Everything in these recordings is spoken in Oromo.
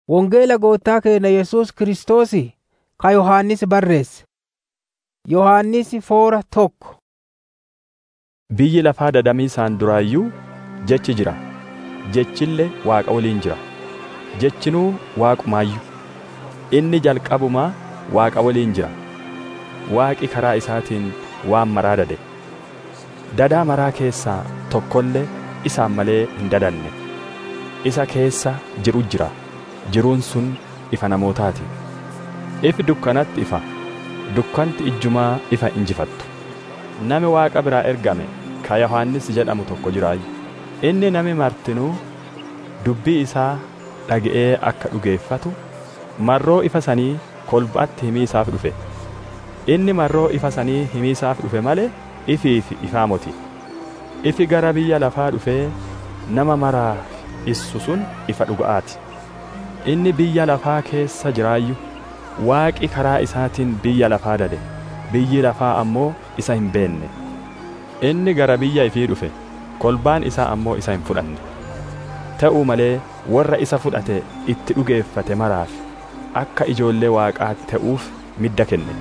Wangeela goottaa keenya Yesuus Kiristoos ka Yohannis barreesse. Yohannis foora tokko. Biyyi lafaa dadamiisaan duraayyuu jechi jira. Jechillee Waaqa waliin jira. Jechinuu Waaqumaayyuu. Inni jalqabumaa Waaqa waliin jira. Waaqi karaa isaatiin waan maraa dade. Dadaa maraa keessaa tokkollee isaan malee hin dadanne. Isa keessa jiru jira. Jiruun sun ifa namootaati. Ifi dukkanatti ifa. Dukkanti ijjumaa ifa injifattu. Nami Waaqa biraa ergame ka Yohannis jedhamu tokko jiraayyu. Inni nami martinuu dubbii isaa dhaga'ee akka dhugeeffatu marroo ifa sanii kolbaatti himii isaaf dhufe. Inni marroo ifa sanii himii isaaf dhufe malee ifiif ifaa moti. Ifi gara biyya lafaa dhufee nama maraa issu sun ifa dhuga'aati. Inni biyya lafaa keessa jiraayyu waaqi karaa isaatiin biyya lafaa dade. Biyyi lafaa ammoo isa hin beenne. Inni gara biyya ifii dhufe kolbaan isaa ammoo isa hin fudhanne. Ta'uu malee warra isa fudhate itti dhugeeffate maraaf akka ijoollee waaqaa ta'uuf midda kenne.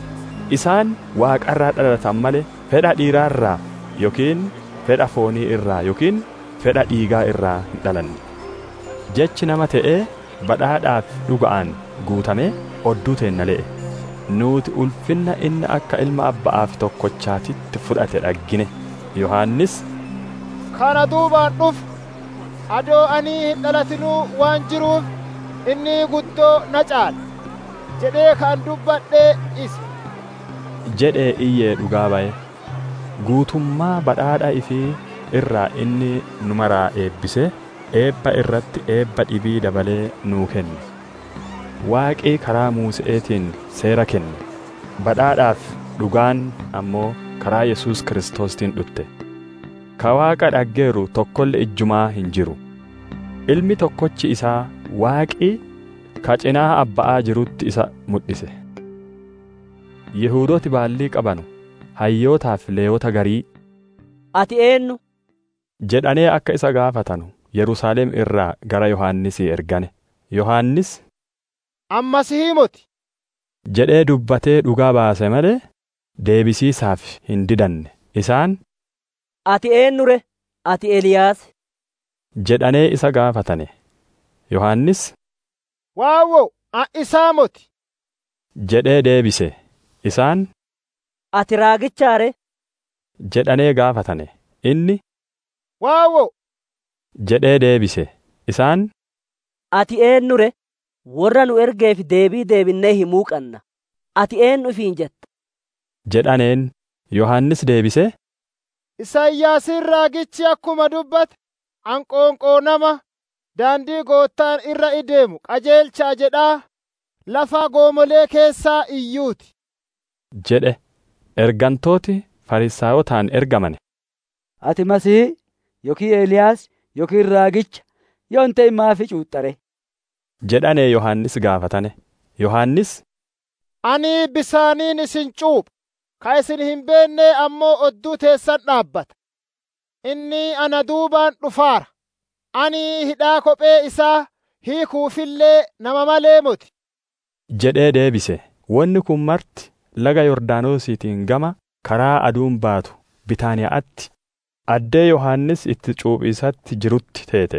Isaan waaqarraa dhalatan malee fedha dhiiraarraa yookiin fedha foonii irraa yookiin fedha dhiigaa irraa hin dhalanne. Jechi nama ta'ee badhaadhaaf dhuga'aan guutamee odduu teenna le'e. Nuti ulfinna inni akka ilma abba'aaf tokkochaatitti fudhate dhaggine. Yohaannis Kana duubaan dhufu adoo ani hin dhalatinuu waan jiruuf inni guddoo na caala jedhee kan dubbadhee isa. jedhee iyyee dhugaa ba'e. Guutummaa badhaadha ifii irraa inni nu maraa eebbisee eebba irratti eebba dhibii dabalee nuu kenne. Waaqii karaa Muuse'eetiin seera kenne. Badhaadhaaf dhugaan ammoo karaa Yesuus Kiristoostiin dhufte. Ka Waaqa dhaggeeru tokkolle ijjumaa hin jiru. Ilmi tokkochi isaa Waaqii ka cinaa abba'aa jirutti isa mul'ise. Yihuudooti baallii qabanu hayyootaaf leeyota garii Ati eenyu? jedhanee akka isa gaafatanu Yerusaalem irraa gara Yohaannisii ergane. Yohaannis Ammas himoti. jedhee dubbatee dhugaa baase malee deebisiisaaf hin didanne. Isaan Ati eenyure? Ati Eliyaas? jedhanee isa gaafatane. Yohaannis Waawwo isaa moti. jedhee deebise. Isaan Ati raagichaare? jedhanee gaafatane. Inni Waawwo jedhee deebise. Isaan Ati eenyure? Warra nu ergeef deebii deebinnee himuu qabna. Ati eenyu ifiin jetta? jedhaneen Yohaannis deebisee Isaayyaasiin raagichi akkuma dubbate anqoonqoo nama daandii goottaan irra ideemu qajeelchaa jedhaa lafa goomolee keessaa iyyuuti. jedhe ergantooti Farisaayotaan ergamane. Ati Masihii yookiin Eeliyaas yookiin raagicha yoo hin ta'in maafi cuuxxare? jedhanee Yohaannis gaafatane. Yohaannis Ani bisaaniin isin cuupha, ka isin hin beenne ammoo odduu teessan dhaabbata. Inni ana duubaan dhufaara. Ani hidhaa kophee isaa hiikuufillee nama malee moti. jedhee deebise. Wanni kun marti laga Yordaanosiitiin gama karaa aduun baatu Bitaaniyaatti addee Yohaannis itti cuuphisatti jirutti teete.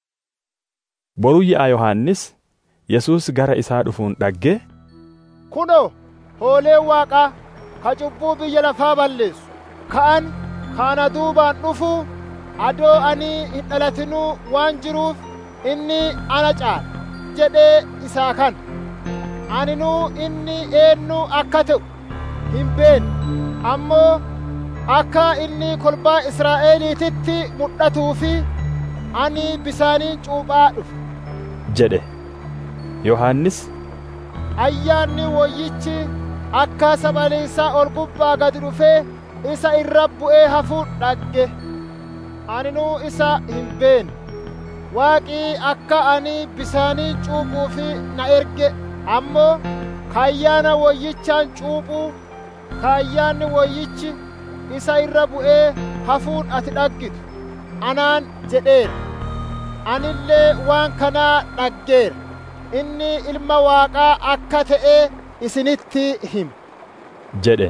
Boruu yi'a Yohaannis Yesuus gara isaa dhufuun dhaggee Kunoo, hooleen waaqaa ka cubbuu biyya lafaa balleessu. Ka'an kaana duubaan dhufu adoo ani hin dhalatinuu waan jiruuf inni ana caala jedhee isaa kana. Aninuu inni eenyu akka ta'u hin beenne ammoo akka inni kolbaa Israa'eliititti mul'atuu fi ani bisaaniin cuuphaa dhufe. jedhe. Yohaannis ayyaanni wayyichi akka sabaliinsaa ol gubbaa gad dhufee isa irra bu'ee hafuun dhagge aninuu isa hin beenne waaqii akka ani bisaanii cuuphuufi na erge ammoo kaayyaana wayyichaan cuuphuu kaayyaanni wayyichi isa irra bu'ee hafuun ati dhaggitu anaan jedheera anillee waan kanaa dhaggeera inni ilma waaqaa akka ta'e isinitti hima jedhe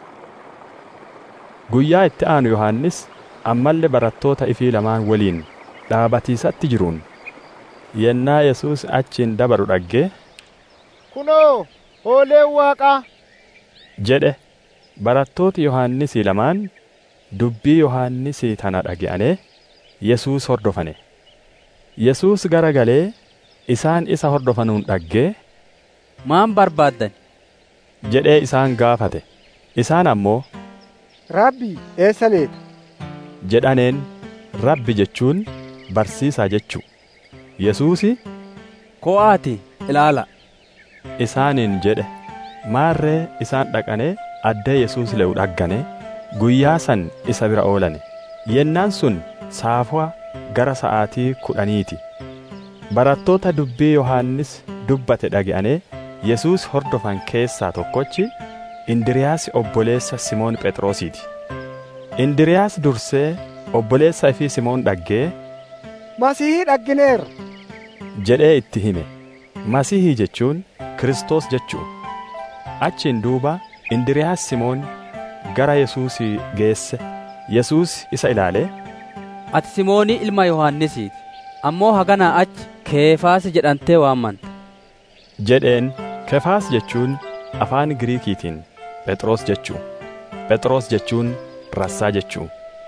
guyyaa itti aanu yohannis ammallee barattoota ifii lamaan waliin dhaabatiisatti jiruun yennaa yesuus achiin dabaru dhaggee kunoo hooleen waaqaa jedhe barattooti yohannisii lamaan dubbii yohannisii tana dhage'anee yesuus hordofane yesuus gara galee isaan isa hordofanuun dhaggee maan barbaaddan jedhee isaan gaafate isaan ammoo Rabbi eessa leeta? jedhaneen rabbi jechuun barsiisaa jechuu yesuusi ko'aati ilaala isaaniin jedhe maarree isaan dhaqanee addee yesuus le'u dhaggane guyyaa san isa bira oolane yennaan sun saafua gara sa'aatii kudhaniiti barattoota dubbii yohaannis dubbate dhage'anee yesuus hordofan keessaa tokkochi indiriyaas obboleessa simoon phexrosiiti indiriyaas dursee obboleessa ifii simoon dhaggee Masihii dhaggineerra. jedhee itti hime masihii jechuun kristos jechuu achiin duuba indiriyaas simoon gara yesuusii geesse yesuus isa ilaalee ati simoonii ilma yohannisiiti ammoo haganaa achi keefaas jedhamtee waammanta jedheen kefaas jechuun afaan giriikiitiin phexros jechuu phexros jechuun rassaa jechuu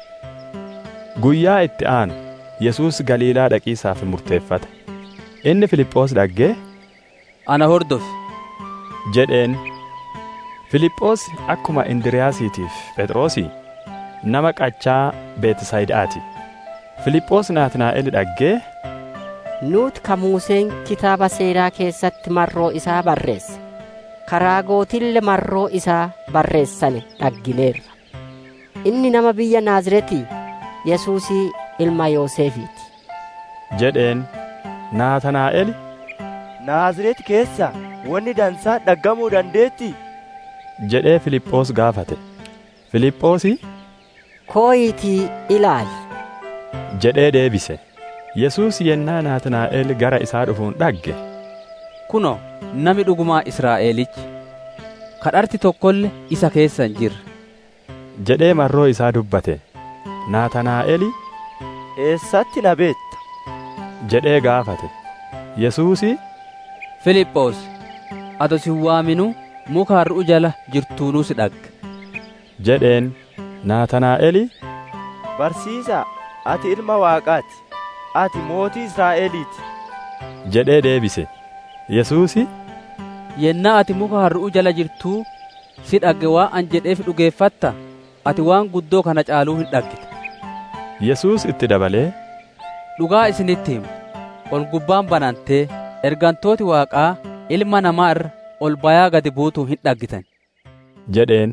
guyyaa itti aanu yesuus galiilaa dhaqiisaaf murteeffate inni filiphoos dhaggee ana hordofi jedheen filiphoos akkuma indiriyaasiitiif phexrosii nama qachaa beetisayidaati filiphoos naatnaa'el dhaggee nuuti ka muuseen kitaaba seeraa keessatti marroo isaa barreesse karaa gootille marroo isaa barreessane dhaggineerra inni nama biyya naaziretii yesuusii ilma yoosefiiti jedheen naatanaa'el Naazreeti keessa wanni dansaa dhaggamuu dandeetti? jedhee filiphoos gaafate filiphoosi kooyiitii ilaali jedhee deebise yesuus yennaa naatnaa'el gara isaa dhufuun dhagge kuno nami dhugumaa israa'elichi kadharti tokkolle isa keessa hin jirre jedhee marroo isaa dubbate naatanaa'eli Eessatti na beetta? jedhee gaafate yesuusi filiphoos ato si waaminu muka har'u jala jirtuunuu si dhagge jedheen naatanaa'eli Barsiisaa, ati ilma waaqaati. Ati mootii Israa'eliiti. jedhee deebise yesuusi yennaa ati muka har'u jala jirtuu si dhagge waan an jedheef dhugeeffatta ati waan guddoo kana caaluu hin dhaggite yesuus itti dabalee dhugaa isinitti himu ol gubbaan banantee ergantooti waaqaa ilma namaa irra ol bayaa gadi buutuu hin dhaggitan jedheen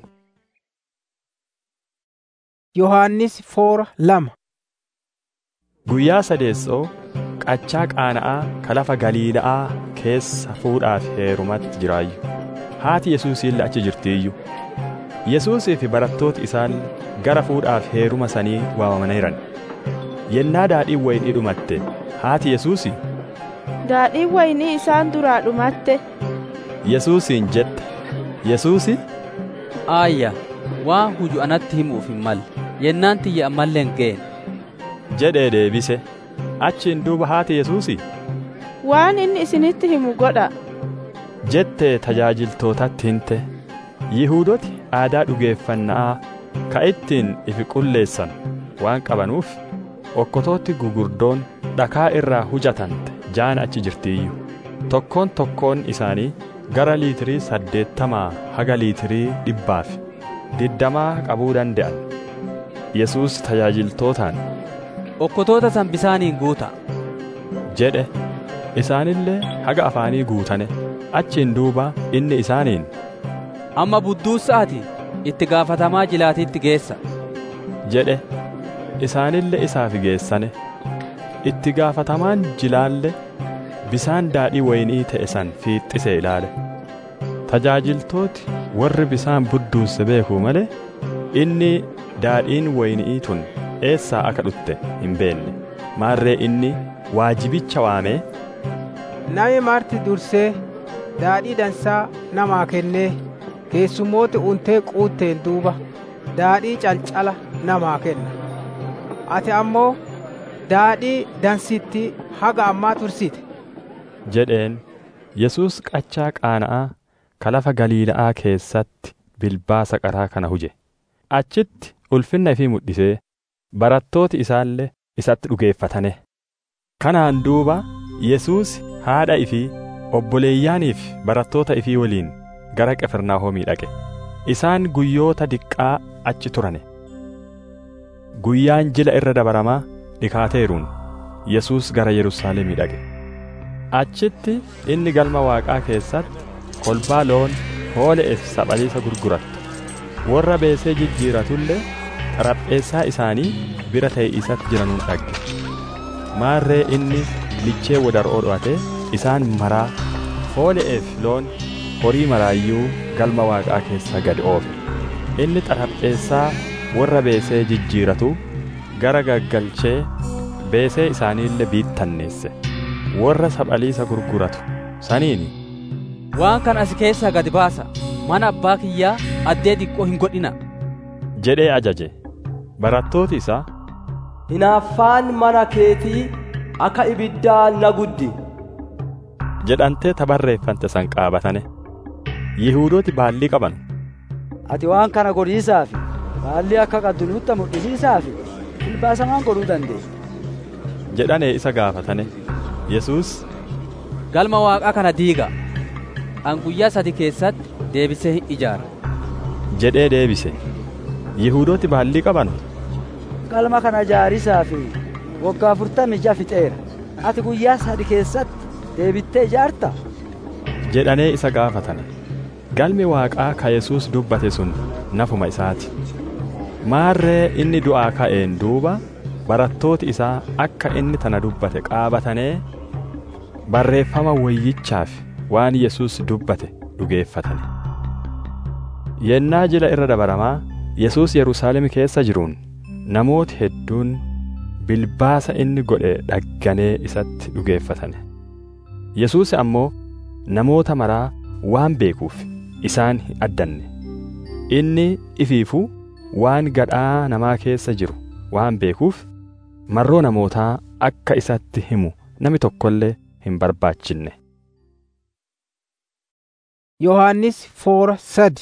Yohaannis foora lama guyyaa sadeessoo qachaa qaana'aa ka lafa galiila'aa keessa fuudhaaf heerumatti jiraayyu haati yesuusiille achi jirtiiyyu yesuusii fi barattooti isaan gara fuudhaaf heeruma sanii waamamaniiran yennaa daadhiin waynii dhumatte haati yesuusi Daadhiin waynii isaan duraa dhumatte. yesuusiin jette yesuusi aayya waan huju anatti himuuf hin malle yennaan tiyya ammallee hin geenye jedhee deebise achiin duuba haati yesuusi Waan inni isinitti himu godha. jettee tajaajiltootatti himte yihuudoti aadaa dhugeeffannaa ka ittiin ifi qulleessan waan qabanuuf okkotootti gugurdoon dhakaa irraa hujatante jaan achi jirtiiyyu tokkoon tokkoon isaanii gara liitirii saddeettamaa haga liitirii dhibbaaf diddamaa qabuu danda'an yesuus tajaajiltootaan okkotoota san bisaaniin guuta jedhe isaanillee haga afaanii guutane achiin duuba inni isaaniin amma budduusaati itti gaafatamaa jilaatiitti geessa jedhe isaanille isaaf geessane itti gaafatamaan jilaalle bisaan daadhii waynii ta'e san fiixxise ilaale tajaajiltooti warri bisaan budduusse beekuu malee inni daadhiin waynii tun eessaa akka dhutte hin beenne maarree inni waajibicha waamee nami marti dursee daadhii dansaa namaa kennee keessummooti untee quutteen duuba daadhii calcala namaa kenna ati ammoo daadhii dansitti haga ammaa tursite jedheen Yesuus qachaa qaana'aa ka lafa Galiila'aa keessatti bilbaasa qaraa kana huje achitti ulfinna ifii mul'isee barattooti isaallee isatti dhugeeffatane kanaan duuba Yesuus haadha ifii obboleeyyaaniif barattoota ifii waliin gara Qifirnaahomii dhaqe isaan guyyoota diqqaa achi turane guyyaan jila irra dabaramaa dhikaateeruun Yesuus gara Yerusaalemii dhaqe achitti inni galma Waaqaa keessatti kolbaa loon hoole'eef saphaliisa gurgurattu warra beesee jijjiiratullee xarapheessaa isaanii bira ta'e isatti jiranuun dhagge maarree inni lichee wadar'oo dho'ate isaan maraa hoole'eef loon horii maraayyuu galma waaqaa keessa gad oofe inni xarapheessaa warra beesee jijjiiratu gara gaggalchee beesee isaaniillee biittanneesse warra saphaliisa gurguratu saniini waan kan as keessaa gad baasa mana abbaa kiyyaa addee diqqoo hin godhina jedhee ajaje barattooti isaa hinaaffaan mana keetii akka ibiddaa na guddi jedhantee tabarreeffante san qaabatane yihuudooti baallii qaban ati waan kana godhiisaaf baallii akka qabdu nutti mul'isiisaaf bilbaasamaan godhuu dandeenya jedhanee isa gaafatane yesuus galma waaqaa kana diiga an guyyaa sadi keessatti deebisee hin ijaara jedhee deebise yihuudooti baallii qaban galma kana ijaarisaaf waggaa afurtamii ja'a fixeera ati guyyaa sadi keessatti deebittee ijaarta jedhanee isa gaafatane galmi waaqaa ka yesuus dubbate sun nafuma isaati maarree inni du'aa ka'een duuba barattooti isaa akka inni tana dubbate qaabatanee barreeffama wayyichaaf waan yesuus dubbate dhugeeffatane yennaa jila irra dabaramaa yesuus yerusaalem keessa jiruun namooti hedduun bilbaasa inni godhe dhagganee isatti dhugeeffatane yesuus ammoo namoota maraa waan beekuuf isaan hin addanne inni ifiifuu waan gadhaa namaa keessa jiru waan beekuuf marroo namootaa akka isatti himu nami tokkollee hin barbaachinne yohannis foora sadi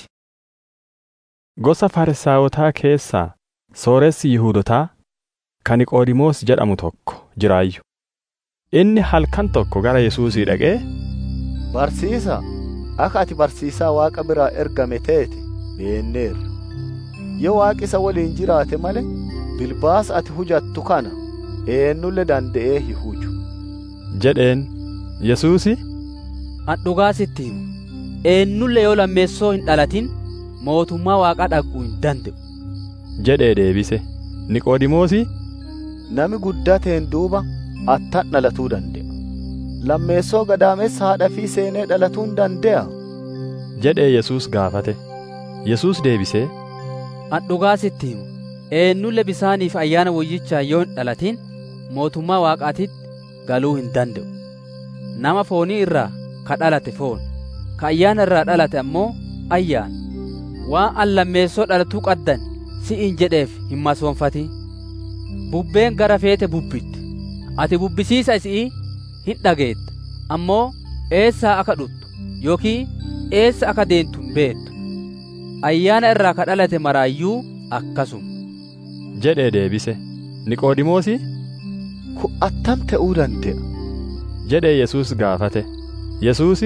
gosa farisaawotaa keessaa sooressi yihuudotaa kan niqoodimoos jedhamu tokko jiraayyu inni halkan tokko gara yesuusii dhaqee barsiisa akka ati barsiisaa waaqa biraa ergame teete beenneerra yoo waaqi isa waliin jiraate male bilbaasa ati hujattu kana eenyulle danda'ee hin huju jedheen yesuusi an dhugaa sitti himu eenyulle yoo lammeessoo hin dhalatin mootummaa waaqaa dhaquu hin danda'u jedhee deebise niqoodimoosi nami guddateen duuba attan dhalatuu danda'a lammeessoo gadaamessa haadha fi seenee dhalatuu hin danda'a jedhee yesuus gaafate yesuus deebisee an dhugaa sitti himu eenyulle bisaaniif ayyaana wayyichaa yoo hin dhalatin mootummaa waaqaatitti galuu hin danda'u nama foonii irraa ka dhalate foon ka ayyaana irraa dhalate ammoo ayyaana waan an lammeessoo dhalatuu qaddan si'in jedheef hin masoonfatin bubbeen gara feete bubbitti ati bubbisiisa isii hin dhageetta ammoo eessaa akka dhuttu yookiin eessa akka deentu hin beektu ayyaana irraa ka dhalate maraayyuu akkasuma jedhee deebise niqoodimoosi ku attam ta'uu danda'a jedhee yesuus gaafate yesuusi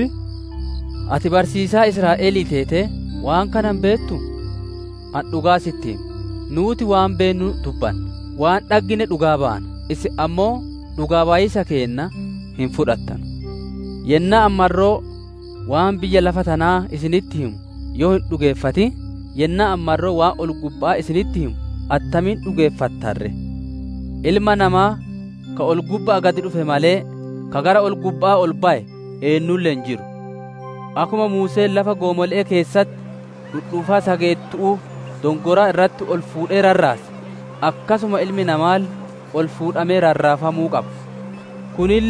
ati barsiisaa israa'elii teete waan kanan beektu an dhugaa sitti nuuti waan beennu dubbanna waan dhaggine dhugaa baana isi ammoo dhugaa baay'isa keenna hin fudhattan yennaa ammarroo waan biyya lafa tanaa isinitti himu yoo hin dhugeeffati yennaa ammarroo waan ol gubbaa isinitti himu attamiin dhugeeffattarre ilma namaa ka ol gubbaa gadi dhufe malee ka gara ol gubbaa ol ba'e eenyulle hin jiru akkuma muuseen lafa goomolee keessatti dhudhuufaa sageettu'uu dongoraa irratti ol fuudhee rarraase akkasuma ilmi namaal ol fuudhamee rarraafamuu qaba kunille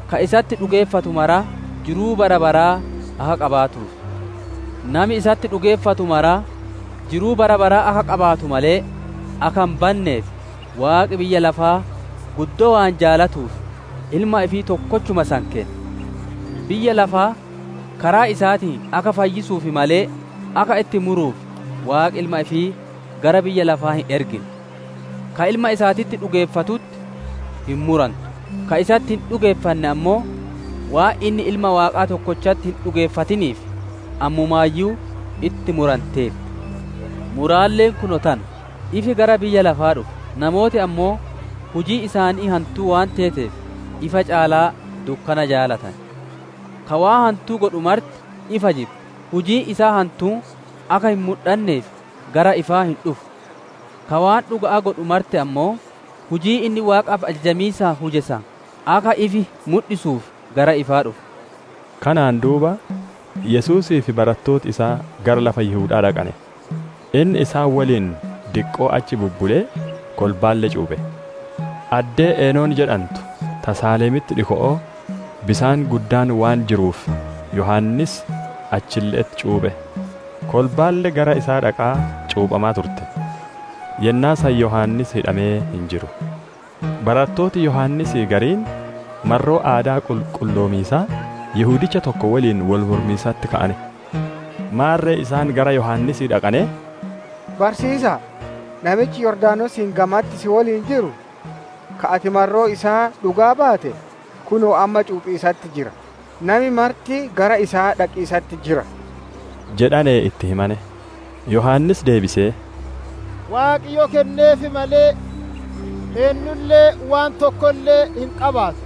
ka isatti dhugeeffatu mara jiruu bara baraa akka qabaatuuf nami isatti dhugeeffatu mara jiruu bara baraa akka qabaatu malee akka hin banneef waaqi biyya lafaa guddoo waan jaalatuuf ilma ifii tokkochuma san kenne biyya lafaa karaa isaatiin akka fayyisuufi malee akka itti muruuf waaqi ilma ifii gara biyya lafaa hin ergine ka ilma isaatitti dhugeeffatutti hin murantu ka isatti hin dhugeeffanne ammoo waan inni ilma waaqaa tokkochatti hin dhugeeffatiniif ammumaayyuu itti muranteef muraalleen kuno tana ifi gara biyya lafaa dhufe namooti ammoo hujii isaanii hantuu waan teeteef ifa caalaa dukkana jaalatan ka waa hantuu godhu marti ifa jibu hujii isaa hantuu akka hin mul'anneef gara ifaa hin dhufu ka waan dhuga'aa godhu marte ammoo hujii inni waaqaaf ajajamiisaa hujesa akka ifi mul'isuuf gara ifaa dhufu kanaan duuba yesuusii fi barattooti isaa gara lafa yihuudaa dhaqane inni isaan waliin diqqoo achi bubbulee kolbaalle cuuphe addee eenoon jedhantu tasaaleemitti dhiko'oo bisaan guddaan waan jiruuf yohannis achilleetti cuuphe kolbaalle gara isaa dhaqaa cuuphamaa turte yennaa san yohannis hidhamee hin jiru barattooti yohannisii gariin marroo aadaa qulqulloomiisaa yihuudicha tokko waliin wal mormiisatti ka'ane maarree isaan gara yohannisii dhaqane barsiisa namichi yordaanosiin gamatti si waliin jiru ka ati marroo isaa dhugaa baate kunoo amma cuuphiisatti jira nami marti gara isaa dhaqiisatti jira jedhanee itti himane yohannis deebisee Waaqayyo kenneefi malee eenyullee waan tokkollee hin qabaatu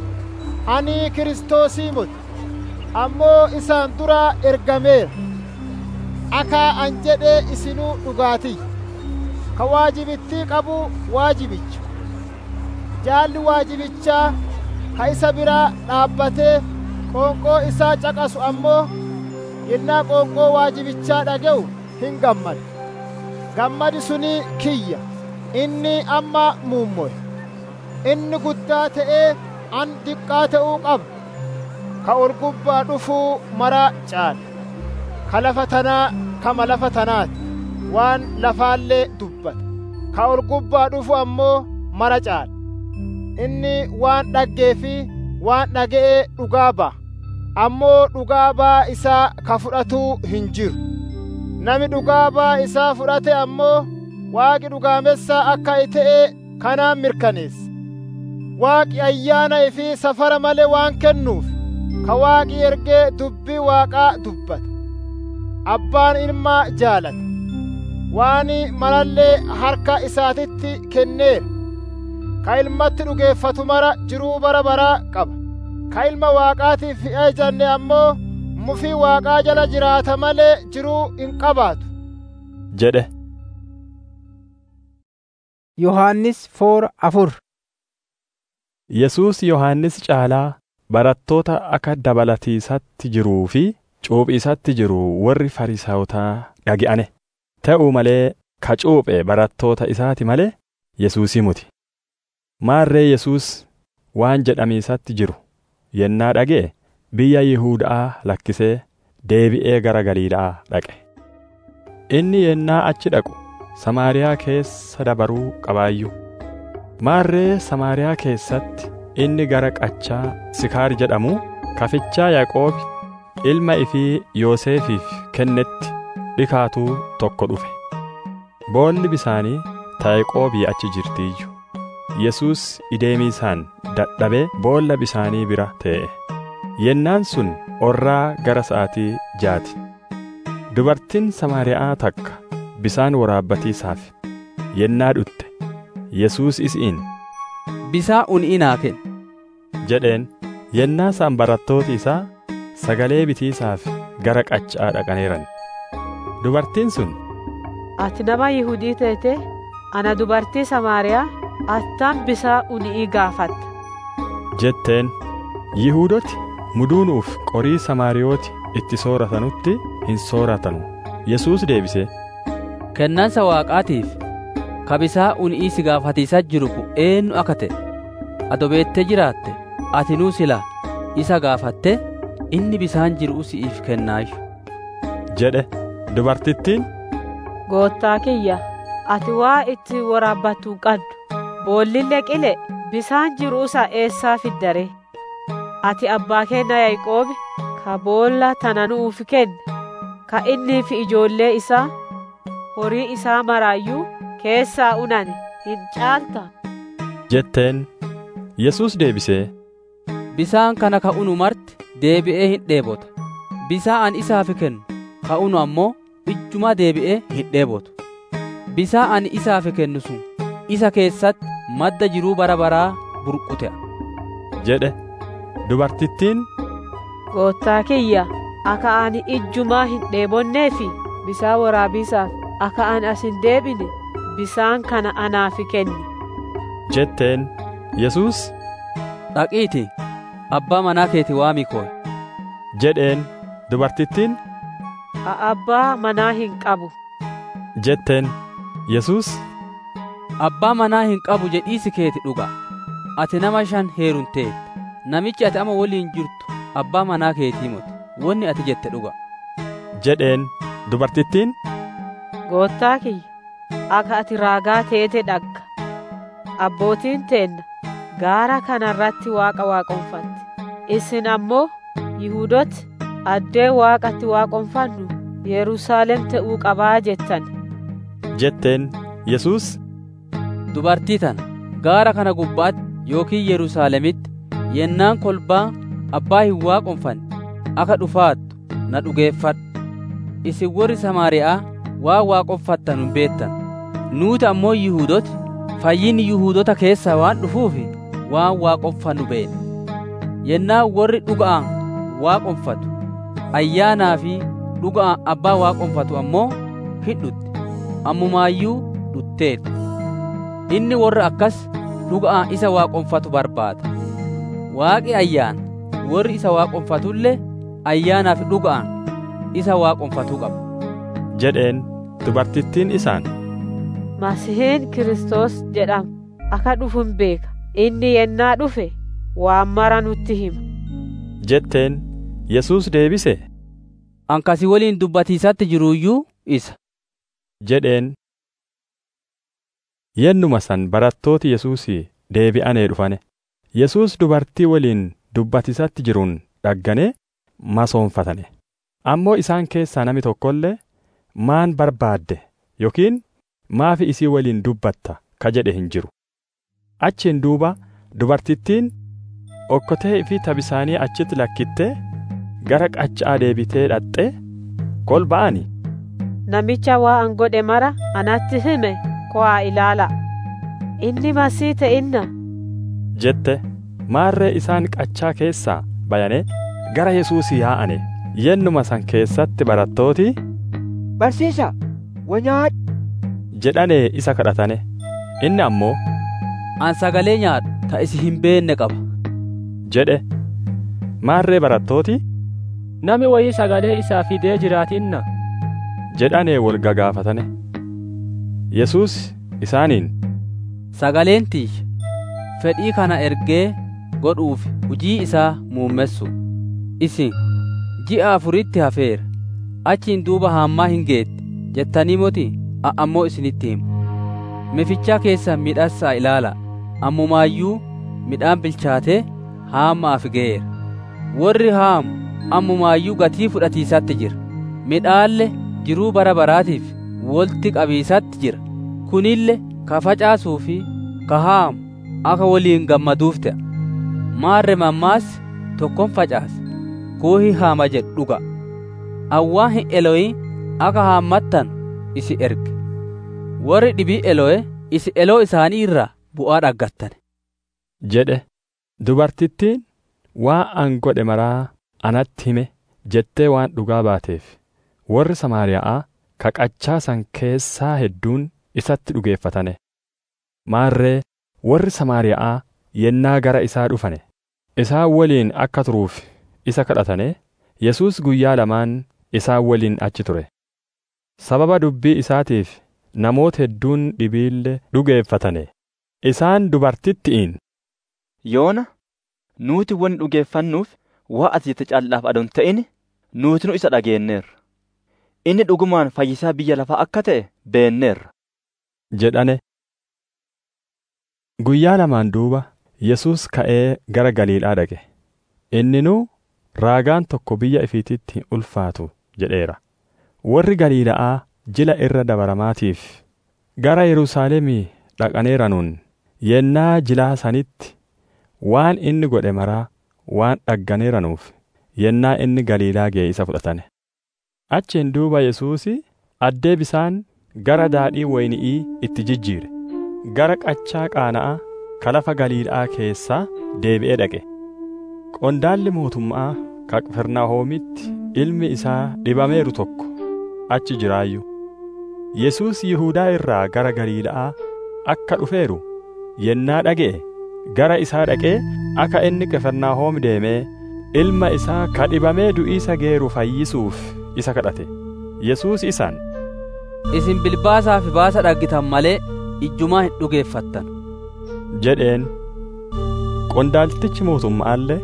ani kiristoosii moti ammoo isaan duraa ergameera akaa an jedhee isinuu dhugaatii ka waajibittii qabu waajibicha jaalli waajibichaa ka isa biraa dhaabbatee qoonqoo isaa caqasu ammoo yennaa qoonqoo waajibichaa dhaga'u hin gammadu gammadi suni kiyya inni amma muummoye inni guddaa ta'ee an diqqaa ta'uu qaba ka ol gubbaa dhufuu maraa caala ka lafa tanaa kama lafa tanaati waan lafaallee dubbata ka ol gubbaa dhufu ammoo mara caala inni waan dhaggee fi waan dhaga'ee dhugaa ba'a ammoo dhugaa baa isaa ka fudhatuu hin jiru nami dhugaa baa isaa fudhate ammoo waaqi dhugaamessaa akka ta'e kanaan mirkaneessa waaqi ayyaana ifii safara malee waan kennuuf ka waaqi ergee dubbii waaqaa dubbata abbaan ilmaa jaalata waan malallee harka isaatitti kenneera ka ilmatti dhugeeffatu mara jiruu bara baraa qaba ka ilma waaqaatiif eejanne ammoo mufii waaqaa jala jiraata malee jiruu hin qabaatu jedhe yohannis foora afur yesuus yohannis caalaa barattoota akka dabalatiisatti jiruu fi cuuphiisatti jiru warri fariisaawotaa dhagi'ane ta'uu malee ka cuuphe barattoota isaati malee yesuusii muti maarree yesuus waan jedhamiisatti jiru yennaa dhaga'e biyya Yihuudaa lakkisee deebi'ee gara Galiilaa dhaqe. Inni yennaa achi dhaqu Samaariyaa keessa dabaruu qabaayyuu. Maarree Samaariyaa keessatti inni gara qachaa Sikaar jedhamu kafichaa Yaaqoobi ilma ifii Yoosefiif kennetti dhikaatuu tokko dhufe. Boolli bisaanii ta Yaaqoobii achi jirtiiyyu. Yesuus ideemiisaan dadhabee boolla bisaanii bira tee'e. Yennaan sun orraa gara sa'aatii jaati. Dubartiin Samaariyaa takka bisaan waraabbatiisaaf yennaa dhutte Yesuus isiin bisaa un'ii naa kenni jedheen yennaa isaan barattooti isaa sagalee bitiisaaf gara qachaa dhaqaneeran. Dubartiin sun Ati nama Yihudii teete ana dubartii Samaariyaa attaan bisaa un'ii gaafatta. jetteen Yihuudoti muduunuuf qorii Samaariyooti itti sooratanutti hin sooratanu. Yesuus deebisee kennansa waaqaatiif ka bisaa un'ii si gaafatiisa jiru kun eenyu akka ta'e ado beettee jiraatte atinuu sila isa gaafatte inni bisaan jiru si'iif kennaayyu jedhe dubartittiin Goottaa kiyya, ati waa itti waraabbattu hin qabdu. Boollille qile bisaan jiruusa eessaa fiddare. Ati abbaa keenya Yaaqoobi ka boolla tana nuuf kenne, ka innii fi ijoollee isaa horii isaa maraayyuu keessaa unane hin caalta. jetteen Yesuus deebisee bisaan kana ka unu marti deebi'ee hin dheebota bisaan ani isaaf kennu ka unu ammoo ijjuma deebi'ee hin dheebotu bisaan ani isaaf kennu sun isa keessatti madda jiruu bara baraa burqutea jedhe dubartittiin Goottaa kiyya, akka ani ijjumaa hin dheebonnee fi bisaan waraabisaaf akka ani as hin deebine bisaan kana anaaf kenni. jetteen Yesuus dhaqiiti abbaa manaa keeti waamii kooy jedheen dubartittiin A abbaa manaa hin qabu. jetteen Yesuus abbaa manaa hin qabu jedhiisi keeti dhuga ati nama shan heerumteetta namichi ati ama waliin jirtu abbaa manaa keetii moti wanni ati jette dhuga jedheen dubartittiin Goottaa kiyya, akka ati raagaa teete dhagga. Abbootiin teenna gaara kanarratti waaqa waaqonfatti. Isin ammoo Yihuudooti addee waaqatti waaqonfannu Yerusaalem ta'uu qabaa jettan. jetteen Yesuus dubartii tana gaara kana gubbaatti yookiin Yerusaalemitti yennaan kolbaa abbaa hin waaqonfanne akka dhufaattu na dhugeeffadhu isin warri Samaariyaa waan waaqonfattan hin beektan nuuti ammoo Yihuudooti fayyinni Yihuudota keessaa waan dhufuufi waan waaqonfannu beekna yennaan warri dhuga'aan waaqonfatu ayyaanaa fi dhuga'aan abbaa waaqonfatu ammoo hin dhutte ammumaayyuu dhutteetti inni warra akkas dhuga'aan isa waaqonfatu barbaada waaqi ayyaana warri isa waaqonfatullee ayyaanaa fi dhuga'aan isa waaqonfatuu qaba jedheen dubartittiin isaan Masihiin Kiristoos jedhama. Akka dhufu hin beeka. Inni yennaa dhufe waan mara nutti hima. jetteen Yesuus deebise ankasi waliin dubbatiisatti jiruuyyuu isa jedheen yennuma san barattooti Yesuus deebi'anee dhufane Yesuus dubartii waliin dubbatisatti jiruun dhagganee masoonfatane ammoo isaan keessaa nami tokkollee maan barbaadde yookiin maafi isii waliin dubbatta ka jedhe hin jiru achiin duuba dubartittiin okkotee fi tabisaanii achitti lakkittee gara qacha'aa deebitee dhaqxee kolba'ani Namicha waa an godhe mara anatti hime ko'aa ilaala. Inni masii ta'inna. jette maarree isaan qachaa keessaa bayane gara Yesuus yaa'ane yennuma san keessatti barattooti Barsiisa, wanyaadhu. jedhanee isa kadhatane inni ammoo an sagalee nyaadhu ta isi hin beenne qaba jedhe maarree barattooti Nami wayii sagalee isaa fidee jiraatinna. jedhanee wal gagaafatane Yesuus isaaniin sagaleen tiyya fedhii kana ergee godhuuf hujii isaa muummessu isin ji'a afuritti hafeera achiin duuba haammaa hin geette jettanii moti ammoo isinitti himu mifichaa keessan midhassaa ilaala ammumaayyuu midhaan bilchaatee haammaaf ga'eera warri haamu ammumaayyuu gatii fudhatiisatti jira midhaalle jiruu bara baraatiif wolti qabiisatti jira kunille ka facaasuu fi ka haamu akka waliin gammaduuf ta'a maarre mammaas tokkon facaasa kuuhi haama jedhu dhuga awwaa hin eloyi akka haammattan isi erge warri dhibii elo'e isi eloo isaanii irraa bu'aa dhaggattane jedhe dubartittiin waa an godhe maraa anatti hime jettee waan dhugaa baateef warri Samaariyaa ka qachaa san keessaa hedduun isatti dhugeeffatane maarree warri Samaariyaa yennaa gara isaa dhufane isaan waliin akka turuuf isa kadhatane Yesuus guyyaa lamaan isaan waliin achi ture sababa dubbii isaatiif namoota hedduun dhibiille dhugeeffatane isaan dubartittiin yoona nuuti wanni dhugeeffannuuf waa ati jette callaaf adon ta'in nuutinu isa dhageenneerra. Inni dhugumaan fayyisaa biyya lafaa akka ta'e beenneerra. jedhane. Guyyaa lamaan duuba Yesuus ka'ee gara Galiilaa dhaqe. Inninuu raagaan tokko biyya ifiititti hin ulfaatu jedheera. Warri Galiila'aa jila irra dabaramaatiif gara Yerusaalemii dhaqaneeranuun yennaa jilaa sanitti waan inni godhe maraa waan dhagganeeranuuf yennaa inni Galiilaa ga'e isa fudhatane. Achiin duuba Yesuusi addee bisaan gara daadhii wayni'ii itti jijjiire. Gara qachaa qaana'aa ka lafa Galiilaa keessaa deebi'ee dhaqe. Qondaalli mootummaa ka Qifirnahoomitti ilmi isaa dhibameeru tokko achi jiraayyuu. Yesuus Yihuudaa irraa gara Galiilaa akka dhufeeru yennaa dhaga'e gara isaa dhaqee akka inni Qifirnahoom deemee ilma isaa ka dhibamee du'iisa geeru fayyisuuf isa kadhate. Yesuus isaan Isin bilbaasaa fi baasa dhaggitan malee ijjumaa hin dhugeeffattan. jedheen qondaaltichi mootummaallee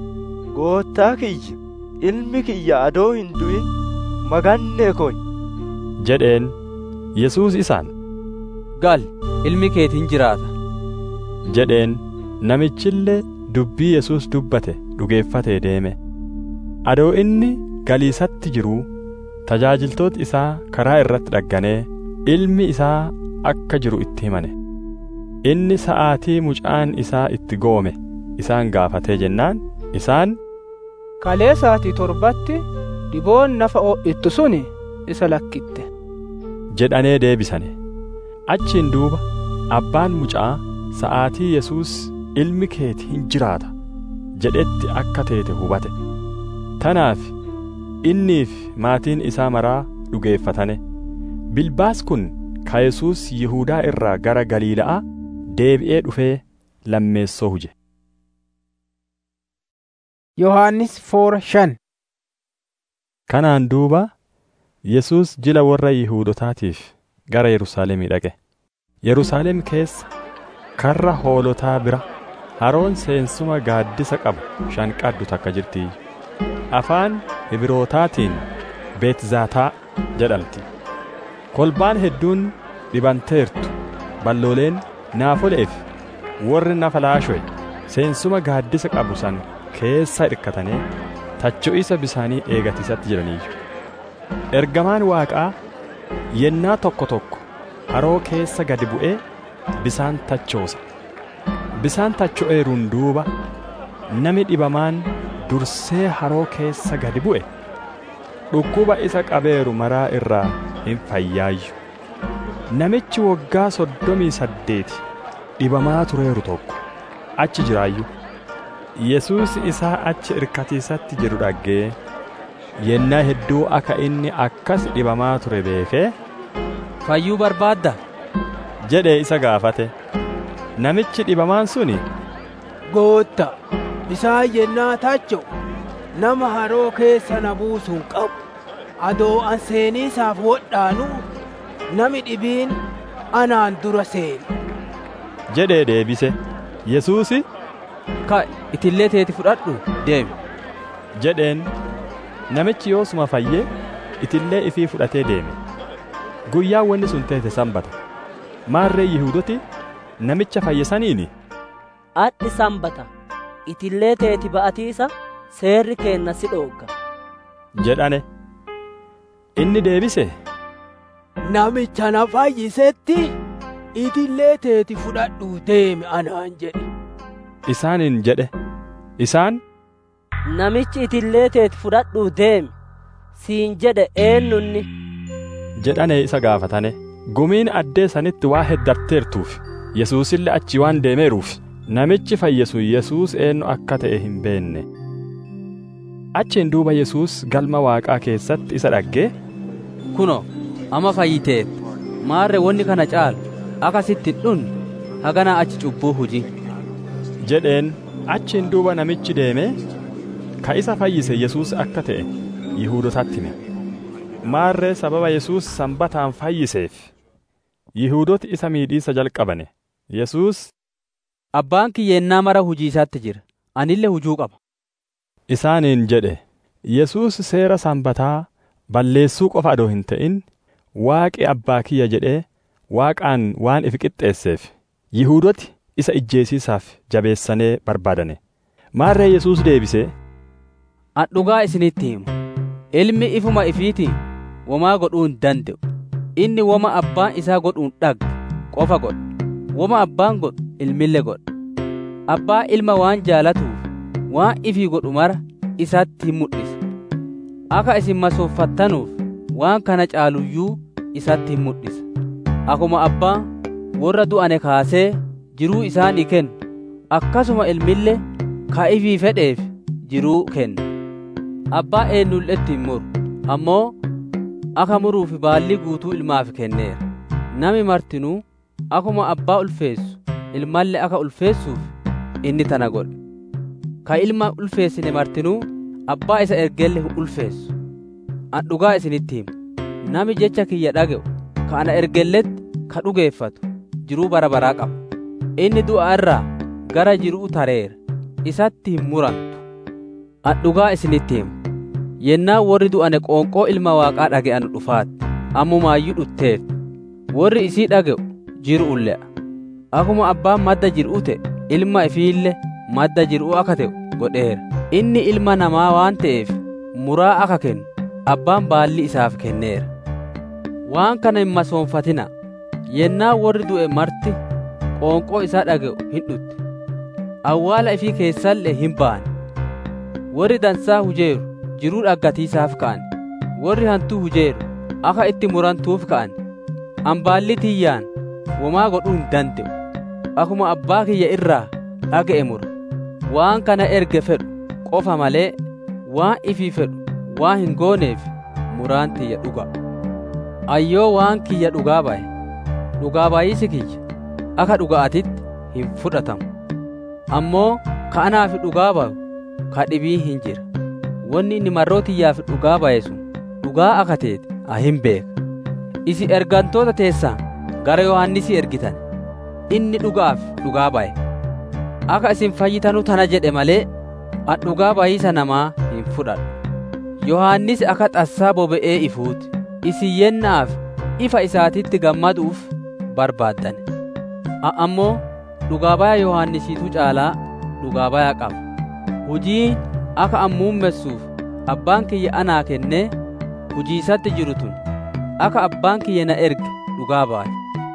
Goottaa kiyya ilmi kiyya adoo hin du'in magannee koy jedheen Yesuus isaan Gal ilmi keetiin jiraata. jedheen namichillee dubbii Yesuus dubbate dhugeeffatee deeme. Adoo inni galiisatti jiruu tajaajiltooti isaa karaa irratti dhagganee ilmi isaa akka jiru itti himane. Inni sa'aatii mucaan isaa itti goome isaan gaafatee jennaan isaan kalee sa'aatii torbatti dhiboon nafa ho'ittu suni isa lakkitte. jedhanee deebisane. Achiin duuba abbaan mucaa sa'aatii Yesuus ilmi keeti hin jiraata jedhetti akka teete hubate. Tanaaf inniif maatiin isaa maraa dhugeeffatane. Bilbaas kun ka Yesuus Yihuudaa irraa gara Galiila'aa deebi'ee dhufee lammeessoo huje. Yohaannis foora shan Kanaan duuba Yesuus jila warra Yihuudotaatiif gara Yerusaalemii dhaqe. Yerusaalem keessa karra hoolotaa bira haroon seensuma gaaddisa qabu shanqaddu takka jirti. Afaan Ibrootaatiin Beetzaataa jedhamti. Kolbaan hedduun dhibanteertu ballooleen naafoleef warri nafa laasho'e seensuma gaaddisa qabu san keessa hirkatanii tacho'isa bisaanii eegatiisatti jiraniyyu. Ergamaan Waaqaa yennaa tokko tokko haroo keessa gadi bu'ee bisaan tachoosa. Bisaan tacho'eeruun duuba nami dhibamaan dursee haroo keessa gadi bu'e dhukkuba isa qabeeru maraa irraa hin fayyaayyu. Namichi waggaa soddomii saddeeti dhibamaa tureeru tokko achi jiraayyu. Yesuus isaa achi irkatiisatti jiru dhaggee yennaa hedduu akka inni akkas dhibamaa ture beekee Fayyuu barbaadda? jedhee isa gaafate. Namichi dhibamaan suni Gootta bisaan yennaa tacho nama haroo keessa na buusuun qabu adoo an seeniisaaf wodhaanu nami dhibiin anaan dura seeni. jedhee deebise. Yesuusi Ka'i itillee teeti fudhadhu deemi. jedheen namichi yoosuma fayyee itillee ifii fudhatee deeme. Guyyaa wanni sun teete sanbata. Maarree Yihuudoti namicha fayyisaniini. Adhi sanbata itillee teeti ba'atiisa seerri keenna si dhoogga. jedhane. Inni deebise. Namicha na fayyisetti itillee teeti fudhadhuu deemi anaan jedhe. Isaaniin jedhe. Isaan Namichi itillee teeti fudhadhuu deemi siin jedhe eenyunni. jedhane isa gaafatane. Gumiin addee sanitti waa heddarteertuuf Yesuusillee achi waan deemeeruuf namichi fayyisu Yesuus eenyu akka ta'e hin beenne. Achiin duuba Yesuus galma Waaqaa keessatti isa dhaggee Kuno amma fayyiteetta maarre wanni kana caalu akka sitti hin dhunne haganaa achi cubbuu hujii. jedheen achiin duuba namichi deemee ka isa fayyise Yesuus akka ta'e Yihuudotatti hime. Maarree sababa Yesuus sanbataan fayyiseef Yihuudoti isa miidhiisa jalqabane. Yesuus Abbaan kiyyeennaa mara hujii isaatti jira. Anillee hujuu qaba. isaaniin jedhe Yesuus seera sanbataa balleessuu qofa adoo hin ta'in waaqi abbaa kiyya jedhee waaqaan waan ifi qixxeesseef Yihuudoti isa ijjeesiisaaf jabeessanee barbaadane maarree Yesuus deebisee An dhugaa isinitti himu ilmi ifuma ifiitiin womaa godhuu hin danda'u inni woma abbaan isaa godhuun dhagge qofa godha woma abbaan godhu ilmille godha abbaa ilma waan jaalatuuf waan ifii godhu mara isatti hin mul'isa akka isin masooffattanuuf waan kana caaluyyuu isatti hin mul'isa akkuma abbaan warra du'ane kaasee jiruu isaanii kennu akkasuma ilmille ka ifii fedheef jiruu kenna abbaa eenyulletti hin muru ammoo akka muruufi baallii guutuu ilmaaf kenneera nami martinuu akkuma abbaa ulfeessu ilmalle akka ulfeessuuf inni tana godhe ka ilma ulfeessine martinuu abbaa isa ergelle hin ulfeessu an dhugaa isinitti himu nami jecha kiyya dhaga'u ka ana ergelletti ka dhugeeffatu jiruu bara baraa qaba inni du'a irraa gara jiruu tareera isatti hin murantu an dhugaa isinitti himu yennaa warri du'ane qoonqoo ilma waaqaa dhage'an dhufaatti ammumaayyuu dhutteef warri isii dhaga'u jir'u le'a akkuma abbaan madda jir'u ta'e ilma ifiille madda jir'u akka ta'u godheera inni ilma namaa waan ta'eef muraa akka kennu abbaan baalli isaaf kenneera waan kana hin masoonfatina yennaa warri du'e marti qoonqoo isaa dhaga'u hin dhutte awwaala ifii keessallee hin baane warri dansaa hujeeru jiruu dhaggatiisaaf ka'an warri hantuu hujeeru akka itti murantuuf ka'an ambaalli tiyyaan womaa godhuu hin danda'u akkuma abbaa kiyya irraa dhaga'e mura waan kana erge fedhu qofa malee waan ifii fedhu waan hin gooneef muraan tiyya dhuga ayyoo waan kiyya dhugaa baye dhugaa baay'isi kiyya akka dhuga'atitti hin fudhatamu ammoo ka anaafi dhugaa bayu ka dhibii hin jira wanni inni marroo tiyyaaf dhugaa baye sun dhugaa akka teete a hin beeka isi ergantoota teessaa gara yohannisi ergitan inni dhugaaf dhugaa baye akka isin fayyitanu tana jedhe malee an dhugaa bayiisa namaa hin fudhadhu yohannis akka xassaa boba'ee ifuuti isin yennaaf ifa isaatitti gammaduuf barbaaddane a ammoo dhugaa baya yohannisiitu caalaa dhugaa baya qaba hujii akka an muummessuuf abbaan kiyya anaa kennee hujiisatti jiru tun akka abbaan kiyya na erge dhugaa baate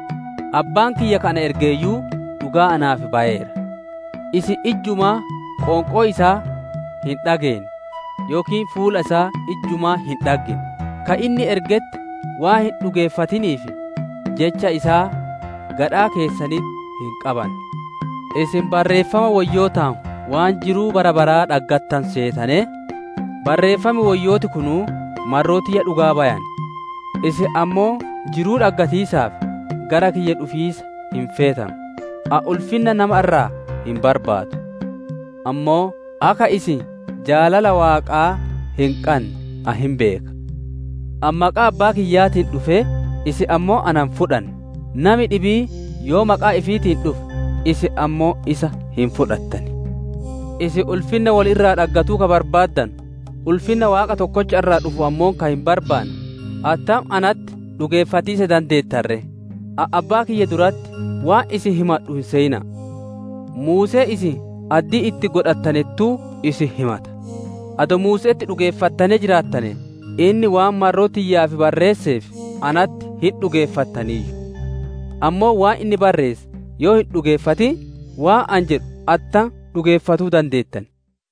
abbaan kiyya kana ergeeyyuu dhugaa anaaf bayeera isi ijjumaa qoonqoo isaa hin dhageen yookiin fuula isaa ijjumaa hin dhaggin ka inni ergetti waa hin dhugeeffatiniif jecha isaa gadhaa keessanitti hin qaban isin barreeffama wayyootaan waan jiruu bara baraa dhaggattan seetane barreeffami wayyooti kunuu marrootiyya dhugaa bayan isin ammoo jiruu dhaggatiisaaf gara kiyya dhufiisa hin feetan a ulfinna nama irraa hin barbaadu ammoo akka isin jaalala waaqaa hin qanne a hin beeka an maqaa abbaa kiyyaatiin dhufe isin ammoo anan fudhanne nami dhibii yoo maqaa ifiitiin dhufe isin ammoo isa hin fudhattani isin ulfinna wal irraa dhaggatuu ka barbaaddan ulfinna waaqa tokkocha irraa dhufu ammoo ka hin barbaanne attam anatti dhugeeffatiisa dandeettarre a abbaa kiyya duratti waan isin himadhu hin seeyina muusee isin addii itti godhattanettuu isin himata ado muuseetti dhugeeffattane jiraattane inni waan marroo tiyyaaf barreesseef anatti hin dhugeeffattaniiyyu ammoo waan inni barreesse yoo hin dhugeeffatin waan an jedhu atta dhugeeffatuu dandeettan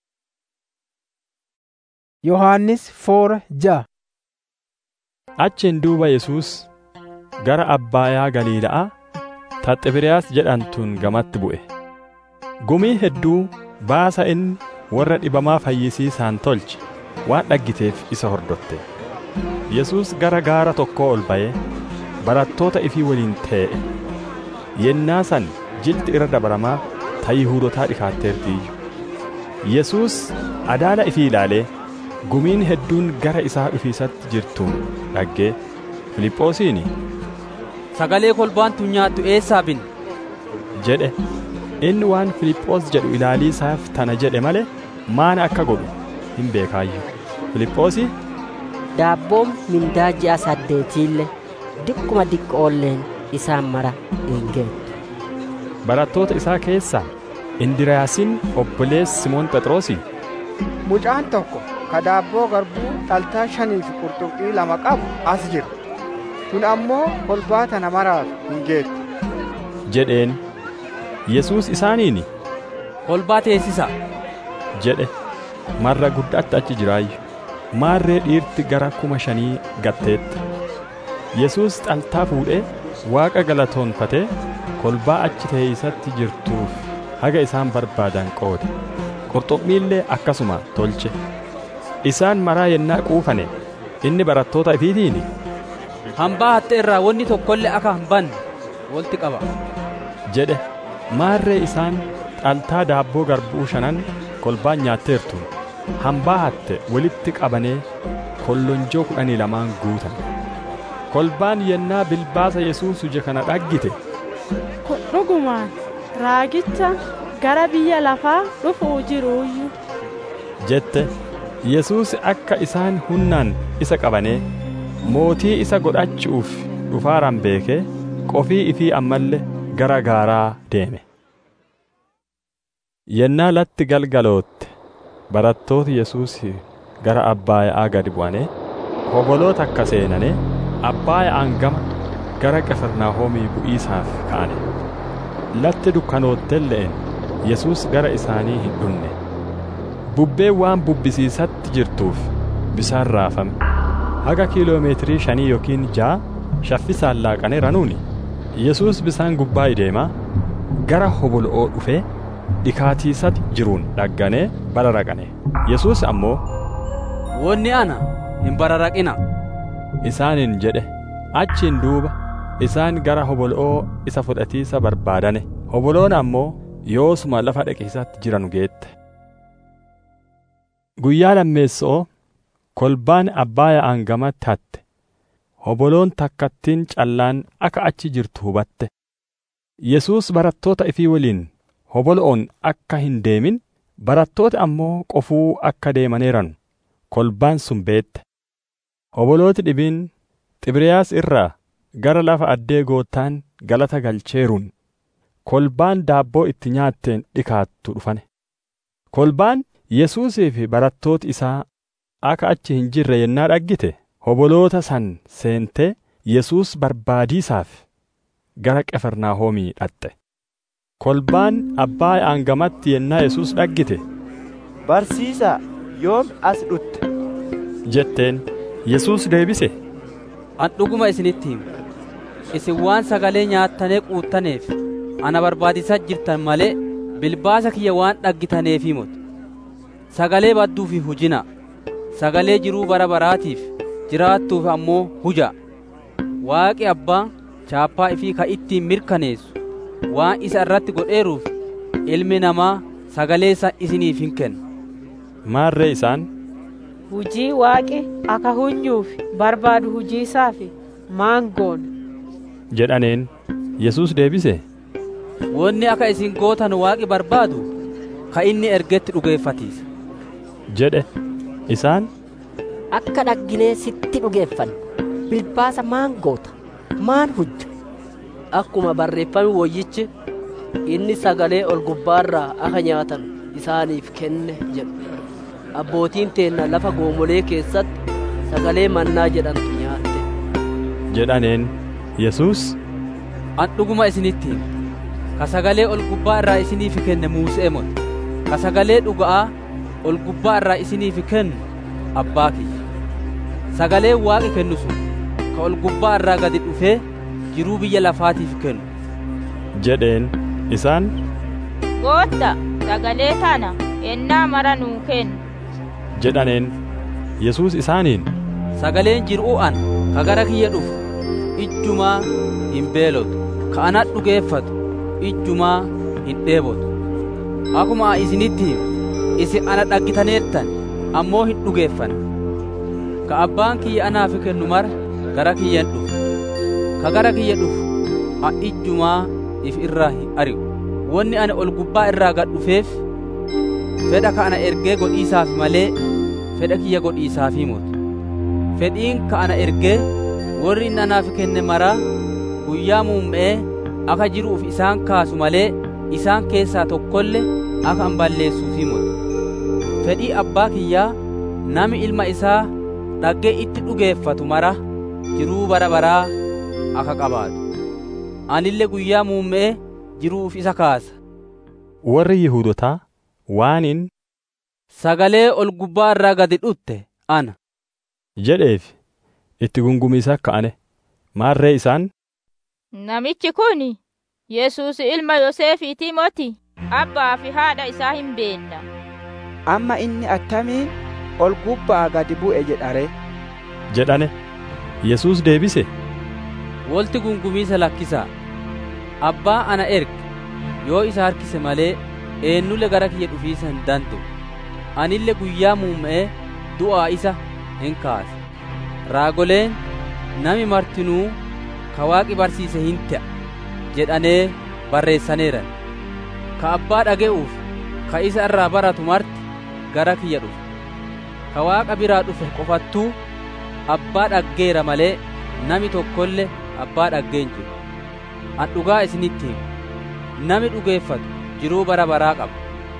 yohannis foora ja'a achiin duuba yesuus gara abbaayaa galiila'aa taxibiriyaas jedhantuun gamatti bu'e gumii hedduu baasa inni warra dhibamaa fayyisiisaan tolche waan dhaggiteef isa hordofte yesuus gara gaara tokkoo ol ba'ee barattoota ifii waliin tee'e yennaa san jilti irra dabaramaa ta yihuudotaa dhikaatteertiiyyu yesuus adaala ifii ilaalee gumiin hedduun gara isaa dhufiisatti jirtuun dhaggee filiphoosiini sagalee kolbaan tun nyaattu eessaa binne jedhe inni waan filiphoos jedhu ilaaliisaaf tana jedhe male maana akka godhu hin beekaayyuu Filiphoosi daabboon mindaa ji'a saddeetiillee diqquma diqqoolleen isaan mara hin geettu barattoota isaa keessaa Indiriyaasiin obboleessi Simoon Phexrosi mucaan tokko ka daabboo garbuu dhaltaa shanii fi qurxummii lama qabu as jira kun ammoo kolbaa tana maraaf hin geettu jedheen Yesuus isaaniin kolbaa teessisa jedhe marra guddaatti achi jiraayyu maarree dhiirti gara kuma shanii gatteetta Yesuus xaltaa fuudhee Waaqa galatoonfatee kolbaa achi teeysatti jirtuuf haga isaan barbaadan qoode qurxummiillee akkasuma tolche isaan maraa yennaa quufane inni barattoota ifiitiin hambaa hatte irraa wanni tokkollee akka hin banne walitti qaba jedhe maarree isaan xaltaa daabboo garbuu shanan kolbaan nyaatteertu hambaa hatte walitti qabanee kollonjoo kudhanii lamaan guutan kolbaan yennaa bilbaasa yesuus huje kana dhaggite kun dhugumaan raagicha gara biyya lafaa dhufuu jiruuyyu jette yesuus akka isaan hunnaan isa qabanee mootii isa godhachuuf dhufaaran beekee qofii ifii ammallee gara gaaraa deeme yennaa latti galgalootte barattooti yesuus gara abbaaya'aa gadi bu'anee hoboloota akka seenane abbaaya'aan gama gara qifirnaahoomii bu'iisaaf ka'ane latti dukkanoottelle'en yesuus gara isaanii hin dhunne bubbeen waan bubbisiisatti jirtuuf bisaan raafame haga kiiloomeetirii shanii yookiin ja'a shaffisaan laaqanee ranuuni yesuus bisaan gubbaa ideemaa gara hobolo'oo dhufee dhikaatiisatti jiruun dhagganee bararaqane yesuus ammoo wonni ana hin bararaqina isaaniin jedhe achiin duuba isaan gara hobolo'oo isa fudhatiisa barbaadane hoboloon ammoo yoosuma lafa dhaqiisatti jiranu geette guyyaa lammeessoo kolbaan abbaaya'aan gamatti hatte hoboloon takkattiin callaan akka achi jirtu hubatte yesuus barattoota ifii waliin hobolo'oon akka hin deemin barattoota ammoo qofuu akka deemaneeran kolbaan sun beette hobolooti dhibiin xibriyaas irraa gara lafa addee goottaan galata galcheeruun kolbaan daabboo itti nyaatteen dhikaattu dhufane kolbaan yesuusii fi barattooti isaa akka achi hin jirre yennaa dhaggite hoboloota san seentee yesuus barbaadiisaaf gara qefarnaahoomii dhaqxe kolbaan abbaaya'aan gamatti yennaa yesuus dhaggite barsiisaa yoom as dhutte jetteen yesuus deebise an dhuguma isinitti himu isin waan sagalee nyaattanii quuttaneef ana barbaadisaa jirtan malee bilbaasa kiyya waan dhaggitaneef himut sagalee badduu fi hujina sagalee jiruu bara baraatiif jiraattuuf ammoo huja waaqi abbaa chaappaa ifii ka ittiin mirkaneessu waan isa irratti godheeruuf ilmi namaa sagalee isa isiniif hin kenna maarree isaan hujii waaqi akka hunyuuf barbaadu hujiisaaf maangoon jedhaneen yesuus deebise wonni akka isin gootan waaqi barbaadu ka inni ergetti dhugeeffatiisa jedhe isaan akka dhagginee sitti dhugeeffannu bilbaasa maan goota maan hujja akkuma barreeffame woyyichi inni sagalee ol gubbaarraa akka nyaatan isaaniif kenne jedhu abbootiin teenna lafa goomolee keessatti sagalee mannaa jedhamtu nyaatte jedhaneen yesuus an dhuguma isinitti himu ka sagalee ol gubbaa irraa isiniif kenne muusee mote ka sagalee dhuga'aa ol gubbaa irraa isiniif kennu abbaa kiyya sagalee waaqi kennu sun ka ol gubbaa irraa gadi dhufee jiruu biyya lafaatiif kennu jedheen isaan gootta sagalee tana ennaa mara nuu kennu jedhaneen yesuus isaaniin sagaleen jiruu an ka gara kiyya dhufu ijjumaa hin beelotu ka ana dhugeeffatu ijjumaa hin dheebotu akkuma isinitti himu isin ana dhaggitaneertan ammoo hin dhugeeffanne ka abbaan kiyya anaaf kennu mara gara kiyyan dhufu ka gara kiyya dhufu a ijjumaa if irraa hin ari'u wonni ani ol gubbaa irraa gad dhufeef fedha ka ana ergee godhiisaaf malee fedha kiyya godhiisaafii muti fedhiin ka ana ergee warri inni anaaf kenne maraa guyyaa muummee akka jiruuf isaan kaasu malee isaan keessaa tokkolle akka an balleessuufii muti fedhii abbaa kiyyaa nami ilma isaa dhaggee itti dhugeeffatu mara jiruu bara baraa akka qabaatu anille guyyaa muummee jiruuf isa kaasa warri Yihuudotaa waanin sagalee ol gubbaa irraa gadi dhutte ana jedheef itti gungumiisa ka'ane maarree isaan Namichi kun Yesuus ilma Yoseefiitii moti abbaa fi haadha isaa hin beenna. Amma inni attamiin ol gubbaa gadi bu'e jedhare. jedhane Yesuus deebise. Wolti gungumiisa lakkisaa abbaa ana erge yoo isa harkise malee eenyulle gara kiyya dhufiisa hin danda'u anille guyyaa muumma'ee du'aa isa hin kaase raagoleen nami martinuu ka waaqi barsiise hin ta'a jedhanee barreessaneeran ka abbaa dhaga'uuf ka isa irraa baratu marti gara kiyya dhufe ka waaqa biraa dhufe qofattuu abbaa dhaggeera malee nami tokkolle abbaa dhaggeen jiru an dhugaa isinitti himu nami dhugeeffatu jiruu bara baraa qaba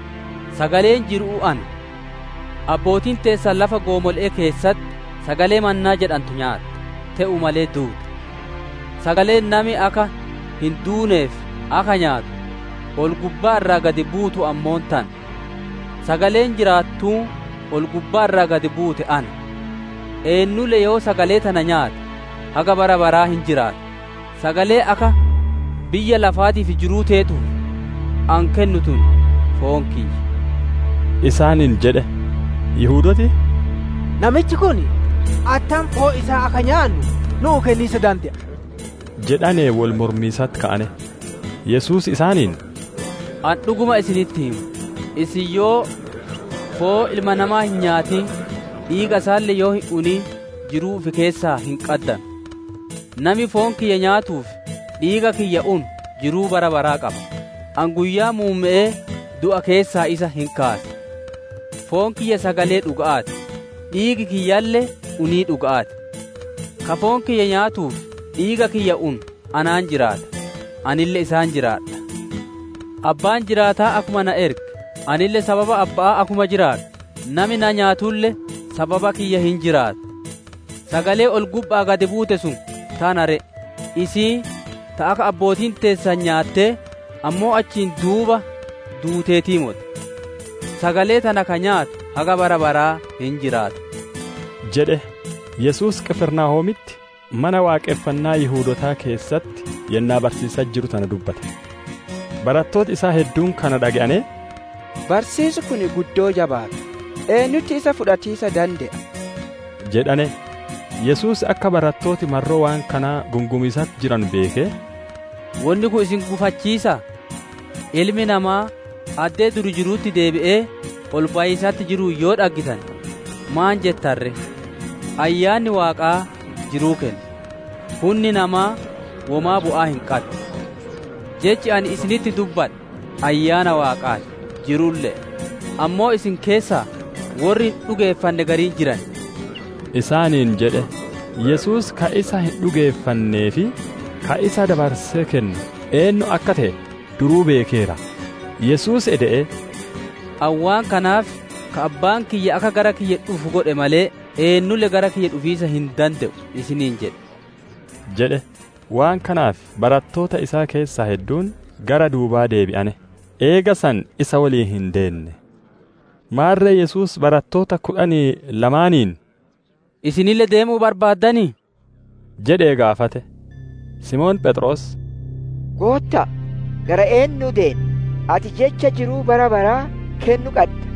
sagaleen jiruu ana abbootiin teessan lafa goomol'ee keessatti sagalee mannaa jedhantu nyaata te'u malee duute sagaleen nami akka hin duuneef akka nyaatu ol gubbaa irraa gadi buutu ammoon tan sagaleen jiraattuu ol gubbaa irraa gadi buute ana eenyulle yoo sagalee tana nyaate haga bara baraa hin jiraatu sagalee akka biyya lafaatiif jiruu teetu an kennu tun foon kiyya isaaniin jedhe Yihuudoti Namichi kun attam foon isaa akka nyaannu nuu kenniisa danda'a. jedhanee wal mormiisatti ka'ane Yesuus isaaniin an dhuguma isinitti himu isin yoo foon ilma namaa hin nyaatin dhiiga isaallee yoo hin unin jiruu fi keessaa hin qaddan nami foon kiyya nyaatuuf dhiiga kiyya un jiruu bara baraa qaba an guyyaa muumma'ee du'a keessaa isa hin kaase foon kiyya sagalee dhuga'aati dhiigi kiyyallee unii dhuga'aati ka foon kiyya nyaatuuf dhiiga kiyya un anaan jiraata anille isaan jiraadha abbaan jiraataa akuma na erge anille sababa abbaa akuma jiraadha nami na nyaatulle sababa kiyya hin jiraatu sagalee ol gubbaa gadi buute sun tanare isii ta akka abbootiin teessan nyaattee ammoo achiin duuba duuteetii mote sagalee tana ka nyaatu haga bara baraa hin jiraatu jedhe Yesuus Qifirnaahomitti mana waaqeffannaa Yihuudotaa keessatti yennaa barsiisaa jiru tana dubbate. Barattooti isaa hedduun kana dhaga'ane. Barsiisi kun guddoo jabaata. Eenyutti isa fudhatiisa danda'a. jedhane Yesuus akka barattooti marroo waan kanaa gungumiisatti jiran beekee. Wanni kun isin gufachiisa. Ilmi namaa addee duri jiruutti deebi'ee ol baay'isaatti jiruu yoo dhaggitan maan jettarre ayyaanni waaqaa jiruu kenna hunni namaa womaa bu'aa hin qabu jechi ani isinitti dubbadhe ayyaana waaqaati jirullee ammoo isin keessaa warri hin dhugeeffanne gariin jiran isaaniin jedhe Yesuus ka isa hin dhugeeffannee fi ka isa dabarsee kennu eenyu akka ta'e duruu beekeera Yesuus eda'e awwaan kanaaf ka abbaan kiyya akka gara kiyya dhufu godhe malee eenyulle gara kiyya dhufiisa hin danda'u isiniin jedhe jedhe waan kanaaf barattoota isaa keessaa hedduun gara duubaa deebi'ane eega san isa waliin hin deenne maarree Yesuus barattoota kudhanii lamaaniin isinille deemuu barbaaddanii jedhee gaafate Simoon Phexros Gootta gara eenyu deemna ati jecha jiruu bara baraa kennu qabda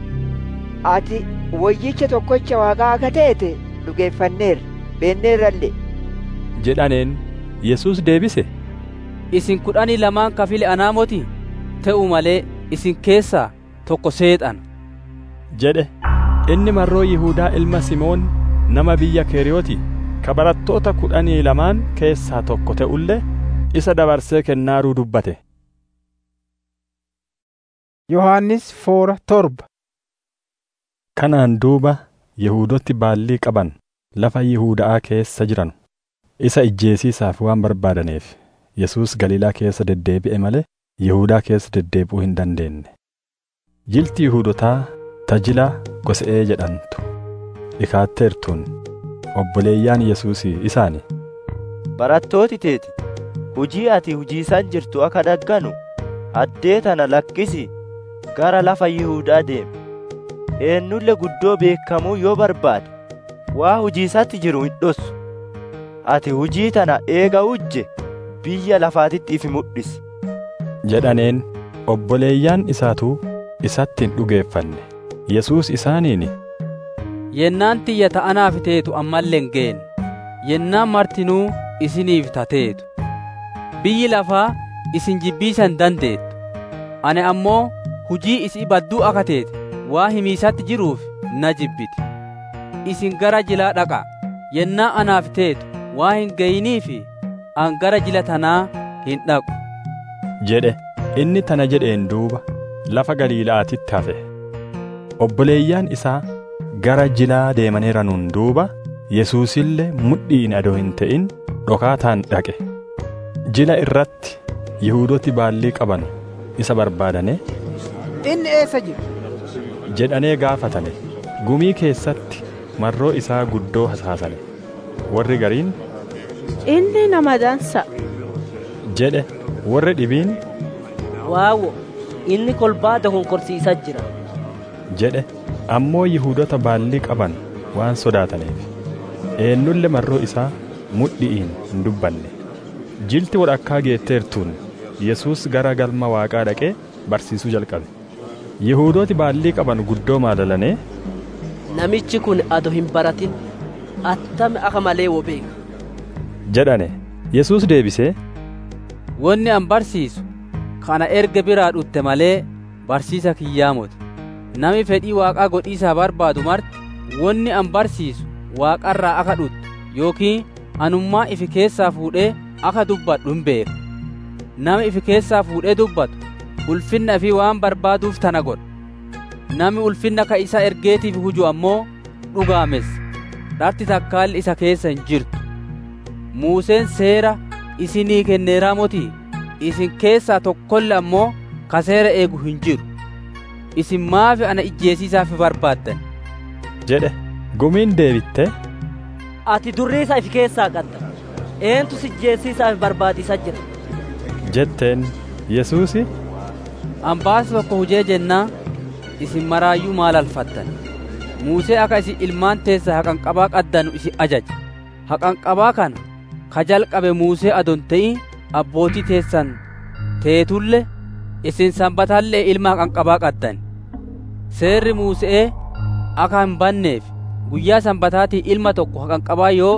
ati wayyicha tokkocha waaqaa akka teete dhugeeffanneerra beenneerrallee jedhaneen Yesuus deebise isin kudhanii lamaan kafile anaa moti ta'u malee isin keessaa tokko seexana jedhe inni marroo Yihuudaa ilma Simoon nama biyya Keeriyooti ka barattoota kudhanii lamaan keessaa tokko ta'ullee isa dabarsee kennaaruu dubbate. Yohaannis foora torba. Kanaan duuba Yihuudotti baallii qaban lafa Yihuuda'aa keessa jiran isa ijjeesiisaaf waan barbaadaneef Yesuus Galiilaa keessa deddeebi'e malee Yihuudaa keessa deddeebi'uu hin dandeenye. Jilti Yihuudotaa tajilaa Gosa'ee jedhamtu dhikaatteertuun obboleeyyaan Yesuusii isaani. Barattooti teeti hujii ati hujiisan jirtu akka dagganu addee tana lakkisi gara lafa Yihuudaa deemi. Eennulle guddoo beekamuu yoo barbaade waa hujiisatti jiru hin dhossu. Ati hujii tana eega hujje biyya lafaatitti ifi mul'isi. jedhaneen obboleeyyaan isaatuu isatti hin dhugeeffanne. Yesuus isaaniini. Yennaan tiyya ta'anaaf teetu ammallee hin geenne. Yennaan martinuu isiniif tateetu. Biyyi lafaa isin jibbiisan dandeettu. Ani ammoo hujii isii badduu akka teete waa himiisatti jiruuf na jibbiti. Isin gara jilaa dhaqa. Yennaa anaaf teetu waa hin gayiniifi an gara jila tanaa hin dhaqu. jedhe inni tana jedheen duuba lafa Galiila'aatitti hafe. Obboleeyyaan isaa gara jilaa deemaneeranuun duuba Yesuusillee mudhiin adoo hin ta'in dhokaataan dhaqe. Jila irratti Yihuudooti baallii qaban isa barbaadane Inni eessa jira? jedhanee gaafatane. Gumii keessatti marroo isaa guddoo hasaasane. Warri gariin Inni nama dansa. jedhe warri dhibiin Waawo, inni kolbaa dokonkorsiisaa jira. jedhe ammoo Yihuudota baallii qaban waan sodaataniif eennulle marroo isaa mudhi'iin hin dubbanne. Jilti walakkaa geetteertuun Yesuus gara galma Waaqaa dhaqee barsiisuu jalqabe. Yihuudooti baallii qaban guddoo maadalanee Namichi kun ado hin baratin attami akka malee wo beeka. jedhane. Yesuus deebisee Wanni an barsiisu kana erga biraa dhutte malee barsiisa kiyyaa moti. Nami fedhii waaqaa godhiisaa barbaadu marti wanni an barsiisu waaqarraa akka dhuttu yookiin anummaa ifi keessaa fuudhee akka dubbadhu hin beeka. Nami ifi keessaa fuudhee dubbatu ulfinna fi waan barbaaduuf tana godha. Nami ulfinna ka isa ergeetiif huju ammoo dhugaamessa. Dharti takkaalli isa keessa hin jirtu. Muuseen seera isinii kenneeraa motii isin keessaa tokkolle ammoo ka seera eegu hin jiru. Isin maafi ana ijjeesiisaaf barbaaddan? jedhe gumiin deebitte Ati durriisa ifi keessaa qabda. Eentu si ijjeesiisaaf barbaadisaa jira? jetteen Yesuusi An baasa tokko hujee jennaa isin maraayyuu maal alfattan? Muusee akka isin ilmaan teessa haqanqabaa qaddanu isin ajaje. Haqanqabaa kana ka jalqabe Muusee adon ta'in abbootii teessan teetulle isin sanbatallee ilma haqanqabaa qaddan. Seerri Muusee akka hin banneef guyyaa sanbataatii ilma tokko haqanqabaa yoo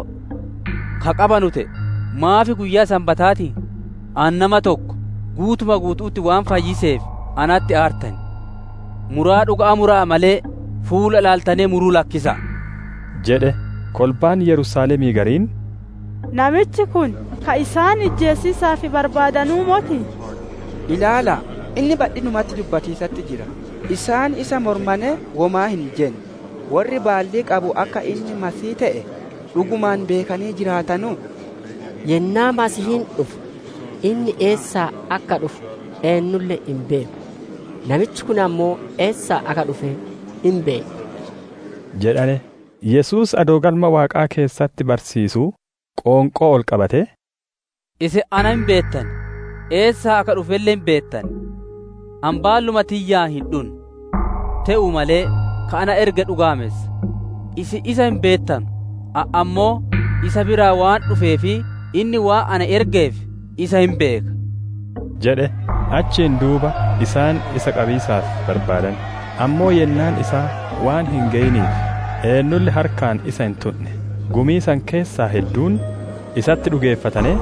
ka qabanu ta'e maafi guyyaa sanbataatii an nama tokko guutuma guutuutti waan fayyiseef anatti aartan. Muraa dhugaa muraa malee fuula ilaaltanee muruu lakkisa. jedhe kolbaan Yerusaalemii gariin Namichi kun ka isaan ijjeesiisaaf barbaadanuu moti. Ilaala, inni badhinumatti dubbatiisatti jira. Isaan isa mormane womaa hin jenne. Warri baallii qabu akka inni masii ta'e dhugumaan beekanii jiraatanu. Yennaa masihiin dhufu inni eessaa akka dhufu eenyulle hin beeku. Namichi kun ammoo eessaa akka dhufe hin beeku. jedhane Yesuus adoo galma Waaqaa keessatti barsiisuu qoonqoo ol qabate Isin ana hin beettan, eessaa akka dhufellee hin beettan. Ambaalluma tiyyaa hin dhun. Te'u malee ka ana erga dhugaamessa. Isin isa hin beettan, ammoo isa biraa waan dhufeefi inni waa ana ergeef isa hin beeka. jedhe achiin duuba isaan isa qabiisaaf barbaadan ammoo yennaan isaa waan hin ga'iniif eenyulli harkaan isa hin tunne gumii san keessaa hedduun isatti dhugeeffatanii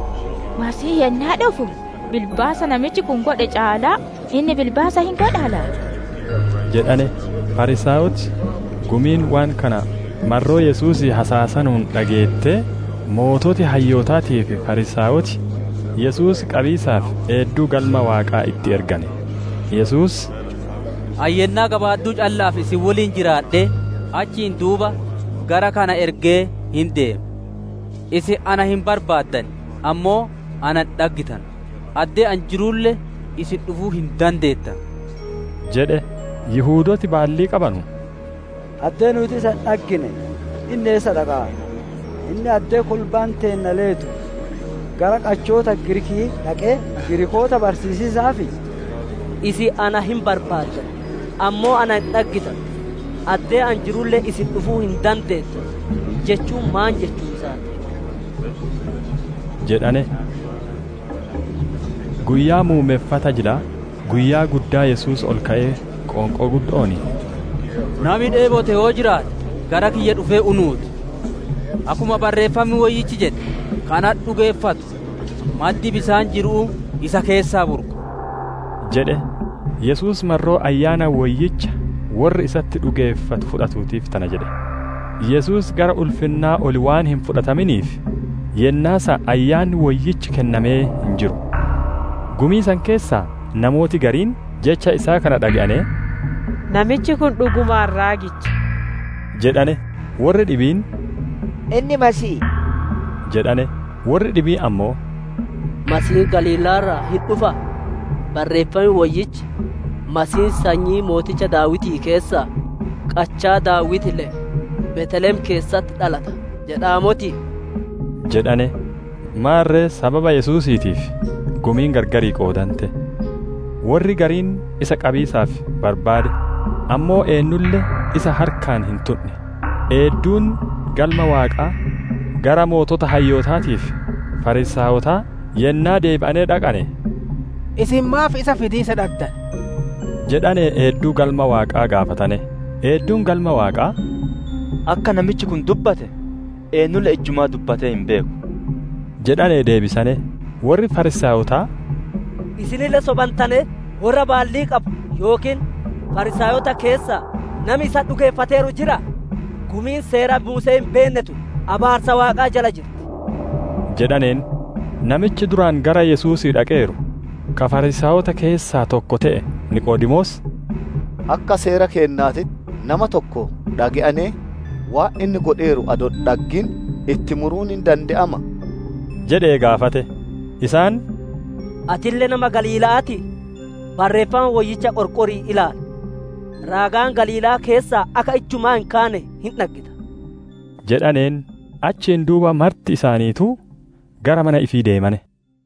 Masii yennaa dhufu bilbaasa namichi kun godhe caalaa inni bilbaasa hin godhala. jedhane farisaawoti gumiin waan kana marroo yesuusii hasaasanuun dhageettee moototi hayyootaatii fi farisaawoti yesuus qabiisaaf eedduu galma waaqaa itti ergane yesuus Ayyennaa gabaadduu callaaf isin waliin jiraadhe achiin duuba gara kana ergee hin deema isin ana hin barbaaddan ammoo ana hin dhaggitan addee an jiruulle isin dhufuu hin dandeettan jedhe yihuudooti baallii qabanu addee nuti isa hin dhaggine inni eessa dhaqaa inni addee kolbaan teenna leetu gara qachoota girikii dhaqee girikoota barsiisisaafi isin ana hin barbaaddan ammoo ana hin dhaggitan addee an jirullee isin dhufuu hin dandeettan jechuun maan jechuu isaati jedhane guyyaa muumeeffata jila guyyaa guddaa yesuus ol ka'ee qoonqoo guddooni nami dheebote yoo jiraate gara kiyya dhufee unuuti akkuma barreeffamni wayyichi jedhe kana dhugeeffatu maddi bisaan jiruu isa keessaa burqa jedhe yesuus marroo ayyaana wayyicha warri isatti dhugeeffatu fudhatuutiif tana jedhe yesuus gara ulfinnaa oli waan hin fudhataminiif yennaasa ayyaanni wayyichi kennamee hin jiru gumii san keessaa namooti gariin jecha isaa kana dhaga'ane namichi kun dhugumaan raagicha jedhane warri dhibiin inni masii jedhane warri dhibii ammoo masiin galiilaarraa hin dhufa barreeffami wayyichi masiin sanyii mooticha daawitii keessaa qachaa daawitile betelem keessatti dhalata jedhaamoti jedhane maarree sababa yesuusiitiif gumiin gargarii qoodante warri gariin isa qabiisaaf barbaade ammoo eenyulle isa harkaan hin tunne eedduun galma waaqaa gara mootota hayyootaatiif farisaawotaa yennaa deebi'anee dhaqane isin maaf isa fidiisa dhaqdan jedhane eedduu galma waaqaa gaafatane eedduun galma waaqaa akka namichi kun dubbate eenyulle ijjumaa dubbatee hin beeku jedhane deebisane warri farisaawotaa isinille sobantane warra baallii qabu yookiin farisaayota keessaa nami isa dhugeeffateeru jira gumiin seera muusee hin beennetu abaarsa waaqaa jala jirti jedhaneen namichi duraan gara yesuusii dhaqeeru ka farisaayota keessaa tokko ta'e niqoodimoos akka seera keennaatitti nama tokko dhage'anee waa inni godheeru ado dhaggin itti muruun hin danda'ama jedhee gaafate isaan atillee nama galiilaati barreeffama wayyicha qorqorii ilaali raagaan galiilaa keessaa akka ijjumaa hin kaane hin dhaggita jedhaneen achiin duuba marti isaaniituu gara mana ifii deemane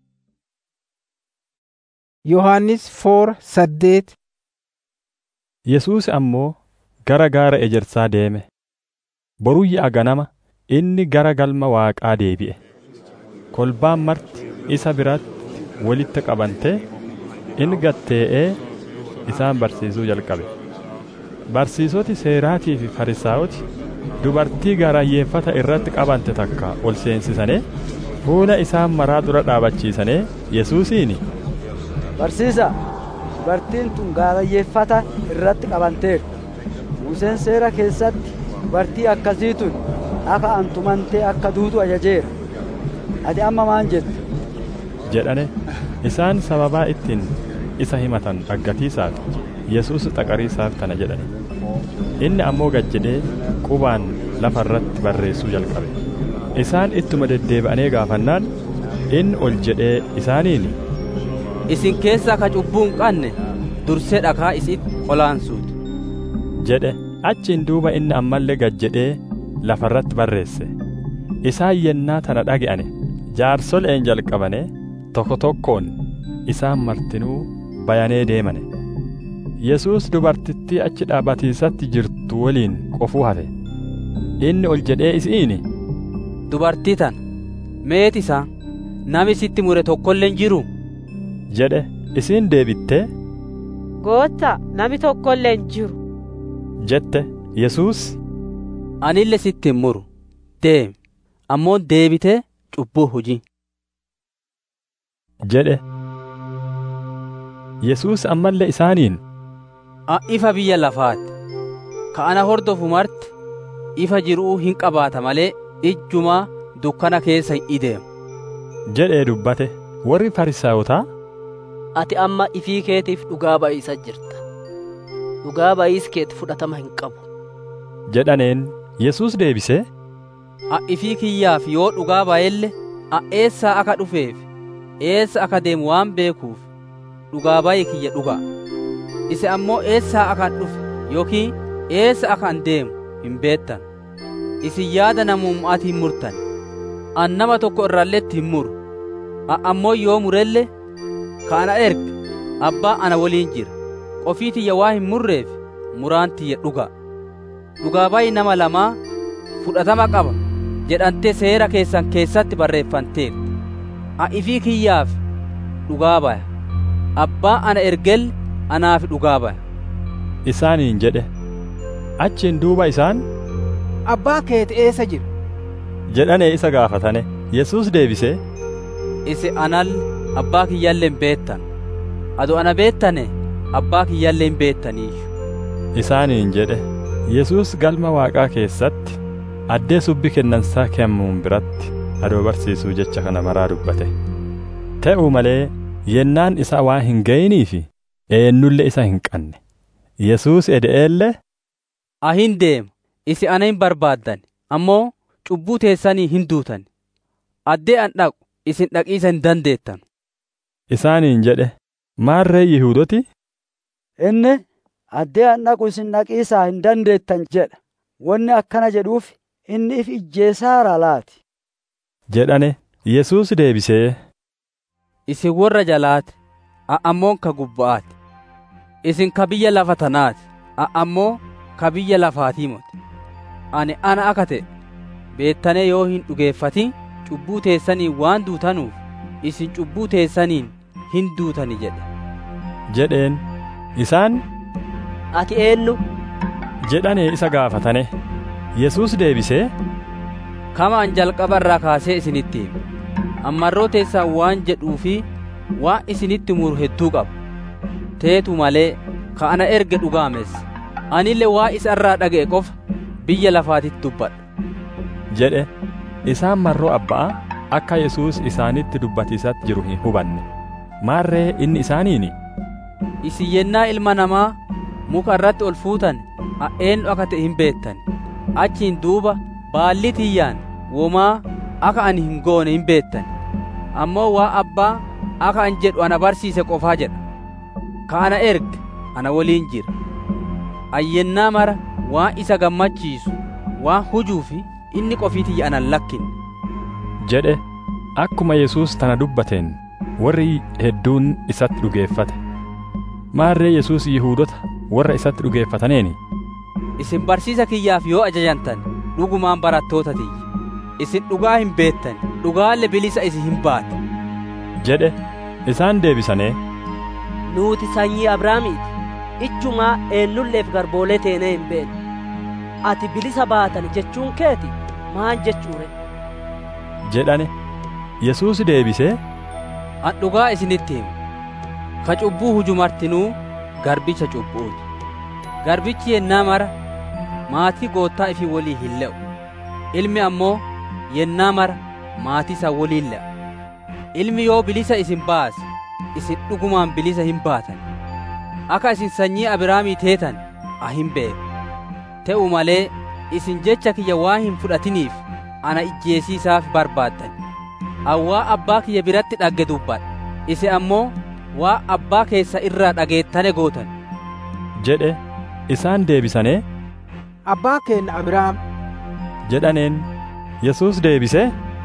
yohannis foor saddeet yesuus ammoo gara gaara ejersaa deeme boruyyaa ganama inni gara galma waaqaa deebi'e kolbaan marti isa biratti walitti qabantee inni gattee'ee isaan barsiisuu jalqabe barsiisoti seeraatii fi farisaa'oti dubartii gaarayyeeffata irratti qabante takka ol seensisanii fuula isaan maraa dura dhaabachiisanii yesuusiini barsiisa dubartiin tun gaarayyeeffata irratti qabanteerti museen seera keessatti dubartii akkasii tun akka antumantee akka duutu ajajeera ati amma maan jettu jedhane isaan sababaa ittiin isa himatan dhaggatiisaaf yesuus xaqariisaaf tana jedhane inni ammoo gad jedhee qubaan lafa irratti barreessuu jalqabe isaan ittuma deddeebi'anii gaafannaan inni ol jedhee isaaniini isin keessaa ka cubbuu hin qabne dursee dhakaa isitti olaansuuti jedhe achiin duuba inni ammallee gad jedhee lafa irratti barreesse isaan yennaa tana dhage'ane jaarsoleen jalqabane tokko tokkoon isaan martinuu bayanee deemane yesuus dubartittii achi dhaabatiisatti jirtu waliin qofuu hafe inni ol jedhee isiini dubartii tana meet isaa nami sitti mure tokkolleen jiru jedhe isiin deebittee gootta nami tokkolleen jiru jette yesuus anille sitti hin muru deemi ammoo deebitee cubbuu hujii jedhe yesuus ammallee isaaniin ifa biyya lafaati ka ana hordofu marti ifa jiruu hin qabaata malee ijjumaa dukkana keessa hin ideemu jedhee dubbate warri farisaawotaa ati amma ifii keetiif dhugaa ba'iisa jirta dhugaa ba'iis keeti fudhatama hin qabu jedhaneen Yesuus deebisee A'ifii kiyyaaf yoo dhugaa ba'elle a eessaa akka dhufeef eessa akka deemu waan beekuuf dhugaa ba'i kiyya dhugaa ise ammoo eessaa akkan dhufe yookiin eessa akkan deemu hin beettan isin yaada namummaati hin murtan an nama tokko irralletti hin muru a ammoo yoo murelle ka ana erge abbaa ana waliin jira qofii tiyya waa hin murreef muraan tiyya dhugaa dhugaa ba'i nama lamaa fudhatama qaba jedhantee seera keessan keessatti barreeffanteerti a ifii kiyyaaf dhugaa baya abbaa ana ergel anaaf dhugaa baya isaaniin jedhe achiin duuba isaan abbaa keeti eessa jira jedhanee isa gaafatane yesus deebisee isi anal abbaa kiyyalleen beettan ado ana beettane abbaa kiyyalleen beettaniiyyu isaaniin jedhe yesus galma waaqaa keessatti addee subbi kennansaa kennamuun biratti adoo barsiisuu jecha kana maraa dubbate ta'uu malee yennaan isaa waan hin ga'iniifi eenyulle isa hin qanne yesus ede'eelle ahin deema isi ana hin barbaaddan ammoo cubbuu teessanii hin duutan addee an dhaqu isin dhaqiisa hin dandeettan isaaniin jedhe maarree yihuudoti inni addee an dhaqu isin dhaqiisaa hin dandeettan jedha wanni akkana jedhuuf inni if ijjeesaara laati jedhane yesus deebisee isin warra jalaati ammoo ka gubba'aati isin ka biyya lafa tanaati ammoo ka biyya lafaatii moti ani ana akka ta'e beettanee yoo hin dhugeeffatin cubbuu teessaniin waan duutanuuf isin cubbuu teessaniin hin duutani jedhe jedheen isaan ati eenyu jedhanee isa gaafatane yesus deebisee kama an jalqaba irraa kaasee isinitti hime ammarroo teessaa waan jedhuu fi waan isinitti muru hedduu qaba teetu malee ka ana erge dhugaames anille waa isa irraa dhaga'e qofa biyya lafaatitti dubbadha jedhe isaan marroo abba'a akka yesus isaanitti dubbatiisatti jiru hin hubanne maarree inni isaaniini isin yennaa ilma namaa muka irratti ol fuutan eenyu akka ta'e hin beettan achiin duuba baalli tiyyaan womaa akka ani hin goone hin beettan ammoo waa abbaa akka an jedhu ana barsiise qofaa jedha ka ana erge ana waliin jira ayyennaa mara waan isa gammachiisu waan hujuu fi inni qofii tiyya anan lakkinne jedhe akkuma yesus tana dubbateen warri hedduun isatti dhugeeffate maarree yesus yihuudota warra isatti dhugeeffataneeni isin barsiisa kiyyaaf yoo ajajantan dhugumaan barattoota tiyya isin dhugaa hin beettan dhugaalle bilisa isin hin baate jedhe isaan deebisanii nuuti sanyii abrahaamiiti ichumaa eenyulleef garboolee teenee hin beekne ati bilisa baatan jechuun keeti maan jechuure jedhane yesus deebisee an dhugaa isinitti himu ka cubbuu hujumartinuu garbicha cubbuuti garbichi yennaa mara maatii goottaa ifii walii hin le'u ilmi ammoo yennaa mara maatii isa waliin le'a ilmi yoo bilisa isin baase isin dhugumaan bilisa hin baatan akka isin sanyii abrahaamii teetan a hin beeku ta'u malee isin jecha kiyya waan hin fudhatiniif ana ijjeesiisaaf barbaaddan awwaa abbaa kiyya biratti dhagge dubbadha isi ammoo waa abbaa keessa irraa dhageettane gootan jedhe isaan deebisanii abbaa keenna abrahaam jedhaneen yesus deebisee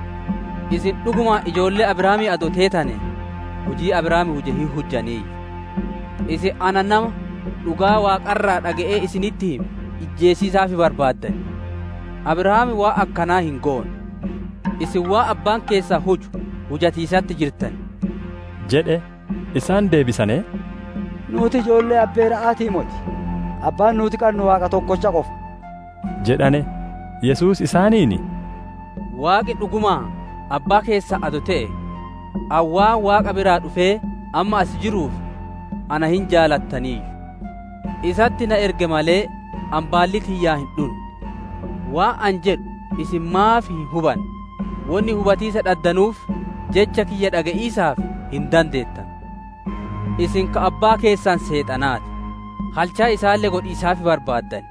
isin dhuguma ijoollee abrahaamii ado teetane hujii abrahaami huje hin hujjaniiyyu isin ana nama dhugaa waaqarraa dhaga'ee isinitti hime ijjeesiisaafi barbaaddan abrahaami waa akkanaa hin goone isin waa abbaan keessaa huju hujatiisatti jirtan jedhe isaan deebisanii nuti ijoollee abbeera'aatii moti abbaan nuti qabnu waaqa tokkocha qofa jedhane yesus isaaniini waaqi dhugumaa abbaa keessaa ado ta'e awwaa waaqa biraa dhufee amma as jiruuf ana hin jaalattaniiyyu isatti na erge malee an baalli tiyyaa hin dhunne waa an jedhu isin maaf hin huban wonni hubatiisa dhaddanuuf jecha kiyya dhaga'iisaaf hin dandeettan isin ka abbaa keessan seexanaati halchaa isaallee godhiisaafi barbaaddan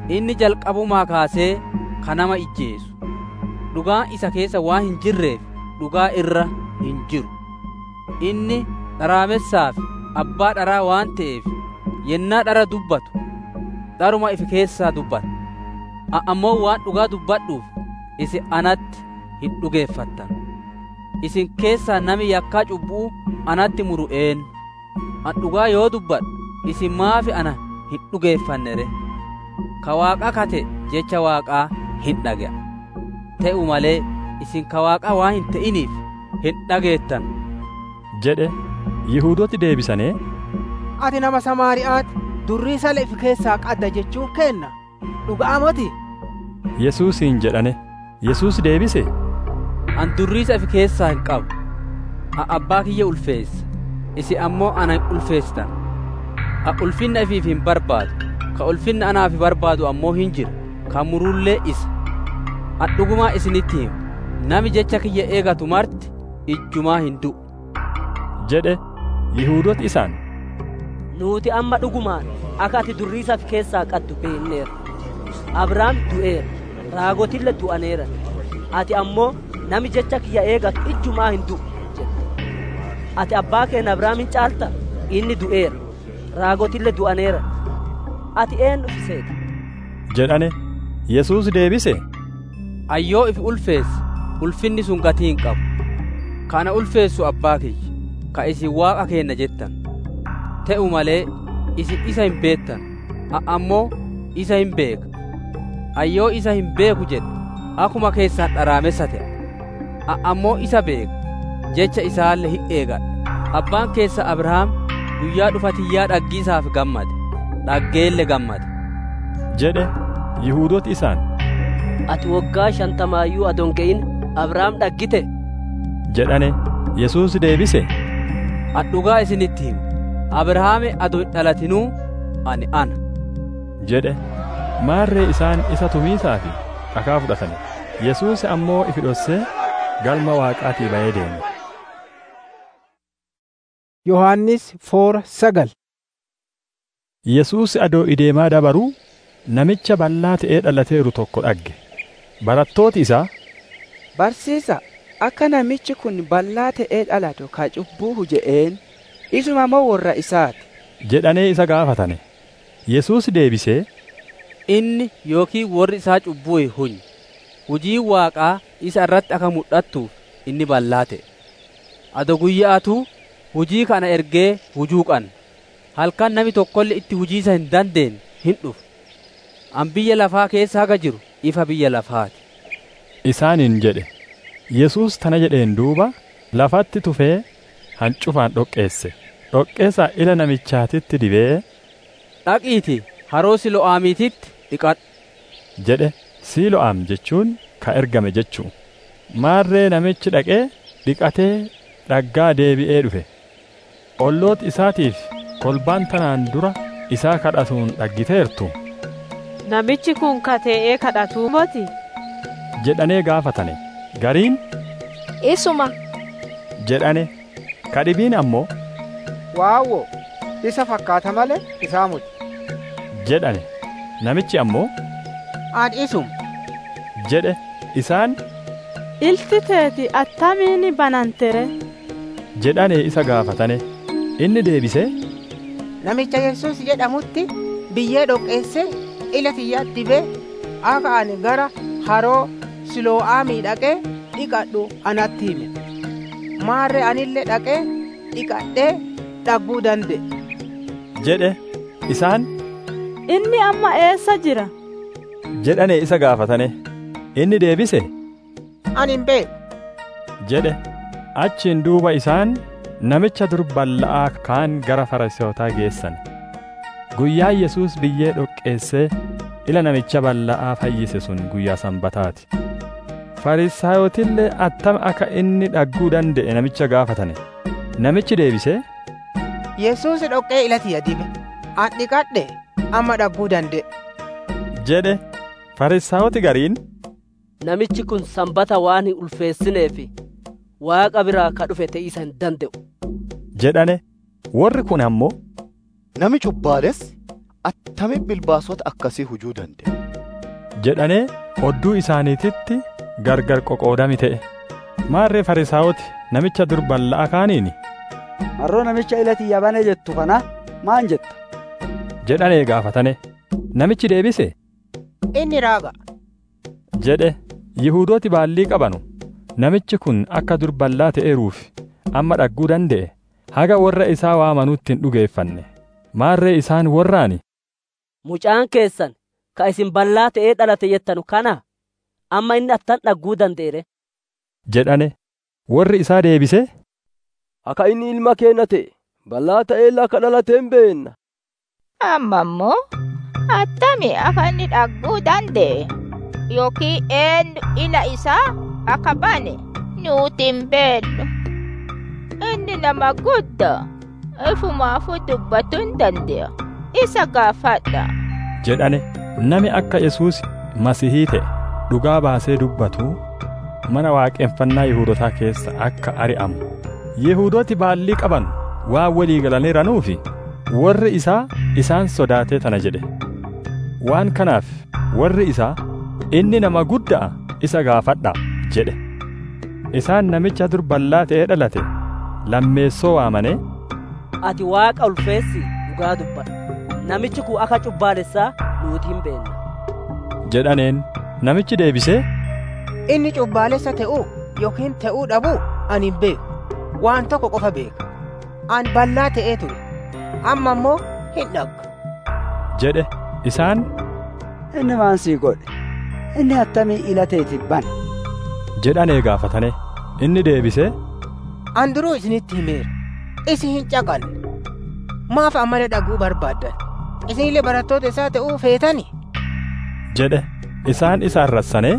inni jalqabumaa kaasee ka nama ijjeesu dhugaan isa keessa waan hin jirreef dhugaa irra hin jiru inni dharaamessaaf abbaa dharaa waan ta'eef yennaa dhara dubbatu dharuma ifi keessaa dubbata ammoo waan dhugaa dubbadhuuf isin anatti hin dhugeeffattan isin keessaa nami yakkaa cubbuu anatti muru een an dhugaa yoo dubbadhu isin maafi ana hin dhugeeffannere ka waaqa kate jecha waaqaa hin dhage'a ta'u malee isin ka waaqaa waan hin ta'iniif hin dhageettan jedhe yihuudooti deebisanii ati nama samaari'aati durrii sala ifi keessaa qadda jechuun kenna dhugaa moti yesuusiin jedhane yesuus deebise an durriisa ifi keessaa hin qabu a abbaa kiyya ulfeessa isin ammoo ana hin ulfeessitan a ulfinna ifiif hin barbaadu ka ulfinna anaaf barbaadu ammoo hin jira ka murullee isa an dhugumaa isinitti himu nami jecha kiyya eegatu marti ijjumaa hin du'u jedhe yihuudooti isaan nuuti amma dhugumaan akka ati durriisa fi keessaa qaddu beekneera abrahaam du'eera raagotille du'aneera ati ammoo nami jecha kiyya eegatu ijjumaa hin du'u jedhe ati abbaa keenya abrahaamin caalta inni du'eera raagotille du'aneera ati eenyu fiseeta jedhane yesuus deebise ayyoo ifi ulfeesse ulfinni sun gatii hin qabu kana ulfeessu abbaa kiyya ka isin waaqa keenna jettan ta'u malee isin isa hin beektan ammoo isa hin beeka ayyoo isa hin beeku jedhe akkuma keessaan dharaamessa ta'a ammoo isa beeka jecha isaallee hin eegadha abbaan keessa abrahaam guyyaa dhufatiyyaa dhaggiisaaf gammade dhaggeelle gammade jedhe yihuudooti isaan ati waggaa shantamaayyuu adon ga'in abrahaam dhaggite jedhane yesuus deebise an dhugaa isinitti himu abrahaame ado hin dhalatinuu ani ana jedhe maarree isaan isa tumiisaa fi dhakaa fudhatane yesuus ammoo ifi dhossee galma waaqaatii ba'ee deeme yohannis foora sagal yesuus adoo ideemaa dabaruu namicha bal'aa ta'ee dhalateeru tokko dhagge barattooti isaa barsiisa akka namichi kun bal'aa ta'ee dhalatu ka cubbuu huja'een isuma moo warra isaati jedhanee isa gaafatane yesuus deebisee inni yookiin warri isaa cubbuu hunyi hujii waaqaa isa irratti akka mul'attuuf inni bal'aa ta'e ado guyyaatuu hujii kana ergee hujuu qanna halkan nami tokkolle itti hujiisa hin dandeenye hin dhufu an biyya lafaa keessa haga jiru ifa biyya lafaati isaaniin jedhe yesuus tana jedheen duuba lafatti tufee hancufaan dhoqqeesse dhoqqeessa ila namichaatitti dibee dhaqiiti haroo silo'aamiititti dhiqadhu jedhe siilo'aam jechuun ka ergame jechuu maarree namichi dhaqee dhiqatee dhaggaa deebi'ee dhufe olloot isaatiif kolbaan tanaan dura isaa kadhatuun dhaggiteertu namichi kun kate'ee kadhatuu moti jedhanee gaafatane gariin isuma jedhane kadhibiin ammoo waawwo isa fakkaata malee isaa muti jedhane namichi ammoo an isum jedhe isaan ilti teeti attamiini banantere jedhane isa gaafatane inni deebisee namicha yesus jedhamutti biyyee dhoqqeesse ila tiyya dibee akka ani gara haroo siloo'aamii dhaqee dhiqadhu anatti hime maarre anillee dhaqee dhiqadhee dhagguu danda'e jedhe isaan inni amma eessa jira jedhane isa gaafatane inni deebise ani hin beeku jedhe achiin duuba isaan namicha dur balla'aa kaan gara farisootaa geessan guyyaa yesuus biyyee dhoqqeessee ila namicha balla'aa fayyise sun guyyaa sanbataati farisaayotillee attam akka inni dhagguu danda'e namicha gaafatane namichi deebisee yesuus dhoqqee ila tiyya dibe an dhiqadhe amma dhagguu danda'e jedhe farisaayoti gariin namichi kun sanbata waan hin ulfeessineef waaqa biraa ka dhufe ta'isa hin danda'u jedhane warri kun ammoo nami cubbaalessi attami bilbaasota akkasii hujuu danda'e jedhanee odduu isaaniititti gargar qoqoodami ta'e maarree farisaawoti namicha dur balla'a kaaniini marroo namicha ilati yabane jettu kana maan jetta jedhanee gaafatane namichi deebise inni raaga jedhe yihuudooti baallii qabanu namichi kun akka dur ballaa ta'eeruuf amma dhagguu danda'e haga warra isaa waamanuutti hin dhugeeffanne maarree isaan warraani mucaan keessan ka isin ballaa ta'ee dhalate jettanu kana amma inni attan dhagguu danda'ere jedhane warri isaa deebise akka inni ilma keenya ta'e ballaa ta'ee akka dhalateen beenna amma immoo attami akka inni dhagguu danda'e yookiin eenyu ila isaa akka bane nuti hin beennu inni nama guddaa ifumaafuu dubbachuu hin danda'a isa gaafadha jedhane nami akka yesuus masihii ta'e dhugaa baasee dubbatu mana waaqeffannaa yihuudotaa keessa akka ari'amu yihuudooti baallii qaban waan walii galaniiranuufi warri isaa isaan sodaatee tana jedhe waan kanaaf warri isaa inni nama guddaa isa gaafadha jedhe isaan namicha dur ballaa ta'ee dhalate lammeessoo waamane ati waaqa ulfeessi dhugaa dubbadha namichi kun akka cubbaalessaa nuti hin beenna jedhaneen namichi deebisee inni cubbaalessa ta'uu yookiin ta'uu dhabuu ani hin beeku waan tokko qofa beeka ani ballaa ta'ee ture amma immoo hin dhagga jedhe isaan inni maan sii godhe inni attamii ila teetiin bane jedhanee gaafatane inni deebisee an duruu isinitti himeera isin hin caqanne maaf ammallee dhaguu barbaaddan isinillee barattoota isaa ta'uu feetani jedhe isaan isa arrassanee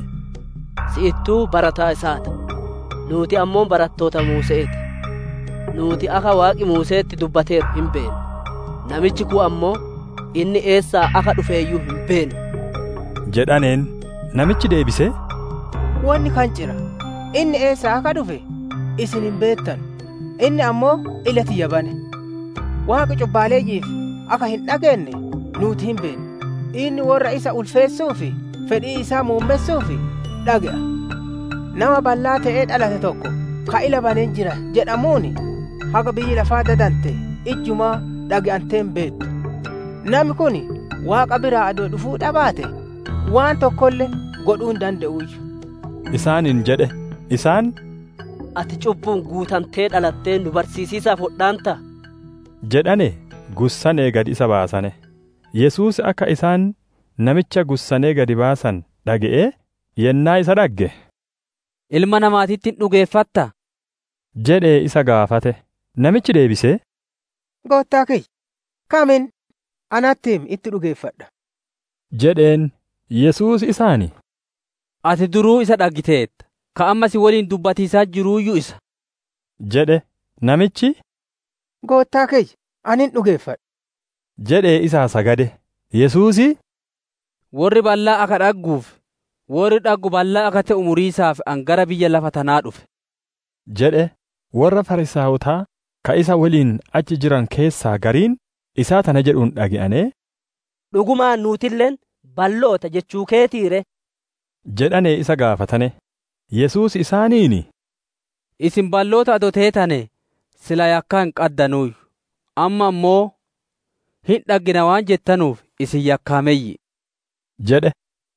si'ittuu barataa isaati nuti ammoo barattoota muuseeti nuti akka waaqi muuseetti dubbateeru hin beenu namichi kun ammoo inni eessaa akka dhufeeyyuu hin beenu jedhaneen namichi deebisee wanni kan cira inni eessaa akka dhufe isin hin beektan inni ammoo ila tiyya bane waaqa cubbaaleeyyiif akka hin dhageenye nuti hin beekne inni warra isa ulfeessuufi fedhii isaa muummessuufi dhaga'a nama ballaa ta'ee dhalate tokko ka ila baneen jira jedhamuuni haga biyyi lafaa dadante ijjumaa dhaga'anteen beektu namni kun waaqa biraa adoo dhufuu dhabaate waan tokkollee godhuu hin danda'uuyyu isaaniin jedhe isaan ati cubbuun guutamtee dhalattee nu barsiisiisaaf hodhaanta jedhane gussanee gad isa baasane yesuus akka isaan namicha gussanee gadi baasan dhaga'ee yennaa isa dhagge ilma namaatitti hin dhugeeffatta jedhee isa gaafate namichi deebisee goottaa kiyya kamin anattiim itti dhugeeffadha jedheen yesuus isaani ati duruu isa dhaggiteetta ka amma si waliin dubbatiisaa jiruuyyu isa jedhe namichi goottaa kiyya anin dhugeeffadha jedhee isaa sagade yesuusi warri ballaa akka dhagguuf warri dhaggu ballaa akka ta'u muriisaaf an gara biyya lafa tanaa dhufe jedhe warra farisaawotaa ka isa waliin achi jiran keessaa gariin isaa tana jedhuun dhagi'anee dhugumaan nuutilleen balloota jechuu keetiire jedhanee isa gaafatane yesuus isaaniini isin balloota ado teetane sila yakkaa hin qaddanuuyyu amma ammoo hin dhaggina waan jettanuuf isin yakkaameeyyi jedhe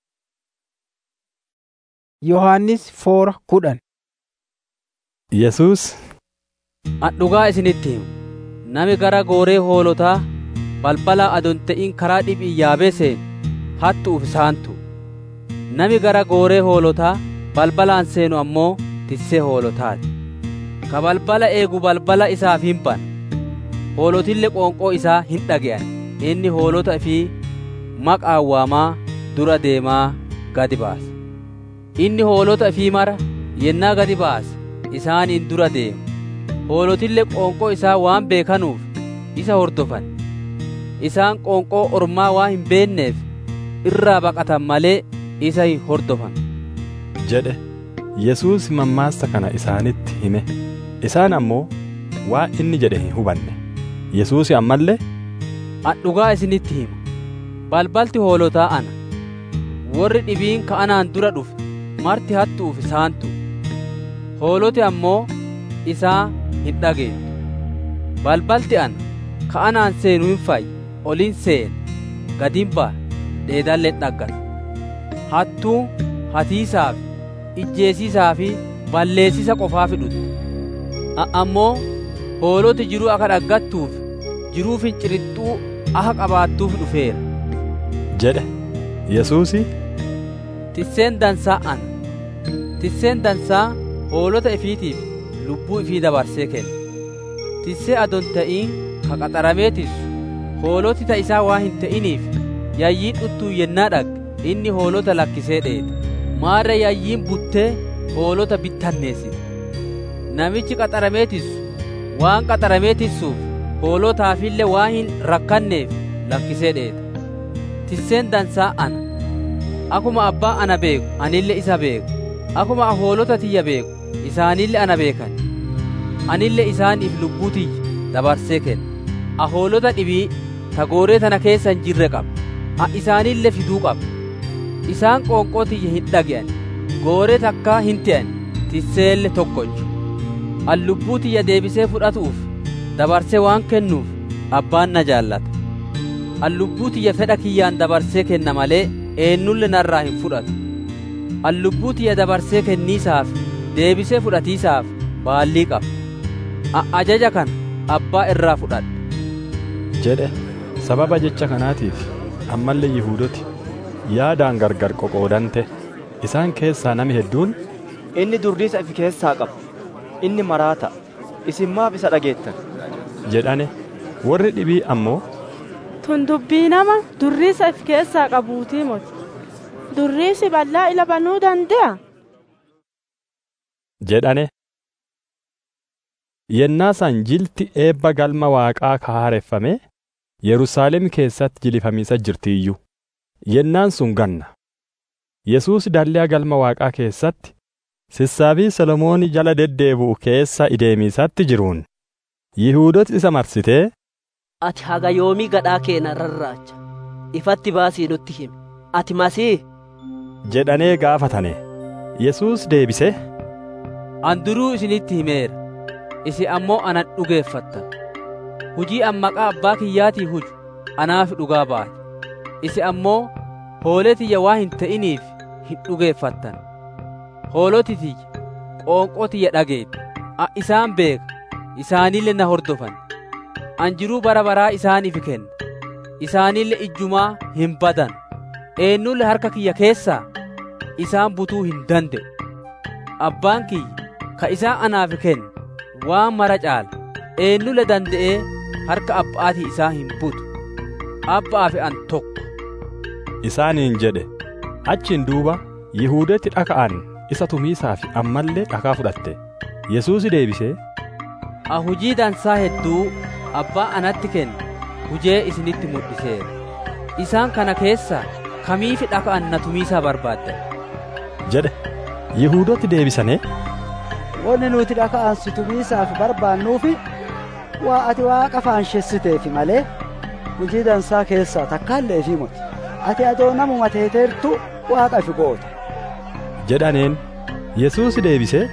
yohannis foora kudhan yesuus an dhugaa isinitti himu nami gara gooree hoolotaa balbala adon ta'in karaa dhibii yaabee seenu hattuuf isaantu nami gara gooree hoolotaa balbalaan seenu ammoo tissee hoolotaati ka balbala eegu balbala isaaf hin bana hoolotille qoonqoo isaa hin dhage'an inni hoolota fi maqaan waamaa dura deemaa gadi baasa inni hoolota fi mara yennaa gadi baasa isaaniin dura deema hoolotille qoonqoo isaa waan beekanuuf isa hordofan isaan qoonqoo ormaa waan hin beekneef irraa baqatan malee isa hin hordofan jedhe yesuus mammaassa kana isaanitti hime isaan ammoo waan inni jedhe hin hubanne yesuus ammallee an dhugaa isinitti hima balbalti hoolotaa ana warri dhibiin ka anaan dura dhufe marti hattuuf isaantu hooloti ammoo isaa hin dhageettu balbalti ana ka anaan seenu hin fayyi olin seena gadin baa dheedalleen dhaggata hattuu hatiisaaf ijjeesiisaa fi balleessisa qofaa fidhutti ammoo hooloti jiruu akka dhaggattuuf jiruu fincirixxuu akka qabaattuuf dhufeera jedhe yesuusi tisseen dansaa ana tisseen dansaa hoolota ifiitiif lubbuu ifii dabarsee kenna tissee adon ta'iin ka qaxaramee tissu hooloti ta isaa waa hin ta'iniif yayyii dhuttuu yennaa dhagge inni hoolota lakkisee dheete maarra yayyiin buttee hoolota bittanneessite namichi qaxaramee tissu waan qaxaramee tissuuf hoolotaafillee waan hin rakkanneef lakkisee dheete tisseen dansaa ana akuma abbaa ana beeku anille isa beeku akuma hoolota tiyya beeku isaanille ana beekan anille isaaniif lubbuu tiyya dabarsee kenna ahoolota dhibii ta gooree tana keessa hin jirre qaba a isaanille fiduu qaba isaan qoonqoo tiyya hin dhage'an gooree takkaa hin te'an tisseelle tokkochu an lubbuu tiyya deebisee fudhatuuf dabarsee waan kennuuf abbaan na jaallata an lubbuu tiyya fedha kiyyaan dabarsee kenna malee eennulle narraa hin fudhatu an lubbuu tiyya dabarsee kenniisaaf deebisee fudhatiisaaf baallii qaba ajaja kana abbaa irraa fudhadha jedhe sababa jecha kanaatiif ammallee yihuudoti yaadaan gargar qoqoodante isaan keessaa nami hedduun inni durriisa ifi keessaa qaba inni maraata isin maaf isa dhageettan jedhane warri dhibii ammoo tun dubbii nama durriisa if keessaa qabuutii moti durriisi bal'aa ila banuu danda'a jedhane yennaa san jilti eebba galma waaqaa kahaareffame yerusaalem keessatti jilifamiisa jirtiiyyuu yennaan sun ganna yesuus dalliyaa galma waaqaa keessatti sissaabii solomoon jala deddeebi'u keessa ideemiisatti jiruun yihuudoti isa marsitee ati haga yoomii gadhaa keena rarraacha ifatti baasii nutti himi ati masii jedhanee gaafatane yesuus deebise an duruu isinitti himeera isin ammoo anan dhugeeffattan hujii an maqaa abbaa kiyyaatii huju anaaf dhugaa baate isin ammoo hoolee tiyya waa hin ta'iniif hin dhugeeffattan hooloti tiyya qoonqoo tiyya dhageeti a isaan beeka isaanille na hordofan an jiruu bara baraa isaaniif kenna isaanille ijjumaa hin badan eennulle harka kiyya keessaa isaan butuu hin danda'u abbaan kiyya ka isaan anaaf kenna waan mara caala eennulle danda'ee harka abbaatii isaa hin butu abbaa fi an tokko isaaniin jedhe achiin duuba yihuudetti dhaka'an isa tumiisaaf ammallee dhakaa fudhatte yesuusi deebisee a hujii dansaa hedduu abbaa anatti kenne hujee isinitti mul'iseera isaan kana keessaa kamiifi dhaka'an na tumiisaa barbaaddan jedhe yihuudotti deebisane wanni nuti dhaka'an si tumiisaaf barbaannuufi waa ati waaqa faanshessiteefi malee hujii dansaa keessaa takkaallee fi moti ati adoo namuma teeteertu waaqa ifi goota jedhaneen yesuus deebisee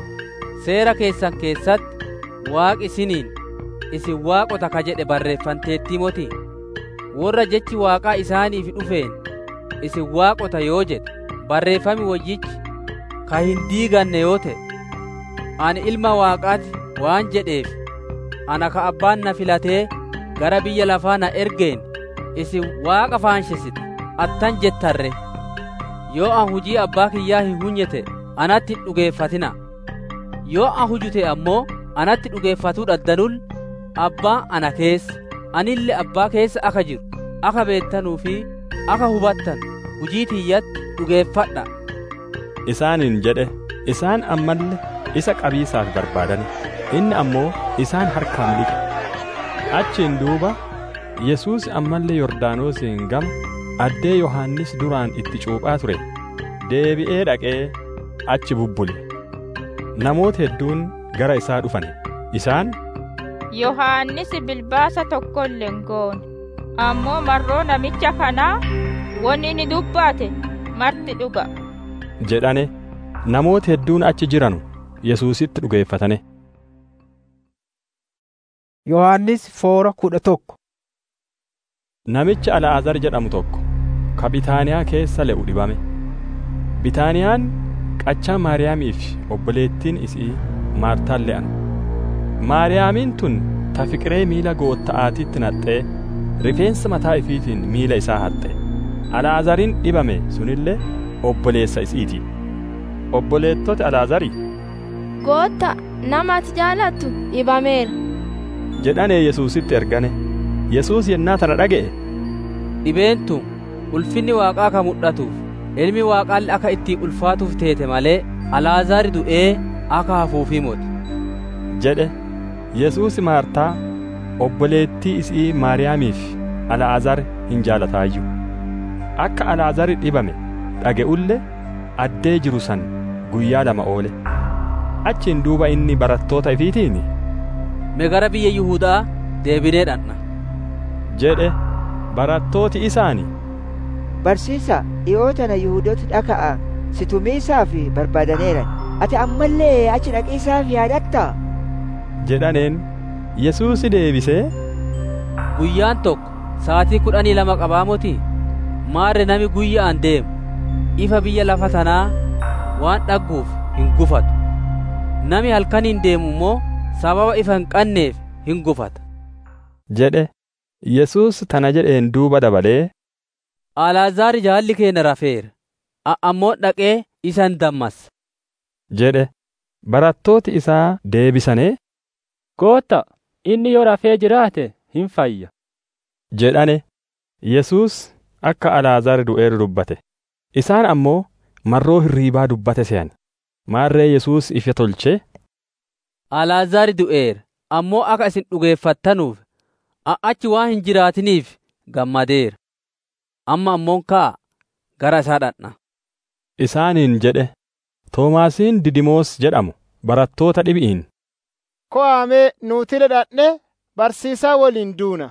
seera keessan keessatti waaqi isiniin isin waaqota ka jedhe barreeffanteetti moti warra jechi waaqaa isaaniif dhufeen isin waaqota yoo jedhe barreeffami wayyichi ka hin diiganne yoo ta'e ani ilma waaqaati waan jedheef ana ka abbaan na filatee gara biyya lafaa na ergeen isin waaqa faanshessite attan jettarre yoo an hujii abbaa kiyyaa hin hunyete anatti hin dhugeeffatina yoo an hujute ammoo anatti dhugeeffatuu dhaddanul abbaa ana keessa anille abbaa keessa aka jiru aka beettanuu fi aka hubattan hujii tiyyatti dhugeeffadha isaaniin jedhe isaan ammalle isa qabiisaaf barbaadan inni ammoo isaan harkaan dhiqe achiin duuba yesuus ammallee yordaanosiin gama addee yohannis duraan itti cuuphaa ture deebi'ee dhaqee achi bubbule namoota hedduun gara isaa dhufan isaan yohaannisi bilbaasa tokko illee hin goone ammoo marroo namicha kanaa wanni inni dubbate marti dhuga jedhane namoota hedduun achi jiranu yesuusitti dhugeeffatane yohannis foora kudha tokko namicha al'aazar jedhamu tokko ka bitaaniyaa keessa le'u dhibame bitaaniyaan qachaa maariyaamii fi obboleettiin isii maartaan le'an maariyaamiin tun ta fiqiree miila gootta'aatiitti naxxee rifeensa mataa ifiitiin miila isaa haxxe al'aazariin dhibame sunillee obboleessa isiiti obboleettoti al'aazari gootta nama ati jaalattu dhibameera jedhanee yesuusitti ergane yesuus yennaa tana dhaga'e dhibeentu ulfinni waaqaa ka mul'atuuf ilmi waaqaalli akka itti ulfaatuuf teete malee al'aazaari du'ee akka hafuufii moti jedhe yesuus maartaa obboleettii isii maariyaamiif al'aazar hin jaalataayyuu akka al'aazari dhibame dhaga'ulle addee jiru san guyyaa lama oole achiin duuba inni barattoota ifiitiin me gara biyya yihuudaa deebinee dhanna jedhe barattooti isaani barsiisa dhi'oo tana yihuudooti dhaka'a si tumiisaaf barbaadaneeran ati ammallee achi dhaqiisaaf yaadatta jedhaneen yesuusi deebisee guyyaan tokko saatii kudhanii lama qabaa moti maarre nami guyya'an deemu ifa biyya lafa tanaa waan dhagguuf hin gufatu nami halkaniin deemu immoo sababa ifa hin qanneef hin gufata jedhe yesuus tana jedheen duuba dabalee alaazaar jaalli keenya rafeera ammoo dhaqee isan dammas jedhe barattooti isaa deebisanii gootta inni yoo rafee jiraate hin fayya jedhane yesuus akka alaazaar du'eeru dubbate isaan ammoo marroo hirriibaa dubbate se'an maarree yesuus ifa tolchee alaazaar du'eera ammoo akka isin dhugeeffattanuuf achi waan hin jiraatiniif gammadeera amma ammoon kaa gara isaa dhaqna isaaniin jedhe toomaasiin didimoos jedhamu barattoota dhibi'iin ko'aamee nuutile dhaqne barsiisaa waliin duuna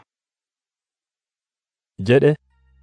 jedhe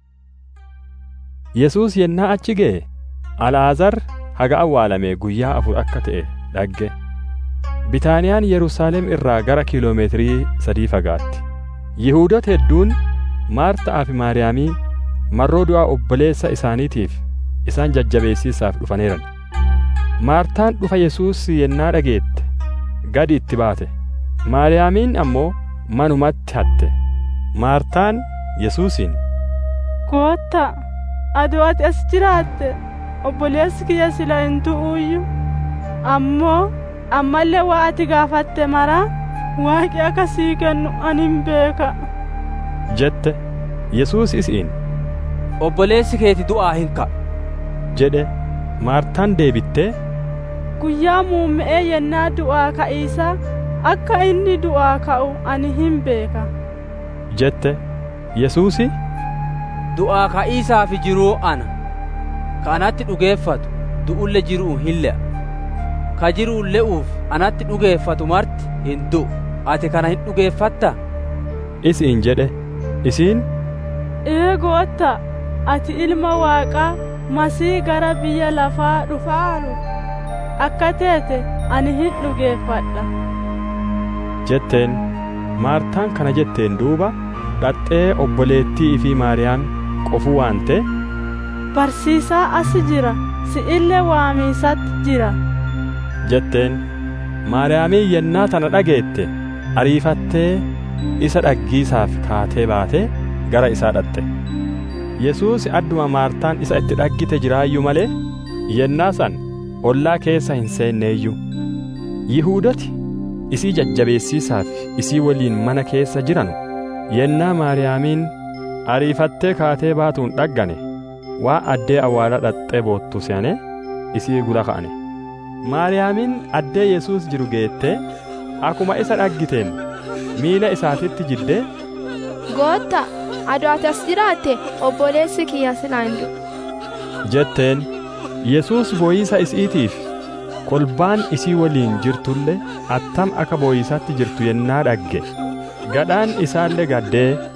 yesuus yennaa achi ga'e al'aazar haga awwaalamee guyyaa afur akka ta'e dhagge bitaaniyaan yerusaalem irraa gara kiiloomeetirii sadii fagaatti yihuudota hedduun maarta'aa fi maariyaamii marroo du'aa obboleessa isaaniitiif isaan jajjabeessiisaaf dhufaneeran maartaan dhufa yesuus yennaa dhageette gadi itti baate maariyaamiin ammoo manumatti hatte maartaan yesuusiin gootta adoo ati as jiraatte obboleessi kiyya sila hin tu'uuyyu ammoo ammallee waa ati gaafatte maraa waaqi akka sii kennu ani hin beeka jette yesuus isiin obboleessi keeti du'aa hin ka'u jedhe maartaan deebittee guyyaa muumme'ee yennaa du'aa ka'iisa akka inni du'aa ka'u ani hin beeka jette yesuusi du'aa ka'iisaa fi jiruu ana ka anatti dhugeeffatu du'ulle jiruu hin le'a ka jiruu le'uuf anatti dhugeeffatu marti hin du'u ati kana hin dhugeeffatta isiin jedhe isiin ee gootta ati ilma waaqaa masii gara biyya lafaa dhufaaru akka teete ani hin dhugeeffadha jetteen maartaan kana jetteen duuba dhaxxee obboleettii fi maariyaam qofuu waante barsiisaa as jira si illee waamiisatti jira jetteen maariyaamii yennaa tana dhageette ariifattee isa dhaggiisaaf kaatee baatee gara isaa dhaxxe yesuus adduma maartaan isa itti dhaggite jiraayyuu malee yennaa san ollaa keessa hin seenneeyyuu yihuudoti isii jajjabeessiisaaf isii waliin mana keessa jiranu yennaa maariyaamiin ariifattee kaatee baatuun dhaggane waa addee awwaala dhaxxee boottu se'ane isii gula ka'ane maariyaamiin addee yesuus jiru geettee akuma isa dhaggiteen miila isaatitti jiddee gootta adoo ati as jiraatte obboleessi kiyya silaa hin du'u jetteen yesuus booyiisa isiitiif kolbaan isii waliin jirtulle attam akka booyisaatti jirtu yennaa dhagge gadhaan isaallee gaddee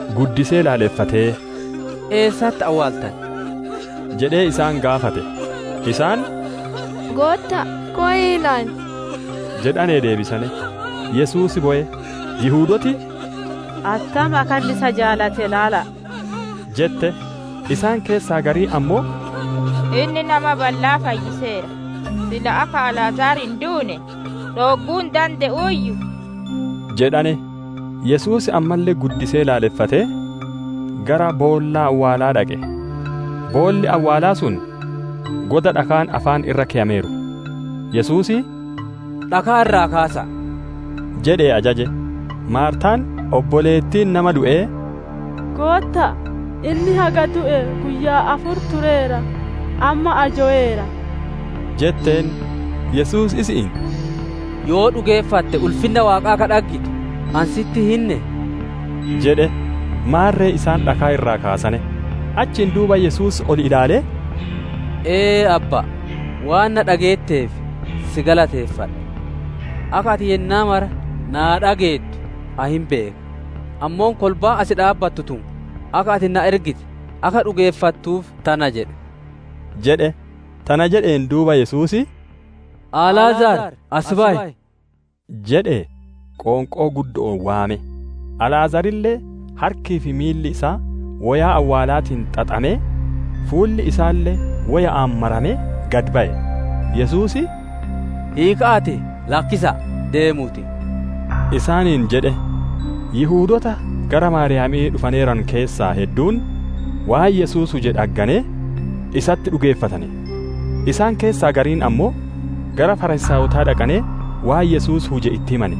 guddisee laaleffatee eessatti awwaaltan jedhee isaan gaafate isaan Gootta koyiilaan jedhanee deebisane yesuusi bo'e yihuudoti attam akan isa jaalate laala jette isaan keessaa garii ammoo inni nama bal'aa fayyiseera sila akka alaazaar hin duune dhogguun danda'uyyu jedhane yesuusi ammallee guddisee laaleffatee gara boollaa awwaalaa dhaqe boolli awwaalaa sun goda dhakaan afaan irra keeyameeru yesuusi dhakaa irraa kaasa jedhee ajaje maartaan obboleettiin nama du'ee gootta inni haga du'e guyyaa afur tureera amma ajo'eera jetteen yesuus isiin yoo dhugeeffatte ulfinna waaqaa ka dhaggitu ansitti hinne jedhe maarree isaan dhakaa irraa kaasane achiin duuba yesuus ol ilaalee ee abba waan na dhageetteef si galateeffadha akka ati yennaa mara naa dhageettu ahin beeka ammoon kolbaa asi dhaabbattu tun akka ati na ergite akka dhugeeffattuuf tana jedhe jedhe tana jedheen duuba yesuusi alaazaar as ba'i jedhe qoonqoo guddoon waame alaazarillee harkii fi miilli isaa wayaa awwaalaatiin xaxamee fuulli isaallee waya'aan maramee gad ba'e yesuusi hiikaate lakkisa deemuuti isaaniin jedhe yihuudota gara maariyaamii dhufaneeran keessaa hedduun waan yesuus huje dhagganee isatti dhugeeffatane isaan keessaa gariin ammoo gara farisaawotaa dhaqanee waan yesuus huje itti himane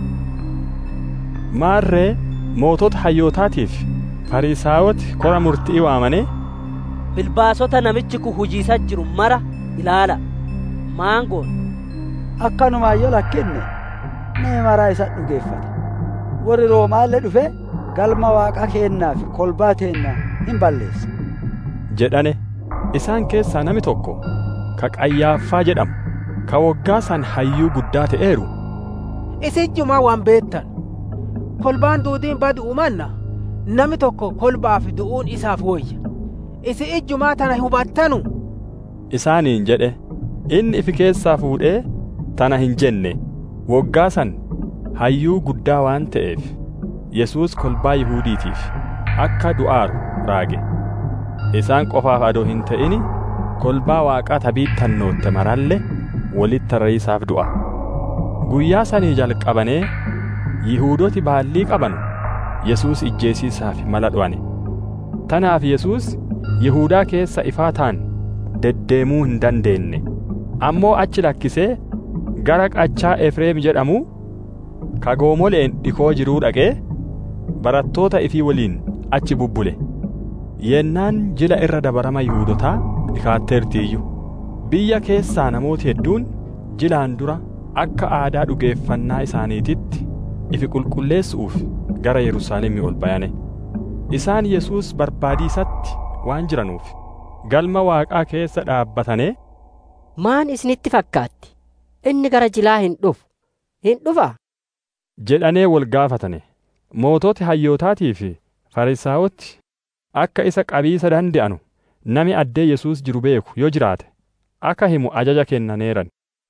maarree mootota hayyootaatiif farisaawoti kora murtii waamanii bilbaasota namichi kun hujiisa jiru mara ilaala maangoon akkanumaan yoo lakkinne nama maraa isa dhugeeffata warri roomaallee dhufe galma waaqa keennaa fi kolbaa teennaa hin balleessa jedhane isaan keessaa nami tokko ka qayyaaffaa jedhamu ka waggaa san hayyuu guddaa ta'eeru isijjumaa waan beettan kolbaan duudiin badu umanna nami tokko kolbaaf du'uun isaaf woyya isi ijjumaa tana hubattanu isaaniin jedhe inni ifi keessaa fuudhee tana hin jenne waggaa san hayyuu guddaa waan ta'eef yesuus kolbaa yihuudiitiif akka du'aaru raage isaan qofaaf adoo hin ta'ini kolbaa waaqaa tabiittannootte maralle walitti tarreessaaf du'a guyyaa sanii jalqabanee yihuudoti baallii qabanu yesuus ijjeesiisaaf mala dhu'ane tanaaf yesuus yihuudaa keessa ifaa ta'an deddeemuu hin dandeenye ammoo achi lakkisee gara qachaa efreem jedhamu kagoomoleen dhikoo jiruu dhaqee barattoota ifii waliin achi bubbule yennaan jila irra dabarama yihuudotaa dhikaatteertiiyyu biyya keessaa namooti hedduun jilaan dura akka aadaa dhugeeffannaa isaaniititti ifi qulqulleessuuf gara yerusaalemii ol bayane isaan yesuus barbaadiisatti waan jiranuuf galma waaqaa keessa dhaabbatanee maan isinitti fakkaatti inni gara jilaa hin dhufu hin dhufa jedhanee wal gaafatane moototi hayyootaatii fi farisaawoti akka isa qabiisa dande'anu nami addee yesuus jiru beeku yoo jiraate akka himu ajaja kennaneeran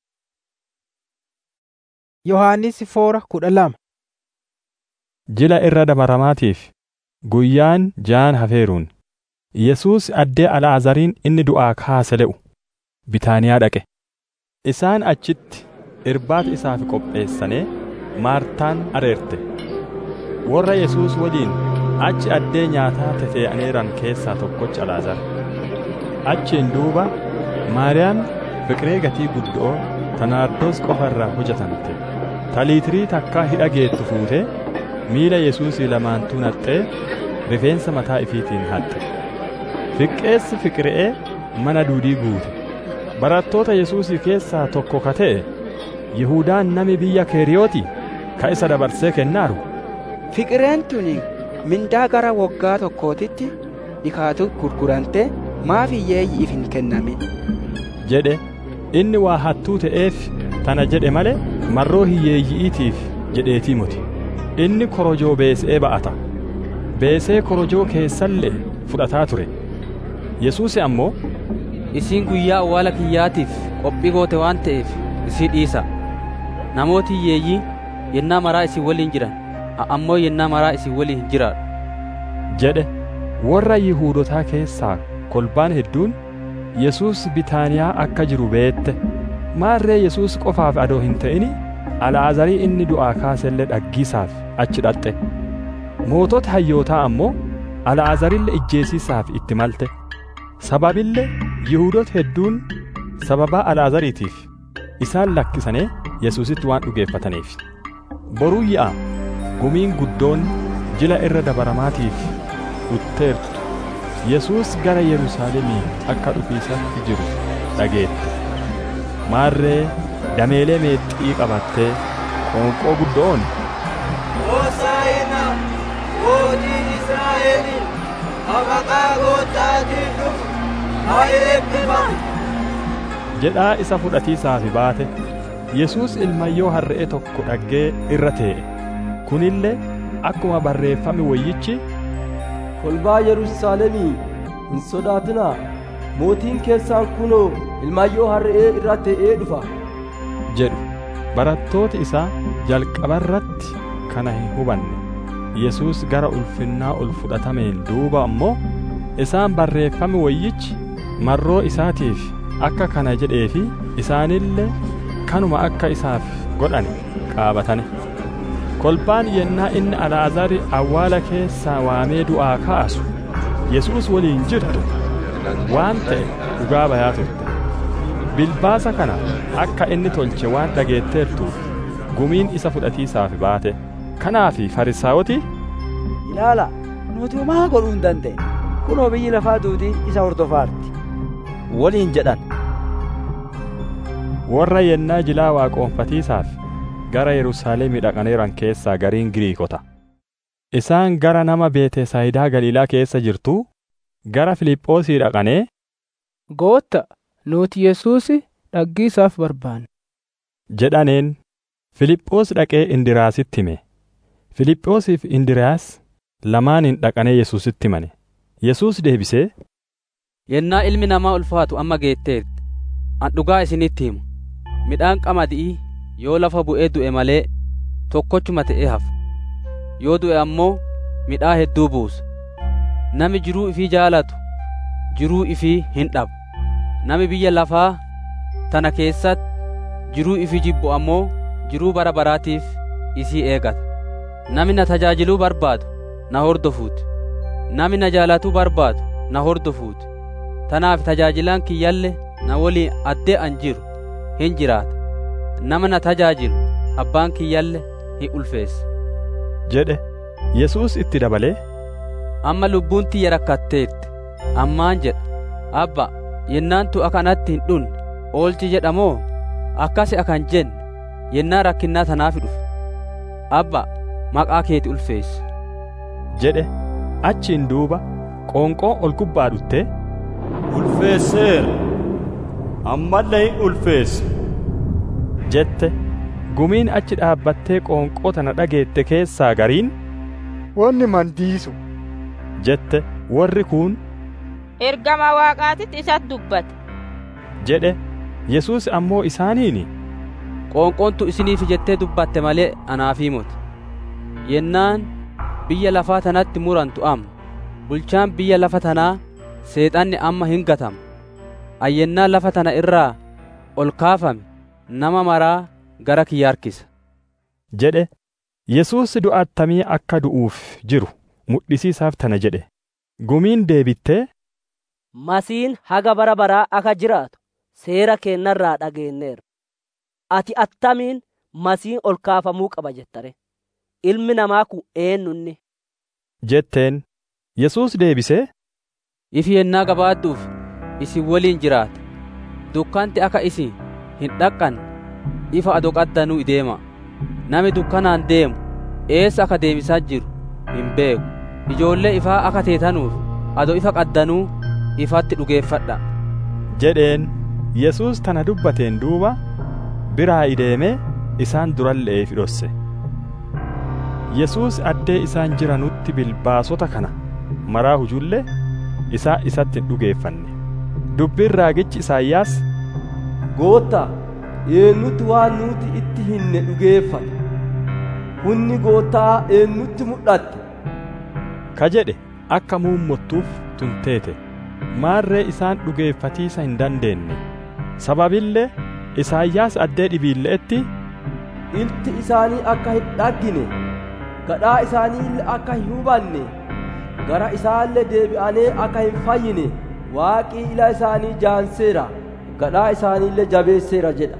yohaannis foora kudha lama jila irra dabaramaatiif guyyaan jaan hafeeruun yesuus addee al'aazariin inni du'aa kaase le'u bitaaniyaa dhaqe isaan achitti irbaata isaaf qopheessanee maartaan areerte warra yesuus waliin achi addee nyaataa tetee'aneeran keessaa tokkochi al'aazar achiin duuba maariyaam fiqiree gatii guddoo tanaardoos qofa irraa hojjetamte taliitirii takkaa hidha geettu fuutee miila yesuusii lamaantuu naxxee rifeensa mataa ifiitiin haxxe fiqqeessi fiqiree mana duudii guute barattoota yesuusii keessaa tokko ka ta'e yihudaan nami biyya keeriyooti ka isa dabarsee kennaaru fiqireen tuni mindaa gara waggaa tokkootitti dhikaatu gurgurante maaf hiyyeeyyiif hin kennamin jedhe inni waa hattuu ta'eef tana jedhe male marroo hiyyeeyyi'iitiif jedheetii muti inni korojoo bees'ee ba'ata beesee korojoo keessallee fudhataa ture yesuus ammoo isiin guyyaa awwaala kiyyaatiif qophii goote waan ta'eef isii dhiisa namooti hiyyeeyyii yennaa maraa isin waliin jiran ammoo yennaa maraa isin waliin hin jiraadhu jedhe warra yihuudotaa keessaa kolbaan hedduun yesuus bitaaniyaa akka jiru beette maarree yesuus qofaaf adoo hin ta'ini al'aazarii inni du'aa kaasellee dhaggiisaaf achi dhaqxe mootota hayyootaa ammoo al'aazarille ijjeesiisaaf itti malte sababillee yihuudoota hedduun sababaa al'aazariitiif isaan lakkisanii yesuusitti waan dhugeeffataniif boruu ya'a gumiin guddoon jila irra dabaramaatiif dhutteertu yesuus gara yerusaalemii akka dhufiisatti jiru dhageette maarree dameelee meexxii qabattee qoonqoo guddoon Hosaa'ina mootii Israa'eliin maqaa gooftaatiin dhufu haa eebbifamu. jedhaa isa fudhatiisaafi baate yesuus ilmayyoo harre'ee tokko dhaggee irra tee'e kunillee akkuma barreeffame wayyichi kolbaa yerusaalemii hin sodaatinaa mootiin keessaan kunoo ilmayyoo harre'ee irra tee'ee dhufa jedhu barattooti isaa jalqabarratti kana hin hubanne yesuus gara ulfinnaa ol fudhatameen duuba ammoo isaan barreeffame wayyichi marroo isaatiif akka kana jedheefi isaanillee kanuma akka isaaf godhane qaabatane kolbaan yennaa inni al'aazari awwaala keessaa waamee du'aa kaasu yesuus waliin jirtu waan ta'e dhugaa bayaa turte bilbaasa kana akka inni tolche waan dhageetteertuuf gumiin isa fudhatiisaaf baate kanaafi farisaawoti ilaala nuti homaa godhuu hin dandeenye kunoo biyyi lafaa duutii isa hordofaarti waliin jedhan warra yennaa jilaa waaqoonfatiisaaf gara yerusaalemii dhaqaneeran keessaa gariin giriikota isaan gara nama beetesaayidaa galiilaa keessa jirtuu gara filiphoosii dhaqanee gootta nuti yesuus dhaggiisaaf barbaanne jedhaneen filiphoos dhaqee indiraasitti hime filiphoosiif indiraas lamaaniin dhaqanee yesuusitti himane yesuus deebisee yennaa ilmi namaa ulfaatu amma geetteerti an dhugaa isinitti himu midhaan qamadii yoo lafa bu'ee du'e malee tokkochuma ta'ee hafa yoo du'e ammoo midhaa hedduu buusa nami jiruu ifii jaalatu jiruu ifii hin dhabu nami biyya lafaa tana keessatti jiruu ifii jibbu ammoo jiruu bara baraatiif isii eegata nami na tajaajiluu barbaadu na hordofuuti nami na jaalatuu barbaadu na hordofuuti tanaaf tajaajilaan kiyyalle na waliin addee an jiru hin jiraata nama na tajaajilu abbaan kiyyalle hin ulfeessa jedhe yesuus itti dabalee amma lubbuun tiyya rakkatteetti ammaan jedha abba yennaan tu akanatti hin dhunne oolchi jedhamoo akkasi akan jenne yennaa rakkinnaa tanaafi dhufe abba maqaa keeti ulfeessi jedhe achiin duuba qoonqoo ol gubbaa dhuttee ulfeesseera ammallee hin ulfeessa jette gumiin achi dhaabbattee qoonqoo tana dhageette keessaa gariin wanni mandiisu jette warri kuun ergama waaqaatitti isatti dubbate jedhe yesuus ammoo isaaniini qoonqoontu isiniif jettee dubbatte malee anaafii moti yennaan biyya lafaa tanatti murantu amma bulchaan biyya lafa tanaa seexanni amma hin gatama ayyennaa lafa tana irraa ol kaafame nama maraa gara kiyya harkisa jedhe yesuus du'a attamii akka du'uuf jiru mudhisiisaaf tana jedhe gumiin deebittee masiin haga bara baraa akka jiraatu seera keennarraa dhageenneerra ati attamiin masiin ol kaafamuu qaba jettare ilmi namaa kun eenyunni jetteen yesuus deebisee ifi yennaa gabaadduuf isin waliin jiraata dukkanti akka isin hin dhaqqanne ifa ado qaddanuu ideema nami dukkanaan deemu eessa akka deemisaa jiru hin beeku ijoollee ifaa akka teetanuuf ado ifa qaddanuu ifatti dhugeeffadha jedheen yesuus tana dubbateen duuba biraa ideemee isaan durallee fidhosse yesuus addee isaan jiranutti bilbaasota kana maraa hujullee isaa isatti hin dhugeeffanne dubbiin raagichi isaayyaas goottaa eenyutti waan nuti itti hinne dhugeeffata hunni goottaa eenyutti mul'atte ka jedhe akka muummottuuf tunteete maarree isaan dhugeeffatiisa hin dandeenye sababillee isaayyaas addee dhibiille'etti ilti isaanii akka hin dhaggine gadhaa isaaniillee akka hin hubanne gara isaallee deebi'anee akka hin fayyine waaqii ila isaanii jaanseera gadhaa isaaniillee jabeesseera jedha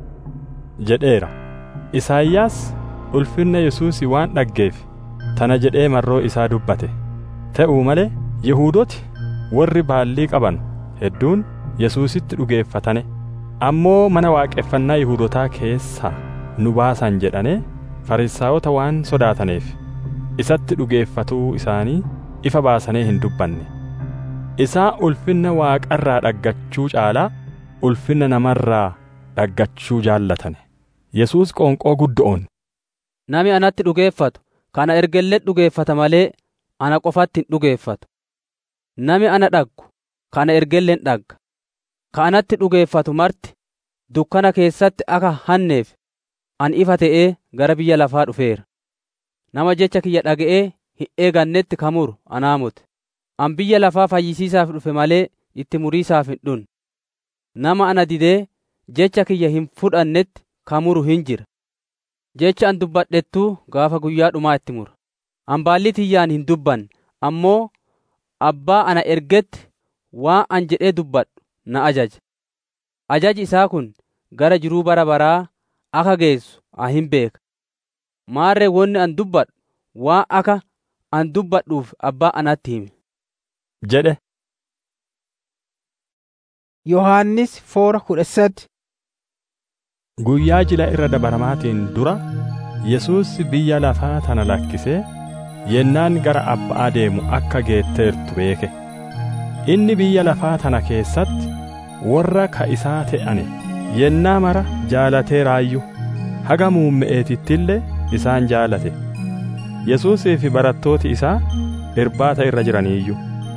jedheera isaayyaas ulfinna yesuusi waan dhaggeef tana jedhee marroo isaa dubbate ta'uu malee yihuudoti warri baallii qaban hedduun yesuusitti dhugeeffatane ammoo mana waaqeffannaa yihuudotaa keessaa nu baasan jedhane farisaayota waan sodaataneef isatti dhugeeffatuu isaanii ifa baasanee hin dubbanne isaa ulfinna waaqarraa dhaggachuu caalaa ulfinna namarraa dhaggachuu jaallatane yesuus qoonqoo guddo'oon Nami anatti dhugeeffatu kana ergellee dhugeeffata malee ana qofatti hin dhugeeffatu. Nami ana dhaggu kana ergelleen dhagga. Ka anatti dhugeeffatu marti dukkana keessatti akka hanneef an ifa ta'ee gara biyya lafaa dhufeera. Nama jecha kiyya dhaga'ee hin eegannetti kamuru anaa mute. An biyya lafaa fayyisiisaaf dhufe malee itti muriisaaf hin dhunne. Nama ana didee jecha kiyya hin fudhannetti kamuru hin jira. jecha an dubbadhettuu gaafa guyyaa dhumaa itti mura. An baalli tiyyaan hin dubbanne ammoo abbaa ana ergetti waan an jedhee dubbadhu na ajaja. Ajaji isaa kun gara jiruu bara baraa akka geessu an hin beeka. Maarree wonni an dubbadhu waan akka an dubbadhuuf abbaa anatti hime. jedhe. Yohaannis foora kudha sadi. Guyyaa jila irra dabaramaatiin dura Yesuus biyya lafaa tana lakkisee yennaan gara abbaa deemu akka geetteertu beeke. Inni biyya lafaa tana keessatti warra ka isaa ta'ane yennaa mara jaalatee raayyu haga muumme'eetittillee isaan jaalate. Yesuusii fi barattooti isaa irbaata irra jiraniiyyu.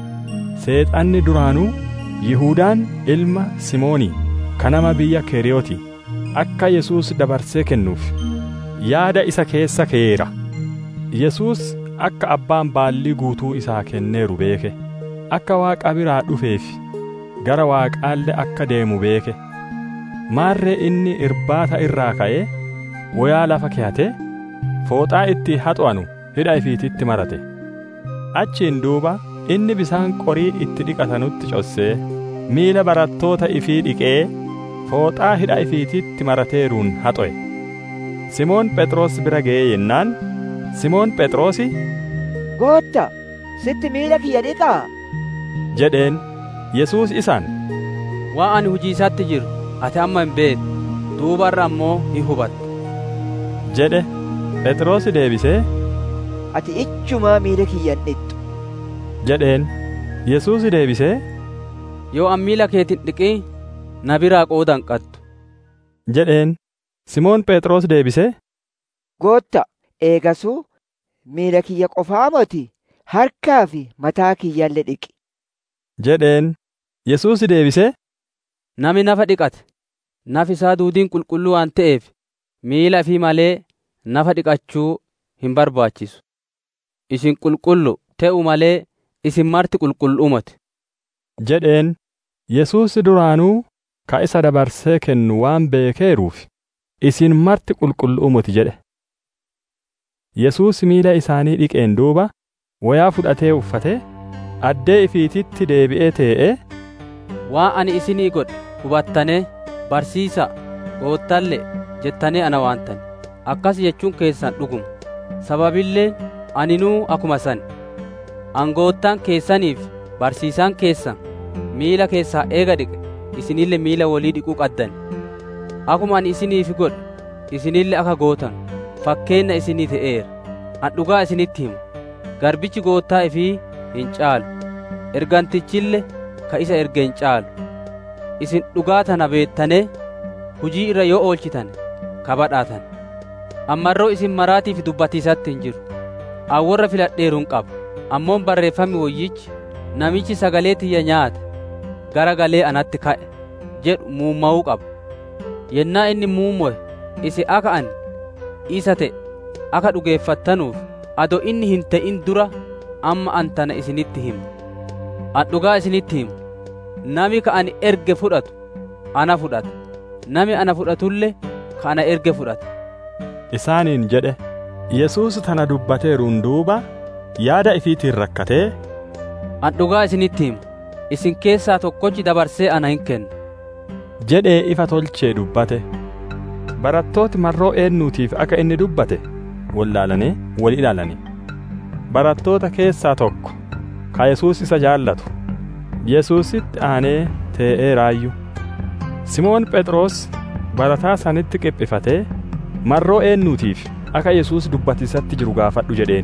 Seexanni duraanuu Yihudaan ilma Simoonii kanama biyya Keriyooti. akka Yesuus dabarsee kennuuf yaada isa keessa keera. Yesuus akka abbaan baallii guutuu isaa kenneeru beeke. Akka waaqa biraa dhufeef gara waaqaallee akka deemu beeke. Maarree inni irbaata irraa ka'ee wayaa lafa keeyatee fooxaa itti haxo'anu hidha ifiititti marate. Achiin duuba inni bisaan qorii itti dhiqatanutti cossee miila barattoota ifii dhiqee fooxaa hidha ifiititti marateeruun haxo'e. Simoon Phexros bira ga'ee yennaan Simoon Phexrosi Gootta, sitti miila kiyya dhiqaa? jedheen Yesuus isaan Waan ani hujii isaatti jiru ati amma hin beektu duubarra ammoo hin hubattu. jedhe Phexros deebisee Ati ijjumaa miila kiyya hin dhiqxu. jedheen Yesuus deebisee Yoo an miila keetiin dhiqii na biraa qooda hin qattu. jedheen Simoon Phexros deebisee Gootta, eegasuu miila kiyya qofaa moti harkaa fi mataa kiyyallee dhiqi. jedheen Yesuus deebisee Nami nafa dhiqate nafi isaa duudiin qulqulluu waan ta'eef miila fi malee nafa dhiqachuu hin barbaachisu. Isin qulqullu ta'u malee isin marti qulqulluumati. jedheen Yesuus duraanuu ka isa dabarsee kennu waan beekeeruuf isin marti qulqulluumati jedhe. Yesuus miila isaanii dhiqeen duuba wayaa fudhatee uffatee addee ifiititti deebi'ee tee'ee Waan ani isinii godhe hubattane barsiisa goottalle jettanii ana waantan akkas jechuun keessan dhuguma sababillee aninuu akuma san angoottaan keessaniif barsiisaan keessan miila keessaa eega dhiqe isinille miila walii dhiquu qaddan akuma ani isiniif godhe isinille akka gootan fakkeenna isinii ta'eera an dhugaa isinitti himu garbichi goottaa ifii hin caalu ergantichille ka isa erge hin caalu isin dhugaa tana beettane hujii irra yoo oolchitan kabadhaatan ammarroo isin maraatiif dubbatiisatti hin jiru an warra filadheeruun qaba ammoon barreeffami woyyichi namichi sagalee tiyya nyaate gara galee anatti ka'e jedhu muumma'uu qaba yennaa inni muummo'e isi akka ani isa ta'e akka dhugeeffattanuuf ado inni hin ta'in dura amma an tana isinitti himu an dhugaa isinitti himu nami ka ani erge fudhatu ana fudhata nami ana fudhatullee ka ana erge fudhata isaaniin jedhe yesuus tana dubbateeruun duuba yaada ifiitiin rakkatee an dhugaa isinitti himu isin keessaa tokkochi dabarsee ana hin kenna jedhee ifa tolchee dubbate barattooti marroo eennuutiif akka inni dubbate wallaalanii wal ilaalanii barattoota keessaa tokko ka yesuus isa jaallatu yesuusitti aanee tee'ee raayyu simoon phexros barataa sanitti qiphifatee marroo eennuutiif akka yesuus dubbatiisatti jiru gaafadhu jedheen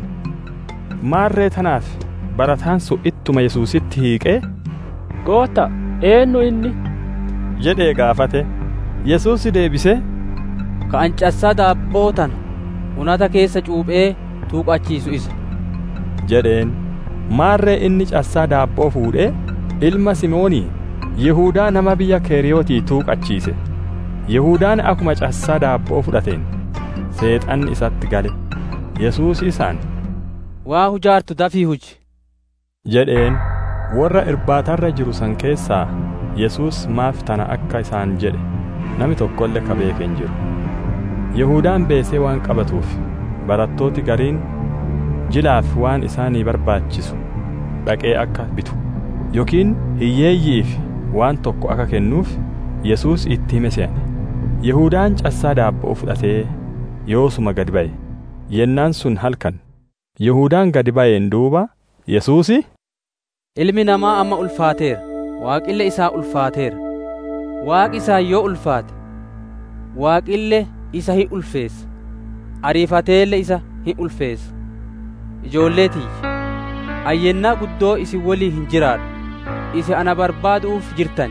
maarree tanaaf barataan sun ittuma yesuusitti hiiqee goota eenyu inni jedhee gaafate yesuus deebise ka an cassaa daabboo tana unata keessa cuuphee tuuqachiisu isa jedheen maarree inni cassaa daabboo fuudhee ilma simoonii yihuudaa nama biyya keeriyootii tuuqachiise yihuudaan akkuma cassaa daabboo fudhateen seexanni isatti gale yesuus isaan waa hujaartu dafii huji jedheen warra irbaatarra jiru san keessaa yesuus maaf tana akka isaan jedhe nami tokkollee ka beeke hin jiru Yihudaan beesee waan qabatuuf barattooti gariin jilaaf waan isaanii barbaachisu dhaqee akka bitu yookiin hiyyeeyyiif waan tokko akka kennuuf Yesuus itti hime se'ane. Yihudaan cassaa daabboo fudhatee yoosuma gadi ba'e. Yennaan sun halkan. Yihudaan gadi ba'een duuba Yesuusi Ilmi namaa amma ulfaateera. Waaqille isaa ulfaateera. Waaqi isaa yoo ulfaate waaqille isa hin ulfeessa. Ariifateelle isa hin ulfeessa. Ijoollee tiyya. Ayyennaa guddoo isin walii hin jiraadhu. Isin ana barbaaduuf jirtan.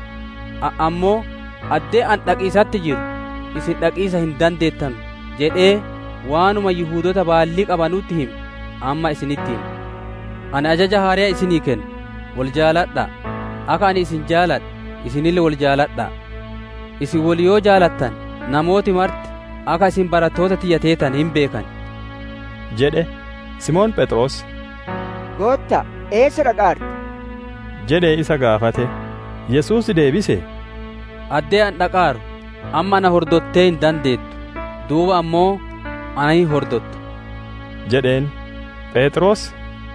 Ammoo addee an dhaqiisatti jiru isin dhaqiisa hin dandeettan jedhee waanuma Yihuudota baallii qabanutti hime amma isinitti hime. Ani ajaja haariyaa isinii kenna. Wal jaaladhaa. Akka ani isin jaaladhe isinille wal jaaladhaa. Isin wal yoo jaalattan namooti marti akka isin barattoota tiyya teetan hin beekan. jedhe Simoon Phexros Gootta eessa dhaqaarta? jedhee isa gaafate. Yesuus deebise. Addee an dhaqaaru amma na hordottee hin dandeettu. Duuba ammoo ana hin hordottu. jedheen Phexros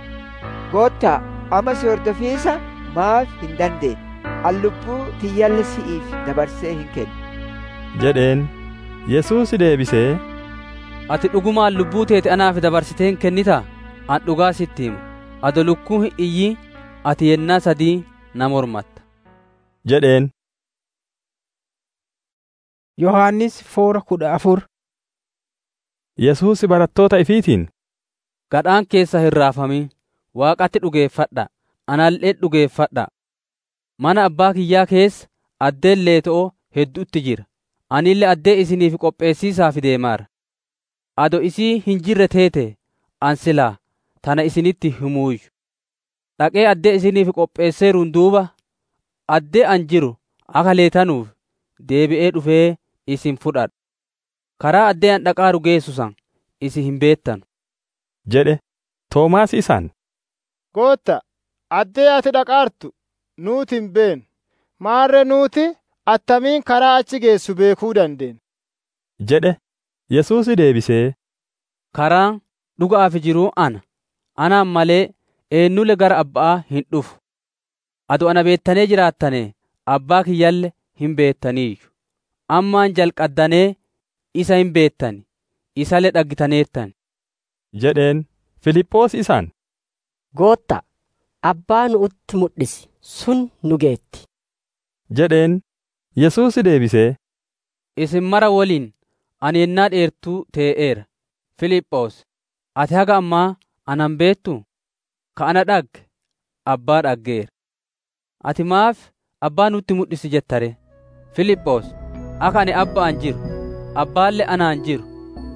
Gootta amma si hordofiisa maaf hin dandeenye? An lubbuu tiyyalle si'iif dabarsee hin kennu. jedheen Yesuus deebisee Ati dhugumaan lubbuu teete anaaf dabarsitee hin kennitaa? An dhugaa sitti himu. Ado lukkuu hin iyyi ati yennaa sadii na mormatta. jedheen. Yohaannis foora kudha afur. Yesuus barattoota ifiitiin. Gadhaan keessa hin raafamin waaqatti dhugeeffadha. Anallee dhugeeffadha. Mana abbaa kiyyaa keessa addeen leeto'oo hedduutti jira. Anillee addee isiniif qopheessiisaaf deemaara. Ado isii hin jirre teete an silaa tana isinitti himuuyyu. Dhaqee addee isiniif qopheesseeruun duuba addee an jiru akka leetanuuf deebi'ee dhufee isin fudhadha. Karaa addee an dhaqaaru geessu san isin hin beettanu. jedhe Toomaas isaan. Gootta addee ati dhaqaartu nuuti hin beenu. Maarre nuuti attamiin karaa achi geessu beekuu dandeenya. jedhe Yesuus deebisee. Karaan dhugaaf jiruu ana. Anaan malee eenyulle gara abbaa hin dhufu. Ado ana beettanee jiraattane abbaa kiyyalle hin beettaniiyyu. Ammaan jalqaddanee isa hin beettani. Isalle dhaggitaneettan. jedheen Filiphoos isaan. Gootta abbaa nu'utti mul'isi sun nu geetti. jedheen Yesuus deebisee. Isin mara waliin ani yennaa dheertuu tee'eera. Filiphoos ati haga ammaa anan beettu ka ana dhagge abbaa dhaggeera. Ati maaf abbaa nutti mul'isi jettare. Filiphoos akka ani abbaan jiru abbaallee anaan jiru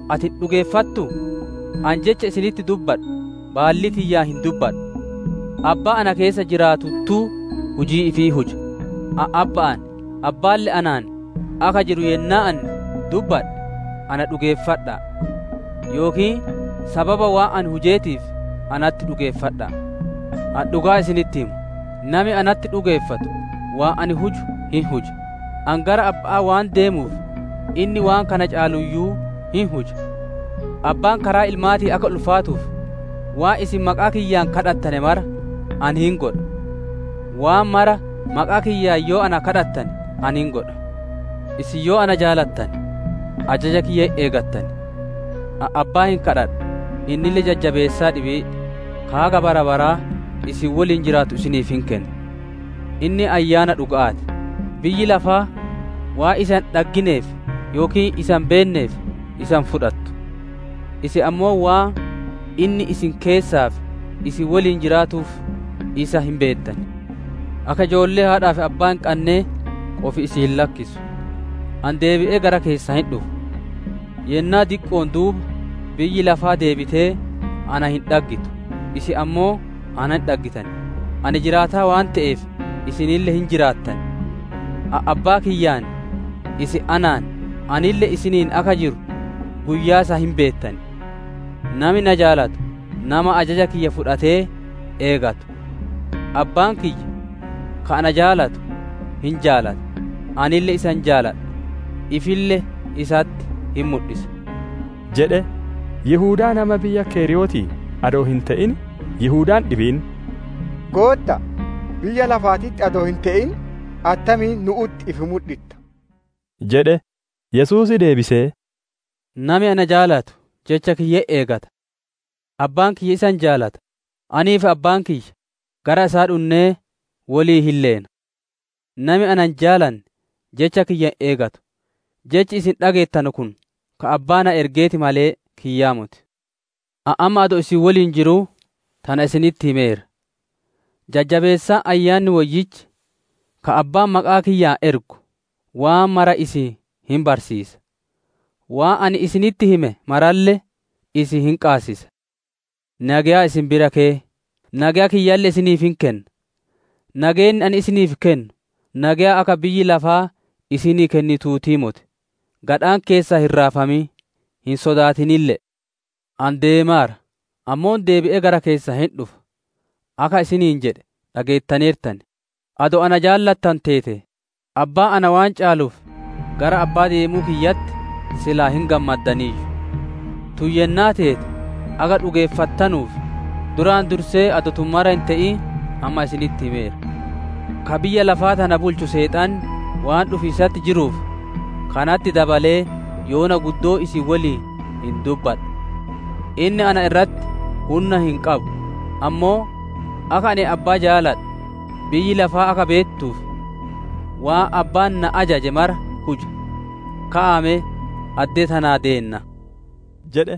ati dhugeeffattu an jecha isinitti dubbadhu baalli tiyyaa hin dubbadhu abbaa ana keessa jiraatuttuu hujii ifii huja abba'an abbaalle anaan aka jiru yennaa an dubbadhe ana dhugeeffadha yookiin sababa waan an hujeetiif anatti dhugeeffadha an dhugaa isinitti himu nami anatti dhugeeffatu waan ani huju hin huja an gara abbaa waan deemuuf inni waan kana caaluyyuu hin huja abbaan karaa ilmaatii akka ulfaatuuf waan isin maqaa kiyyaan kadhattane mara an hin godha waan mara maqaa kiyyaan yoo ana kadhattane an hin godha isin yoo ana jaalattan ajaja kiyya eegattan abbaa hin kadhadha innille jajjabeessaa dhibee kaaga bara baraa isin waliin jiraatu isiniif hin kenna inni ayyaana dhuga'aati biyyi lafaa waa isan dhaggineef yookiin isan beenneef isan fudhattu isin ammoo waa inni isin keessaaf isin waliin jiraatuuf isa hin beettan akka ijoollee haadhaaf abbaa hin qannee qofi isin lakkisu an deebi'ee gara keessaa hin dhufu yennaa diqqoon duuba biyyi lafaa deebitee ana hin dhaggitu isin ammoo ana hin dhaggitan ani jiraataa waan ta'eef isinille hin jiraattan abbaa kiyyaan isin anaan anille isiniin aka jiru guyyaa isaa hin beettan nami na jaalatu nama ajaja kiyya fudhatee eegatu abbaan kiyya ka ana jaalatu hin jaalata anille isan jaaladha ifille isatti hin mul'isa jedhe Yihuudaa nama biyya Keeriyooti adoo hin ta'in Yihudaan dhibiin Gootta biyya lafaatitti adoo hin ta'in attamiin nu'utti ifi mul'itta jedhe Yesuusi deebisee Nami ana jaalatu jecha kiyya eegata abbaan kiyya isan jaalata aniif abbaan kiyya gara isaa dhunnee walii hin leena nami anan jaalanne jecha kiyya eegatu jechi isin dhageettan kun ka abbaa na ergeeti malee kiyyaa muti amma adoo isin waliin jiruu tana isinitti himeera jajjabeessaa ayyaanni wayyichi ka abbaan maqaa kiyyaa ergu waan mara isin hin barsiisa waan ani isinitti hime maralle isin hin qaasisa nagayaa isin bira kee nagayaa kiyyaalle isiniif hin kenna nageenni ani isiniif kennu nagayaa akka biyyi lafaa isinii kennituutii mote gadhaan keessaa hin raafamii hin sodaatinille an deemaara ammoon deebi'ee gara keessaa hin dhufa akka isiniin jedhe dhageettaneertan ado ana jaallattan teete abbaa ana waan caaluuf gara abbaa deemuu kiyyatti silaa hin gammaddaniiyyu tuyyennaa teete aga dhugeeffattanuuf duraan dursee ado tummara hin ta'in amma isinitti himeera ka biyya lafaa tana bulchu seexaan waan dhufiisatti jiruuf kanatti dabalee yoona guddoo isin waliin hin dubbadha inni ana irratti humna hin qabu ammoo akka ani abbaa jaaladha biyyi lafaa akka beettuuf waan abbaan na ajaje mara huja ka'ame addee tanaa deenna jedhe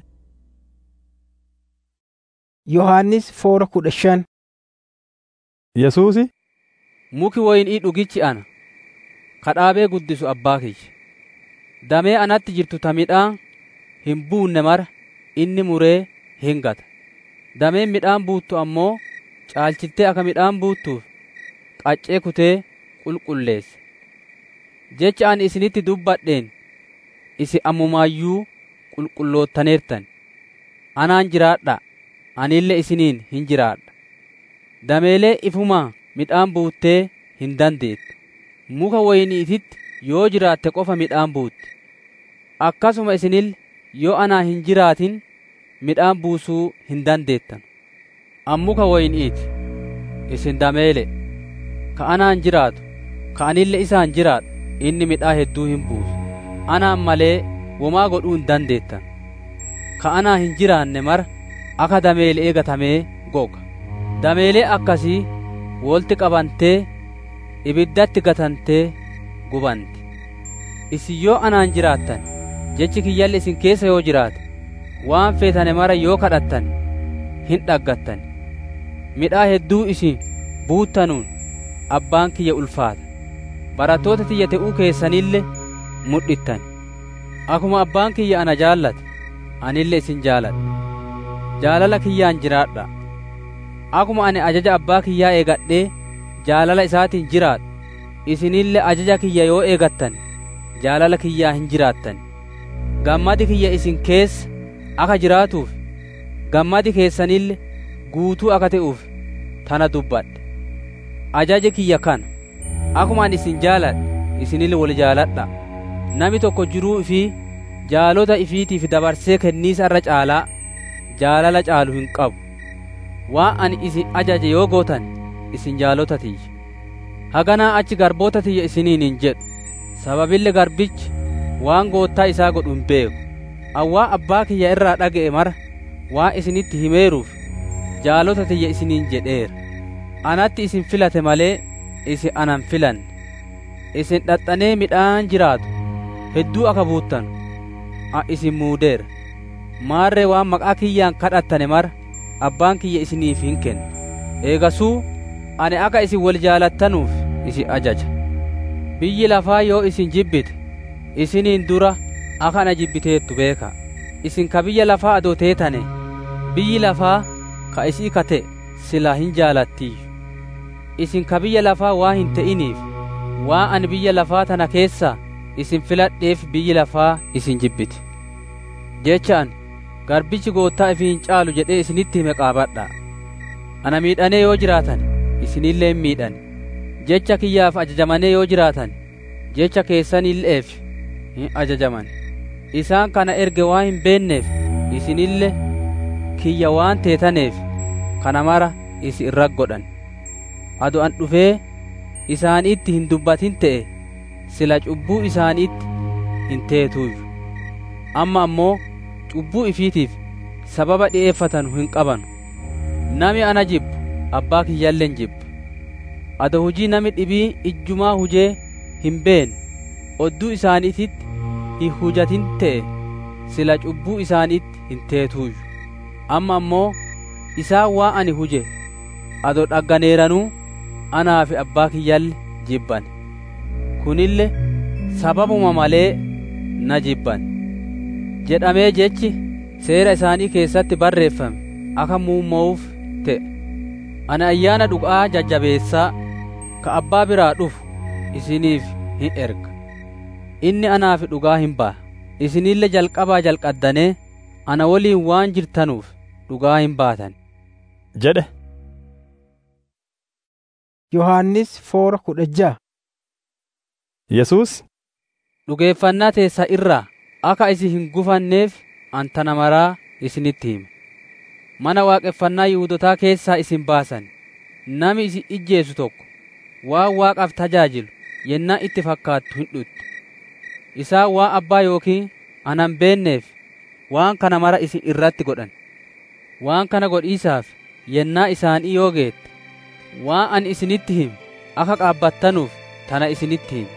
yohannis foora kudha shan Yesuusi muki woynii dhugichi ana kadhaabee guddisu abbaa kiyya damee anatti jirtu ta midhaan hin buunne mara inni muree hin gata dameen midhaan buuttu ammoo caalchiltee akka midhaan buuttuuf qaccee kutee qulqulleessa jecha ani isinitti dubbadheen isi ammumaayyuu qulqulloottaneertan anaan jiraadha anillee isiniin hin jiraadha dameelee ifumaa midhaan buuttee hin dandeettu muka woyniititti yoo jiraatte qofa midhaan buutti akkasuma isinille yoo anaa hin jiraatin midhaan buusuu hin dandeettan an muka woyniiti isin dameele ka anaan jiraatu ka anille isaan jiraadhu inni midhaa hedduu hin buusu anaan malee womaa godhuu hin dandeettan ka anaa hin jiraanne mara akka dameelee eegatamee goga dameelee akkasii wolti qabantee ibiddatti gatantee gubanti isin yoo anaan jiraattan jechi kiyyalli isin keessa yoo jiraate waan feetane mara yoo kadhattan hin dhaggattan midhaa hedduu isin buuttanuun abbaan kiyya ulfaata barattoota tiyya te'uu keessanille mudhittan akuma abbaan kiyya ana jaallate anille isin jaaladha jaalala kiyyaan jiraadha akuma ani ajaja abbaa kiyyaa eegadhee jaalala isaatiin jiraadhu isinille ajaja kiyya yoo eegattan jaalala kiyyaa hin jiraattan gammadi kiyya isin keessa akka jiraatuuf gammadi keessanille guutuu akka ta'uuf tana dubbadhe ajaji kiyya kana akuma ani isin jaaladhe isinille wal jaaladha nami tokko jiruu ifii jaalota ifiitiif dabarsee kenniisa irra caalaa jaalala caalu hin qabu waan ani isin ajaje yoo gootan isin jaalota tiyya haganaa achi garboota tiyya isiniin hin jedhu sababille garbichi waan goottaa isaa godhu hin beeku awwaa abbaa kiyya irraa dhaga'e mara waan isinitti himeeruuf jaalota tiyya isiniin jedheera anatti isin filate malee isin anan filanne isin dhaxxanee midhaan jiraatu hedduu akka buuttan a isin muudeera maarree waan maqaa kiyyaan kadhattane mara abbaan kiyya isiniif hin kenna eegasuu ani akka isin wal jaalattanuuf isin ajaja biyyi lafaa yoo isin jibbite isiniin dura akka ana jibbiteettu beeka isin ka biyya lafaa adoo teetane biyyi lafaa ka isii kate silaa hin jaalattiiyyu isin ka biyya lafaa waa hin ta'iniif waan ani biyya lafaa tana keessaa isin filadheef biyyi lafaa isin jibbite jechaan garbichi goottaa ifii hin caalu jedhee isinitti hime qaabadha ana miidhanee yoo jiraatan isinillee hin miidhan jecha kiyyaaf ajajamanii yoo jiraatan jecha keessanilleef hin ajajaman isaan kana erge waan hin beenneef isinille kiyya waan teetaneef kana mara isin irra godhan ado an dhufee isaaniitti hin dubbatin ta'e sila cubbuu isaaniitti hin teetuuyyu amma ammoo cubbuu ifiitiif sababa dhi'eeffatanu hin qabanu nami ana jibbu abbaa kiyyalleen jibba ado hujii nami dhibii ijjumaa hujee hin beenne odduu isaaniititti hin hujatin ta'e sila cubbuu isaaniitti hin teetuuyyu amma ammoo isaan waa ani huje ado dhagganeeranuu anaa fi abbaa kiyyalle jibban kunille sababuma malee na jibban jedhamee jechi seera isaanii keessatti barreeffame akka muumma'uuf ta'e ani ayyaana dhugaa jajjabeessaa ka abbaa biraa dhufu isiniif hin erga inni anaaf dhugaa hin ba'a isinille jalqabaa jalqaddanee ana waliin waan jirtanuuf dhugaa hin baatan jedhe yohannis foora kudha ja'a yesuus dhugeeffannaa teessa irraa akka isin hin gufanneef antana maraa isinitti hima mana waaqeffannaa yihudotaa keessaa isin baasan nami isin ijjeesu tokko waan waaqaaf tajaajilu yennaa itti fakkaattu hin dhutti isaan waan abbaa yookiin anan beenneef waan kana mara isin irratti godhan waan kana godhiisaaf yennaa isaanii yoo geette waan ani isinitti himu akka qaabbattanuuf tana isinitti himu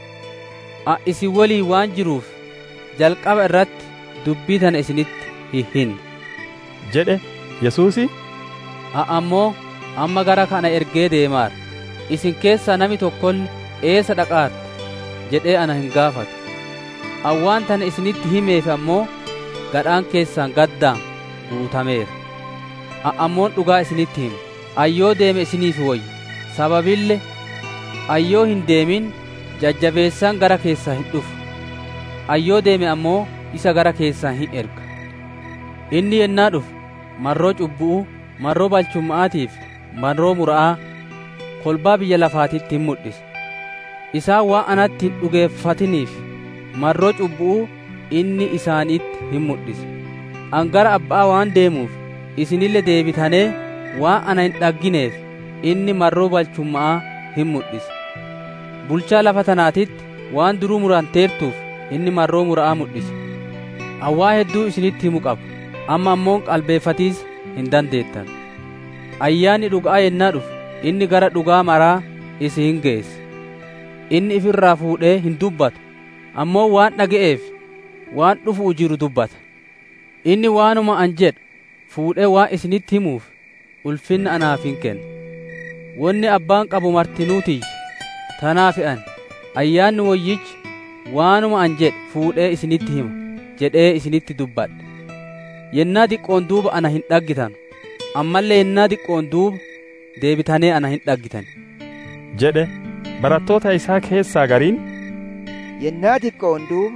a isin walii waan jiruuf jalqaba irratti dubbii tana isinitti hin hinne jedhe yesuusi a ammoo amma gara kana ergee deemaara isin keessaa nami tokkolle eessa dhaqaarta jedhee ana hin gaafatu awwaan tana isinitti himeef ammoo gadhaan keessaan gaddaan guutameera a ammoon dhugaa isinitti hima ayyoo deeme isiniif wayyu sababille ayyoo hin deemin jajjabeessaan gara keessaa hin dhufu ayyoo deeme ammoo isa gara keessaa hin erga inni yennaa dhufu marroo cubbu'u marroo balchumma'aatiif marroo mura'aa kolbaa biyya lafaatitti hin mul'isa isaan waan anatti hin dhugeeffatiniif marroo cubbu'u inni isaaniitti hin mul'isa an gara abbaa waan deemuuf isinille deebitanee waan ana hin dhaggineef inni marroo balchumma'aa hin mul'isa bulchaa lafa tanaatitti waan duruu muranteertuuf inni marroo mura'aa mul'isa awwaa hedduu isinitti himu qaba amma ammoon qalbeeffatiis hin dandeettan ayyaanni dhugaa yennaa dhufu inni gara dhugaa maraa isi hin geessa inni ifirraa fuudhee hin dubbatu ammoo waan dhaga'eef waan dhufu jiru dubbata inni waanuma an jedhu fuudhee waan isinitti himuuf ulfinna anaaf hin kenna wonni abbaan qabu martinuutiyya tanaaf an ayyaanni woyyichi waanuma an jedhe fuudhee isinitti hima jedhee isinitti dubbadhe yennaa diqqoon duuba ana hin dhaggitan ammallee yennaa diqqoon duuba deebitanee ana hin dhaggitan jedhe barattoota isaa keessaa gariin yennaa diqqoon duuba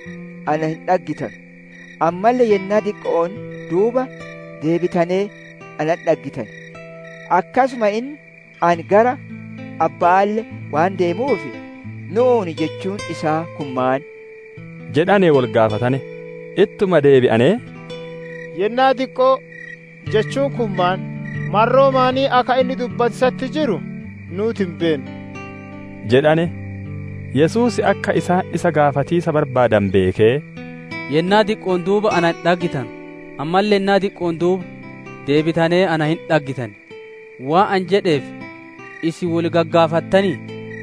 ana hin dhaggitan ammallee yennaa diqqoon duuba deebitanee ana dhaggitan akkasuma inni ani gara abbaalle waan deemuufi nuuni jechuun isaa kun maal jedhanee wal gaafatane ittuma deebi'anee yennaa diqqoo jechuun kun maan marroo maanii akka inni dubbatisatti jiru nuuti hin beenu jedhane yesuus akka isaan isa gaafatiisa barbaadan beekee yennaa diqqoon duuba ana hin dhaggitan ammallee yennaa diqqoon duuba deebitanee ana hin dhaggitan waa an jedheef isin wal gaggaafattanii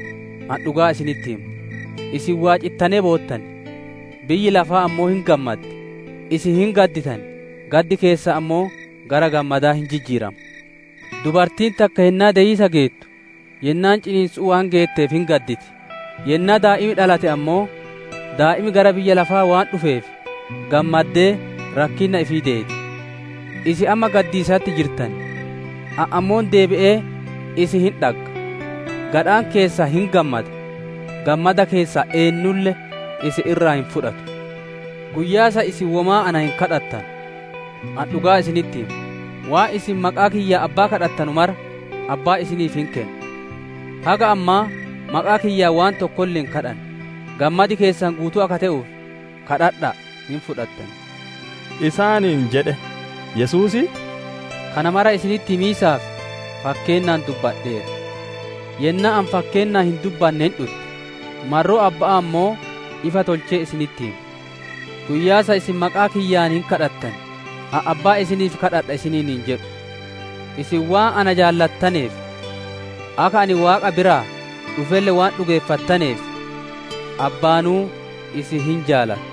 an dhugaa isinitti himu isin waa cittanee boottan biyyi lafaa ammoo hin gammadde isin hin gadditan gaddi keessa ammoo gara gammadaa hin jijjiiramu dubartiin takka yennaa deeyisa geettu yennaan ciniinsuu waan geetteef hin gadditi yennaa daa'imi dhalate ammoo daa'imi gara biyya lafaa waan dhufeef gammaddee rakkinna ifii deeti isi amma gaddiisatti jirtan ammoon deebi'ee isi hin dhagga gadhaan keessaa hin gammada gammada keessaa eennulle isi irraa hin fudhatu guyyaasa isin womaa ana hin kadhattan an dhugaa isinitti himu waa isin maqaa kiyya abbaa kadhattanu mara abbaa isiniif hin kennu haga ammaa maqaa kiyyaa waan tokkolle hin kadhan gammadi keessan guutuu akka ta'uuf kadhadha hin fudhattan isaaniin jedhe yesuusi kana mara isinitti himiisaaf fakkeennaan dubbadheera yennaa an fakkeennaa hin dubbanne hin dhutte marroo abbaa ammoo ifa tolchee isinitti himu guyyaasa isin maqaa kiyyaan hin kadhattan an abbaa isiniif kadhadha isiniin hin jedhu isin waan ana jaallattaneef akka ani waaqa biraa dhufelle waan dhugeeffattaneef abbaanuu isin hin jaalata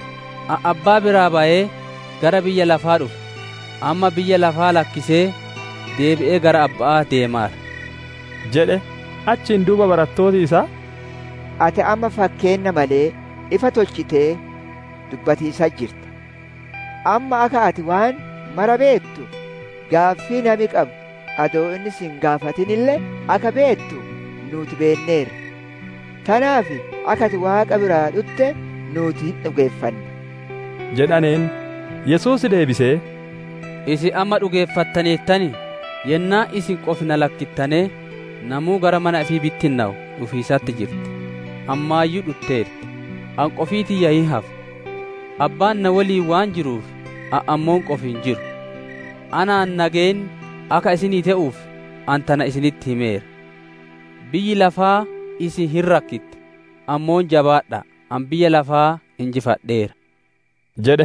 an abbaa biraa ba'ee gara biyya lafaa dhufe amma biyya lafaa lakkisee deebi'ee gara abbaa deemaara jedhe achiin duuba barattooti isaa ati amma fakkeenna malee ifa tolchitee dubbatiisaa jirta amma akka ati waan mara beektu gaaffii nami qabu adoo inni sin gaafatinillee akka beektu nuti beenneerra tanaaf akka ati waaqa biraa dhutte nuti hin dhugeeffanna jedhaneen yesuus deebisee isin amma dhugeeffattaneettani yennaa isin qofna lakkittanee namuu gara mana ifii bittinnaa'u dhufiisatti jirti ammaayyuu dhutteerti an qofii tiyya hin hafu abbaan na waliin waan jiruuf an ammoon qof hin jiru anaan nageen akka isinii ta'uuf an tana isinitti himeera biyyi lafaa isin hin rakkitte ammoon jabaadha an biyya lafaa injifadheera jedhe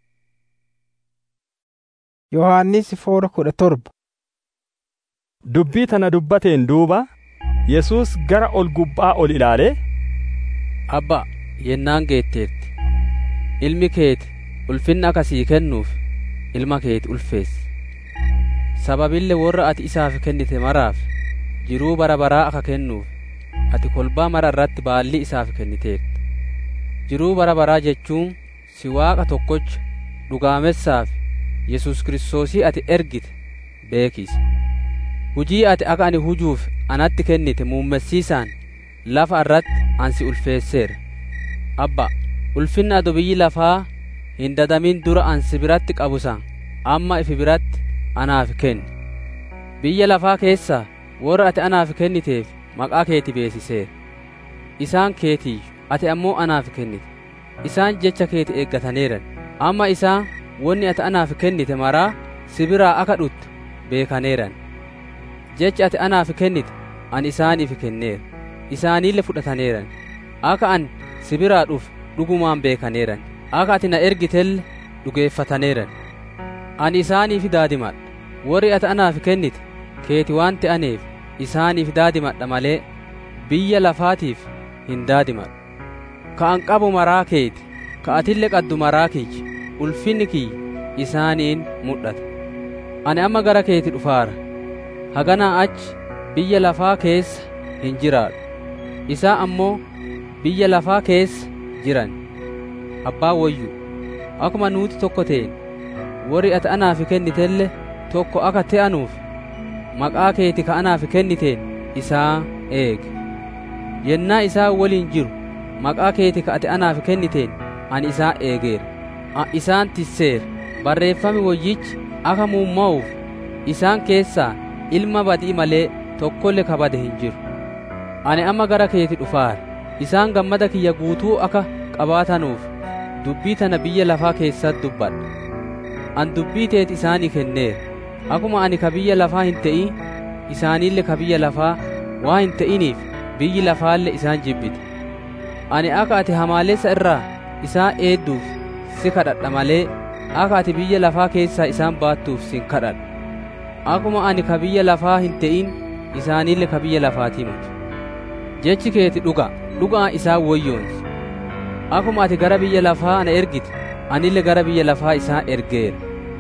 yohannis foora kudha torba dubbii tana dubbateen duuba yesuus gara ol gubbaa ol ilaalee abba yennaan geetteerti ilmi keeti ulfinna akka sii kennuuf ilma keeti ulfeessi sababille warra ati isaaf kennite maraaf jiruu bara baraa akka kennuuf ati kolbaa mara irratti baallii isaaf kenniteerta jiruu bara baraa jechuun si waaqa tokkocha dhugaamessaaf yesus kiristoosii ati ergite beekisi hujii ati akka ani hujuuf anatti kennite muummessiisaan lafa irratti ansi ulfeesseera abba ulfinna ado biyyi lafaa hin dadamin dura ansi biratti qabusan amma ifi biratti anaaf kenni biyya lafaa keessaa warra ati anaaf kenniteef maqaa keeti beesiseera isaan keetiyyu ati ammoo anaaf kennite isaan jecha keeti eeggataneeran amma isaan wonni ati anaaf kennite maraa si biraa akka dhutte beekaneeran jechi ati anaaf kennite an isaaniif kenneera isaaniille fudhataneeran akka an si biraa dhufe dhugumaan beekaneeran akka ati na ergitelle dhugeeffataneeran ani isaaniif daadimadha warri ati anaaf kennite keeti waan ta'aneef isaaniif daadimadha malee biyya lafaatiif hin daadimadhu ka an qabu maraa keeti ka atille qaddu maraa kiyya ulfinni kiyya isaaniin mul'ata ani amma gara keeti dhufaara haganaa achi biyya lafaa keessa hin jiraadhu isaa ammoo biyya lafaa keessa jiran abbaa wayyu akkuma nuuti tokko ta'en warri ati anaaf kennitelle tokko akka te'anuuf maqaa keeti ka anaaf kenniteen isaa eege yennaa isaa waliin jiru maqaa keeti ka ati anaaf kenniteen ani isaa eegeera a isaan tisseera barreeffami woyyichi akka muumma'uuf isaan keessaa ilma badii malee tokkolle ka bade hin jiru ani amma gara keeti dhufaara isaan gammada kiyya guutuu akka qabaatanuuf dubbii tana biyya lafaa keessatti dubbadha an dubbii teeti isaanii kenneera akkuma ani ka biyya lafaa hin ta'in isaaniille ka biyya lafaa waa hin ta'iniif biyyi lafaalle isaan jibbite ani akka ati hamaalessa irraa isaan eedduuf si kadhadha malee akka ati biyya lafaa keessaa isaan baattuuf sin kadhadha akkuma ani ka biyya lafaa hin ta'in isaaniille ka biyya lafaatii miti jechi keeti dhuga dhugaa isaan woyyoonsi akkuma ati gara biyya lafaa ana ergite anille gara biyya lafaa isaan ergeera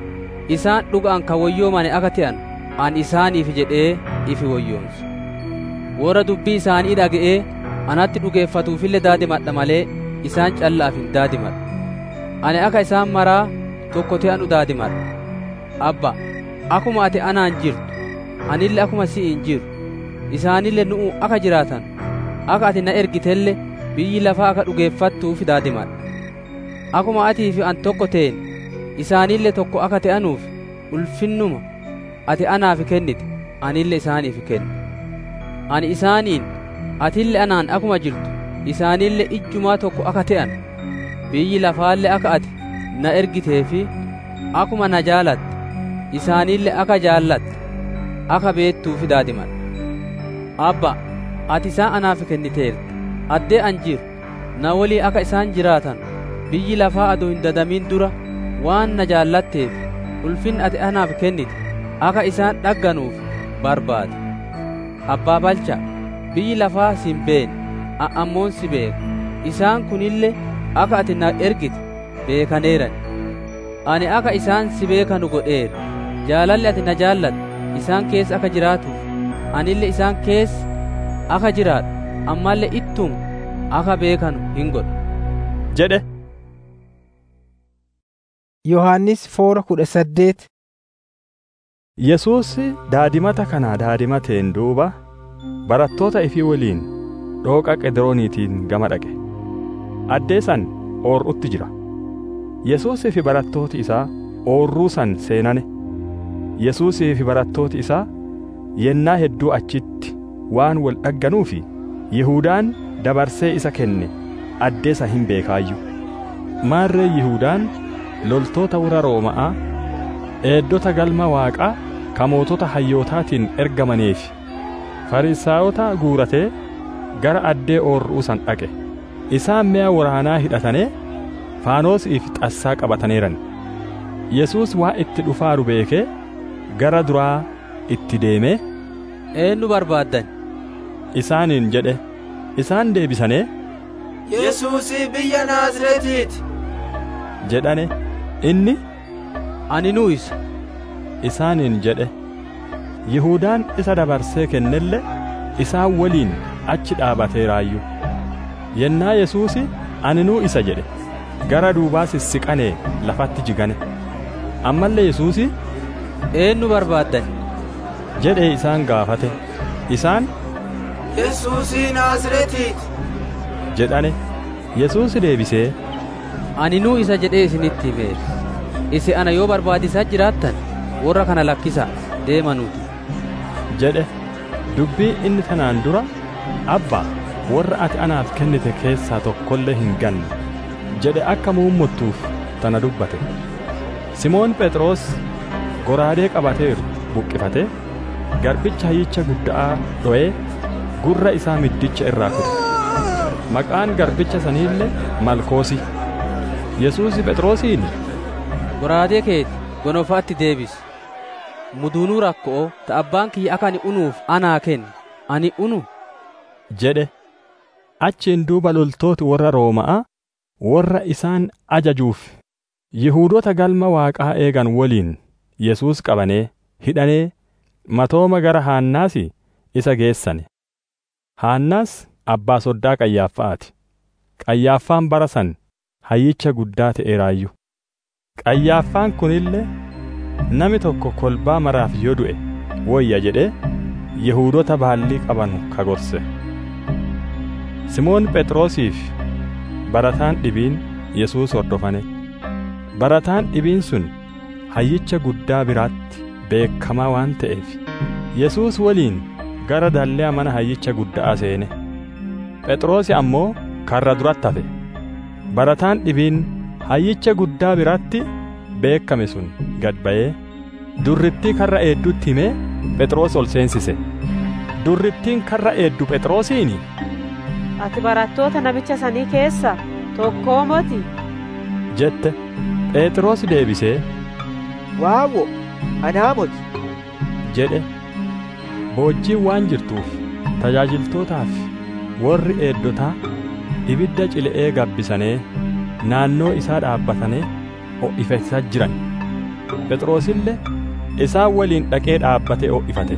isaan dhugaan ka woyyoomane akka ta'an an isaaniif jedhee ifi woyyoonsu warra dubbii isaanii dhaga'ee anatti dhugeeffatuufille daadimadha malee isaan callaaf hin daadimadhu ani akka isaan maraa tokko ta'anu daadimadha abba akkuma ati anaan jirtu anille akkuma si'iin jiru isaanille nu'u akka jiraatan akka ati na ergitelle biyyi lafaa akka dhugeeffattuuf daadimadha akkuma atii fi an tokko ta'en isaanille tokko akka ta'anuuf ulfinnuma ati anaaf kennite anille isaaniif kenne ani isaaniin atille anaan akkuma jirtu isaanille ijjumaa tokko akka ta'an biyyi lafaalle akka ati na ergitee fi akkuma na jaalatte isaanille akka jaallatte akka beettuuf daadimadha abba ati isaan anaaf kenniteerta addee an jiru na walii akka isaan jiraatan biyyi lafaa adoo hin dadamin dura waan na jaallatteef ulfin ati anaaf kennite akka isaan dhagganuuf barbaade abbaa balcha biyyi lafaa sin beene a'ammoon si beeka isaan kunille akka ati na ergite beekaneeran ani akka isaan si beekanu godheera jaalalli ati na jaallatte isaan keessa akka jiraatuuf anille isaan keessa akka jiraadhu ammallee ittum akka beekanu hin godhu jedhe yohannis foora kudha saddeet yesuus daadimata kana daadimateen duuba barattoota ifii waliin dhooqa qedirooniitiin gama dhaqe addee san oor'utti jira yesuusii fi barattooti isaa oorruu san seenane yesuusii fi barattooti isaa yennaa hedduu achitti waan wal dhagganuufi yihudaan dabarsee isa kenne addeesa hin beekaayyuu maarree yihudaan loltoota warra rooma'aa eeddota galma waaqaa ka mootota hayyootaatiin ergamaneef fariisaayota guuratee gara addee oorruu san dhaqe isaan mi'a waraanaa hidhatanee faanoosii fi xassaa qabataneeran yesuus waa itti dhufaaru beekee gara duraa itti deemee eenyu barbaaddan isaaniin jedhe isaan deebisanii yesuusii biyya naazreetiiti jedhane inni ani nuu isa isaaniin jedhe yihudaan isa dabarsee kennelle isaan waliin achi dhaabateeraayyuu yennaa yesuusi ani nuu isa jedhe gara duubaa sissiqanee lafatti jigane ammallee yesuusi eenyu barbaaddan jedhee isaan gaafate isaan yesuusii naazreetiiti jedhane yesuusi deebisee ani nuu isa jedhee isinitti himeera isi ana yoo barbaadisaa jiraattan warra kana lakkisaa deemanuuti jedhe dubbii inni tanaan dura abbaa warra ati anaaf kennite keessaa tokkollee hin ganne jedhe akka muummottuuf tana dubbate simoon phexros goraadee qabateeru buqqifate garbicha hayyicha guddaa dho'ee gurra isaa middicha irraa kute maqaan garbicha saniille malkoosi yesuusi phexrosiin goraadee keeti gonofaatti deebisi muduunuu rakkoo ta abbaan kiyya akka ani unuuf anaa kenni ani unu jedhe achiin duuba loltooti warra rooma'aa warra isaan ajajuuf yihuudota galma waaqaa eegan waliin yesuus qabanee hidhanee matooma gara haannaasi isa geessane haannaas abbaa soddaa qayyaaffa'aati qayyaaffaan bara san hayyicha guddaa ta'eeraayyuu Qayyaaffaan kunillee nami tokko kolbaa maraaf yoo du'e woyya jedhee Yihuudota baallii qabanu kagorse. Simoon Phexrosiif barataan dhibiin Yesuus hordofane. Barataan dhibiin sun hayyicha guddaa biraatti beekamaa waan ta'eef Yesuus waliin gara dallee mana hayyicha guddaa seene. Phexrosi ammoo karra duratti hafe. Barataan dhibiin hayyicha guddaa biratti beekame sun gad ba'ee durrittii karra eeddutti himee Phexros ol seensise. Durrittiin karra eeddu Phexrosiini. Ati barattoota namicha sanii keessa tokkoo moti. jette Phexros deebisee Waawwo, anaa moti. jedhe boojjiin waan jirtuuf tajaajiltootaaf warri eeddotaa ibidda cile'ee gabbisanii naannoo isaa dhaabbatanii ho'ifachaa jiran phexrosillee isaan waliin dhaqee dhaabbatee ho'ifate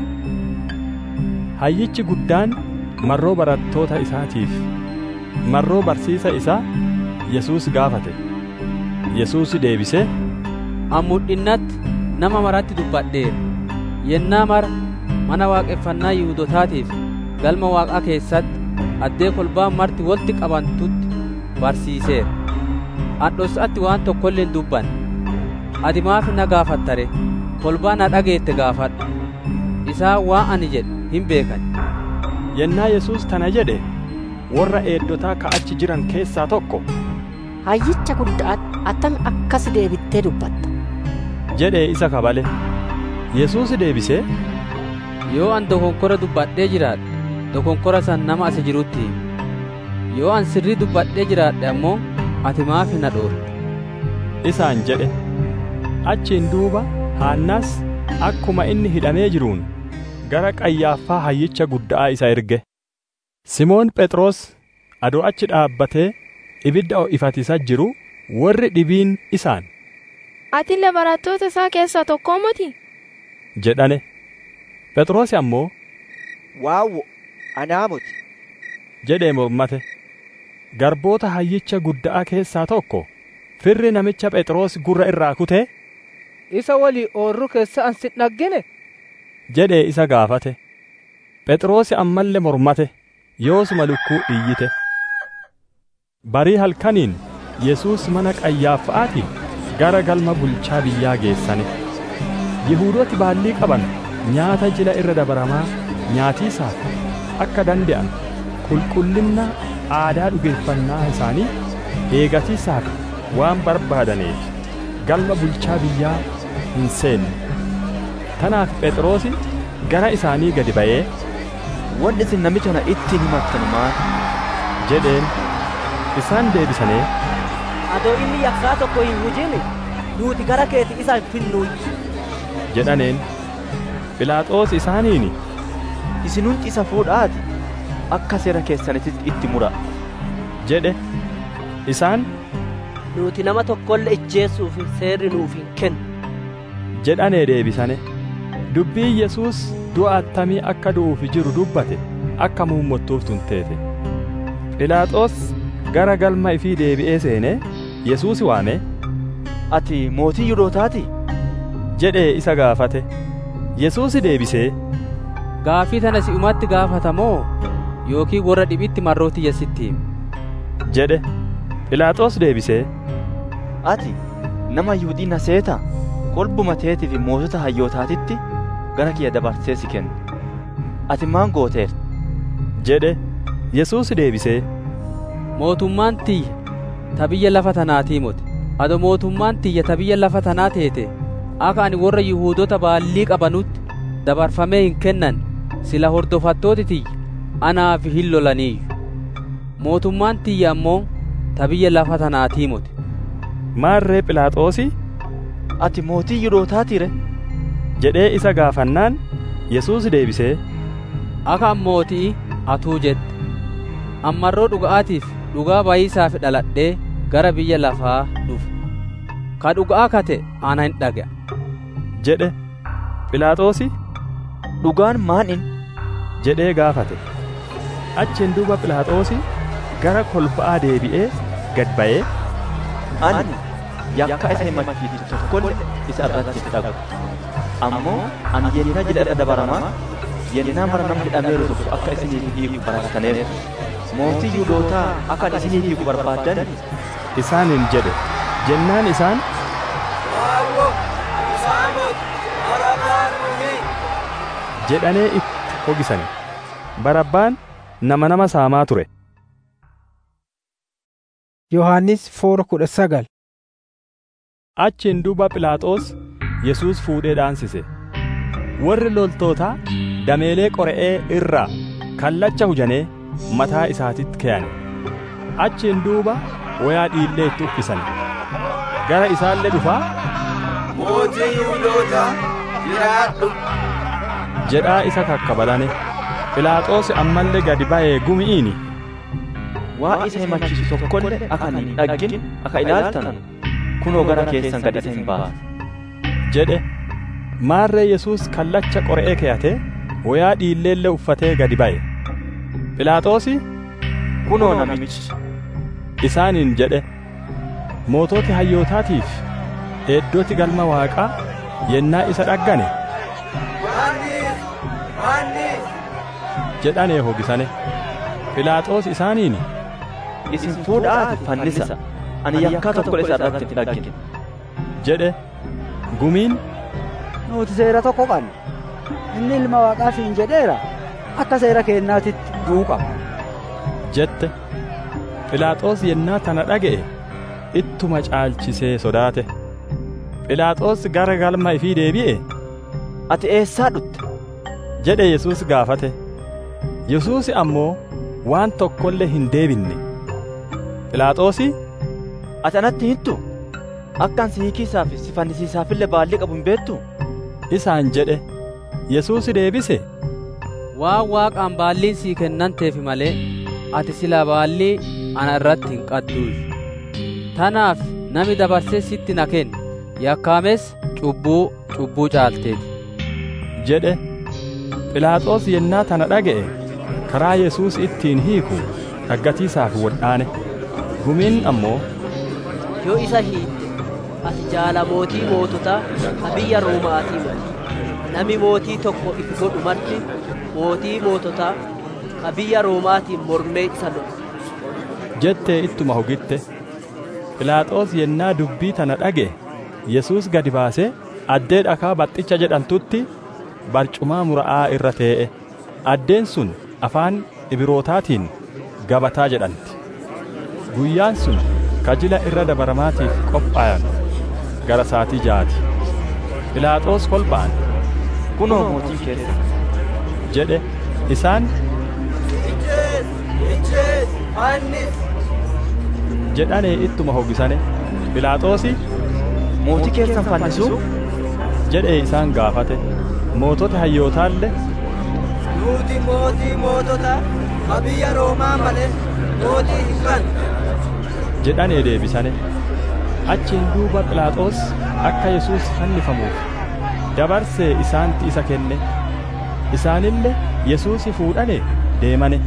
hayyichi guddaan marroo barattoota isaatiif marroo barsiisa isaa yesuus gaafate yesuus deebisee an mul'innatti nama maratti dubbadheera yennaa mara mana waaqeffannaa yihuudootaatiif galma waaqaa keessatti addee kolbaan marti walitti qabantutti barsiiseera an dhossatti waan tokkollee hin dubbanne ati maaf na gaafattare kolbaa na dhageette gaafadhu isaan waan ani jedhe hin beekan yennaa yesuus tana jedhe warra eeddotaa ka'achi jiran keessaa tokko hayyicha guddaa attami akkas deebittee dubbatta jedhee isa kabale yesuus deebisee yoo an dokonkora dubbadhee jiraadhe dokonkora san nama asi jirutti himi yoo an sirrii dubbadhee jiraadhe ammoo ati maaf na dhoorte isaan jedhe achiin duuba haannaas akkuma inni hidhamee jiruun gara qayyaaffaa hayyicha guddaa isa erge simoon phexros adoo achi dhaabbatee ibidda ho'ifatiisa jiru warri dhibiin isaan Atillee barattoota isaa keessaa tokkoo moti? jedhane phexros ammoo Waawwo, anaa moti. jedhee mormate garboota hayyicha guddaa keessaa tokko firri namicha phexros gurra irraa kutee isa walii oorru keessa an si dhaggine jedhee isa gaafate phexros ammallee mormate yoosuma lukkuu iyyite barii halkaniin yesuus mana qayyaaffa'aatii gara galma bulchaa biyyaa geessane yihuudooti baallii qaban nyaata jila irra dabaramaa nyaatiisaaf akka dande'an qulqullinna aadaa dhugeeffannaa isaanii eegatiisaaf waan barbaadaneef galma bulchaa biyyaa hin seenne tanaaf phexrosi gara isaanii gadi ba'ee wanni isin namicha kana ittiin himattan maal jedheen isaan deebisanii adoo inni yakkaa tokko hin hujine nuti gara keeti isa hin finnuun jedhaneen philaaxoos isaaniini isinuun isa fuudhaati akka seera keessanittis itti mura jedhe isaan nuti nama tokkolle ijjeessuuf seerri nuuf hin kennu jedhanee deebisane dubbii yesuus du'a attamii akka du'uuf jiru dubbate akka muummottuuf tunteete philaaxoos gara galma ifii deebi'ee seenee yesuus waame ati mootii yihudootaati jedhee isa gaafate yesuus deebisee gaafii tana si'umatti gaafatamoo yookiin warra dhibitti marrooti yesitti hime jedhe philaaxoos deebisee ati nama yihudii na seeta kolbuma teetii fi mootota hayyootaatitti gara kiyya dabarsee si kenne ati maan gooteer jedhe yesuus deebisee mootummaan tiyya ta biyya lafa tanaatii mote ado mootummaan tiyya ta biyya lafa tanaa teete akka ani warra yihuudota baallii qabanutti dabarfamee hin kennan sila hordofattooti tiyya anaaf hin lolaniiyyu mootummaan tiyya ammoo ta biyya lafa tanaatii mote maarree philaaxoosi ati mootii yihudootaatire jedhee isa gaafannaan yesuus deebisee akka an mootii atuu jette ammarroo dhuga'aatiif dhugaa bayiisaaf dhaladhee gara biyya lafaa dhufe ka dhuga'aa kate ana hin dhaga'a jedhe philaaxoosi dhugaan maan in jedhee gaafate achiin duuba philaaxoosi gara kolba'aa deebi'ee gad ba'ee ani yakka isa himachiisu tokkolle isa irratti hin dhagu ammoo ani yennaa jila irra dabaramaa yennaa mara namni hidhameeru tokko akka isiniif hiiku barattaniiru mootii yuudootaa akka ani isiniif hiiku barbaaddan isaaniin jedhe jennaan isaan jedhanee itti hogisane barabbaan nama nama saamaa ture yohannis foora kudha sagal achiin duuba philaaxoos yesuus fuudhee dhaansise warri loltootaa dameelee qore'ee irraa kallacha hujanee mataa isaatitti keeyane achiin duuba wayaa dhiillee itti uffisan gara isaallee dhufaa mootii yihudoota jiraadhu jedhaa isa kakkabalane philaaxoos ammallee gadi ba'ee gumi'iini waa isa himachiisu tokkolle akka hin dhaggin akka ilaaltan kunoo gara keessan gad isa hin baasa jedhe maarree yesuus kallacha qore'ee keeyate wayaa dhiilleellee uffatee gadi ba'e philaaxoosi kunoo namichi isaaniin jedhe moototi hayyootaatiif eeddooti galma waaqaa yennaa isa dhaggane jedhanee hogisane philaaxoos isaaniin isin fuudhaati fannisa ani yakkaa tokko isa irratti hin dhaggine jedhe gumiin nuti seera tokko qabna inni ilma waaqaa siin jedheera akka seera keennaatitti duuqa jette philaaxoos yennaa tana dhaga'e ittuma caalchisee sodaate philaaxoos gara galma ifii deebi'e ati eessaa dhutte jedhe yesuus gaafate yesuus ammoo waan tokkollee hin deebinne philaaxoosi ati anatti hittu akkan si hiikiisaaf si fannisiisaafillee baallii qabu hin beektu isaan jedhe yesuus deebise waan waaqaan baalliin sii kennanteefi malee ati silaa baallii ana irratti hin qadduush tanaaf nami dabarsee sitti na kenne yakkaames cubbuu cubbuu caalteeti jedhe philaaxoos yennaa tana dhaga'e karaa yesuus ittiin hiiku dhaggatiisaaf wodhaane gumiin ammoo yoo isa hiitte ati jaala mootii moototaa ka biyya roomaatii mali nami mootii tokko ifi godhu marti mootii moototaa ka biyya roomaatiin mormee isa lolu jettee ittuma hogitte philaaxoos yennaa dubbii tana dhaga'e yesuus gadi baasee addee dhakaa baxxicha jedhamtutti barcumaa mura'aa irra tee'e addeen sun afaan ibrootaatiin gabataa jedhamti guyyaan sun kajila irra dabaramaatiif qophaayan gara saatii jaati philaaxoos kolba'an kunoo mootii keessa jedhe isaan jedhanee ittuma hogisane philaaxoosi mootii keessan fannisuu jedhee isaan gaafate mootota hayyootaalle nuti mootii mootota ka biyya roomaa malee mootii hin qabnu jedhanee deebisane achiin duuba philaaxoos akka yesuus fannifamuuf dabarsee isaanitti isa kenne isaanille yesuusi fuudhane deemane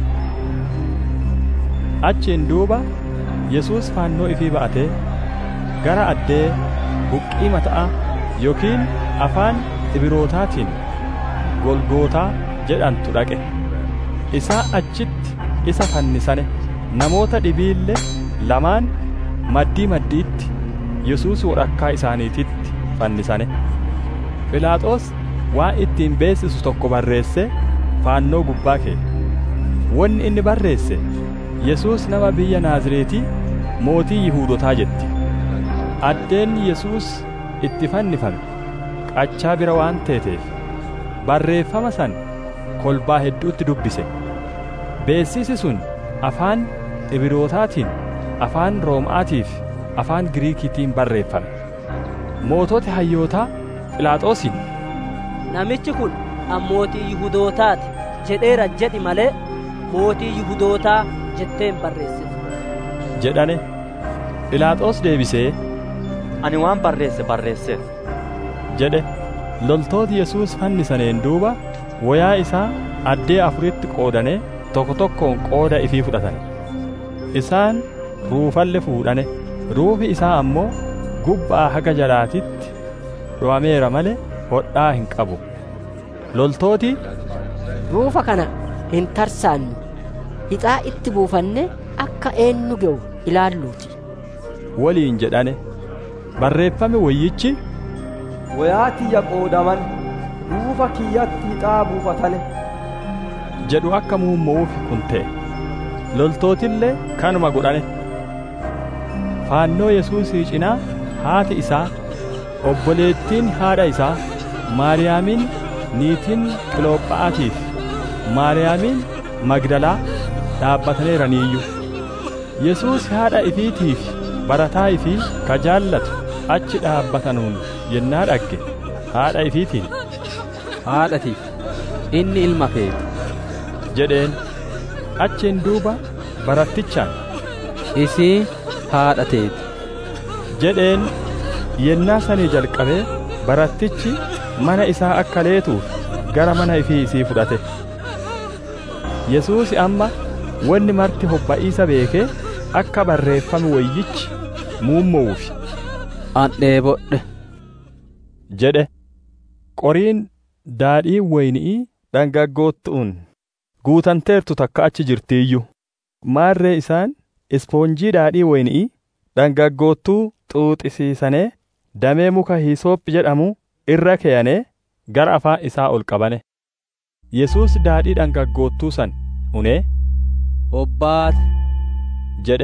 achiin duuba yesuus faannoo ifii ba'atee gara addee buqqii mata'a yookiin afaan ibrootaatiin golgootaa jedhantu dhaqe isaa achitti isa fannisane namoota dhibiille lamaan maddii maddiitti yesuus walakkaa isaaniititti fannisane philaaxoos waan ittiin beeksisu tokko barreesse faannoo gubbaa kee wanni inni barreesse yesuus nama biyya naazreetii mootii yihuudotaa jetti addeen yesuus itti fannifame qachaa bira waan teeteef barreeffama san kolbaa hedduutti dubbise beeksisi sun afaan ibrootaatiin afaan roomaatii fi afaan giriikiitiin barreeffame mootota hayyootaa philaaxoosiin namichi kun ammootii yihudootaati jedheera jedhi malee mootii yihudootaa jetteen barreessite jedhane philaaxoos deebisee ani waan barreesse barreesseef jedhe loltooti yesuus fannisaneen duuba wayaa isaa addee afuritti qoodane tokko tokkoon qooda ifii fudhatane isaan ruufalle fuudhane ruufi isaa ammoo gubbaa haga jalaatitti dho'ameera malee hodhaa hin qabu loltooti ruufa kana hin tarsaannu hixaa itti buufanne akka eenyu ga'u ilaalluuti waliin jedhane barreeffame wayyichi wayaa tiyya qoodaman ruufa kiyyatti hixaa buufatane jedhu akka muummu'uuf kun ta'e loltootillee kanuma godhane faannoo yesuusii cinaa haati isaa obboleettiin haadha isaa maariyaamin niitiin qiloophaa'aatiif maariyaamiin magdalaa dhaabbataniiraniiyyu yesuus haadha ifiitiif barataa ifii ka jaallatu achi dhaabbatanuun yennaa dhagge haadha ifiitiin haadhatiif inni ilma keeti jedheen achiin duuba barattichaan isii haadha teeti jedheen yennaa sanii jalqabee barattichi mana isaa akka leetuuf gara mana ifii isii fudhate yesuusi amma wanni marti hobba'iisa beekee akka barreeffame wayyichi muummu'uuf an dheebodhe jedhe qoriin daadhii wayni'ii dhangaggoottu'uun guutanteertu takka achi jirtiiyyu maarree isaan ispoonjii daadhii wayni'ii dhangaggoottuu xuuxisiisanee damee muka hiisoophi jedhamu irra keeyanee gara afaan isaa ol qabane yesuus daadhii dhangaggoottuu san unee obbaate jedhe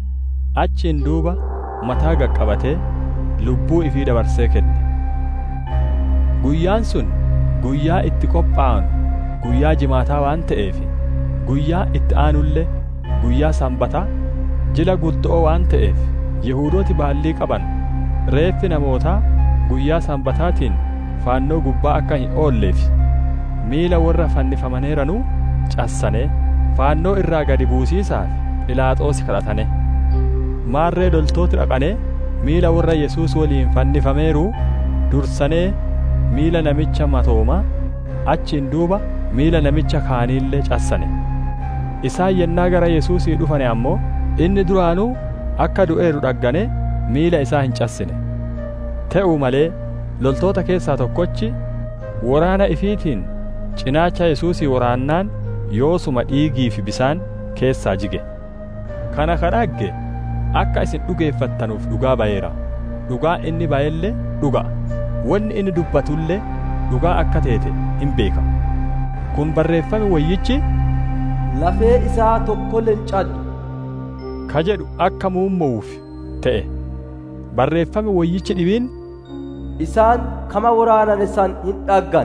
achiin duuba mataa gaqqabatee lubbuu ifii dabarsee kenne guyyaan sun guyyaa itti qophaa'an guyyaa jimaataa waan ta'eef guyyaa itti aanullee guyyaa sanbataa jila guddo'oo waan ta'eef yihuudooti baallii qaban reeffi namootaa guyyaa sanbataatiin faannoo gubbaa akka hin oolleef miila warra fannifamaneeranuu cassanee faannoo irraa gadi buusiisaaf philaaxoosi kadhatane maarree loltooti dhaqanee miila warra yesuus waliin fannifameeruu dursanee miila namicha matoomaa achiin duuba miila namicha kaaniillee cassane isaan yennaa gara yesuusii dhufane ammoo inni duraanuu akka du'eeru dhaggane miila isaa hin cassine te'uu malee loltoota keessaa tokkochi waraana ifiitiin cinaacha yesuusii waraannaan yoosuma dhiigii fi bisaan keessaa jige kana ka dhagge akka isin dhugeeffattanuuf dhugaa ba'eera dhugaa inni ba'ellee dhuga wanni inni dubbatullee dhugaa akka teete hin beeka kun barreeffame wayyichi lafee isaa tokkollee hin caddu ka jedhu akka muummu'uuf ta'e barreeffame wayyichi dhibiin isaan kama waraanane san hin dhaggan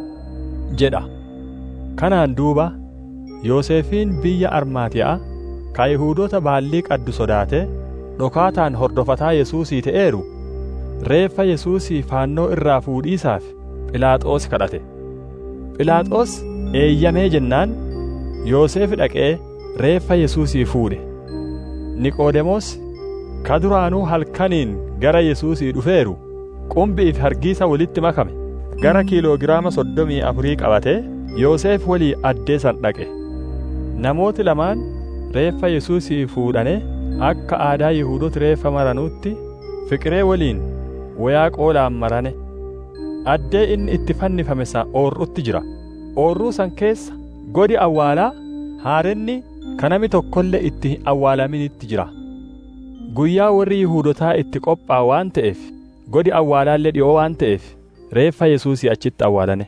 jedha kanaan duuba yoosefiin biyya armaatiyaa ka yihuudoota baallii qaddu sodaate dhokaataan hordofataa yesuusii ta'eeru reeffa yesuusii faannoo irraa fuudhiisaaf philaaxoos kadhate philaaxoos eeyyamee jennaan yoosef dhaqee reeffa yesuusii fuudhe niqoodemoos ka duraanuu halkaniin gara yesuusii dhufeeru qumbii fi hargiisa walitti makame gara kiiloogiraama soddomii afurii qabatee yoosef walii addee san dhaqe namooti lamaan reeffa yesuusii fuudhane akka aadaa yihuudooti reeffa maranuutti fiqiree waliin wayaa qoolaan marane addee inni itti fannifame san oorrutti jira oorruu san keessa godi awwaalaa haarenni kanami tokkollee itti hin awwaalaminitti jira guyyaa warri yihuudotaa itti qophaa waan ta'eef godi awwaalaallee dhi'oo waan ta'eef reeffa yesuusii achitti awwaalane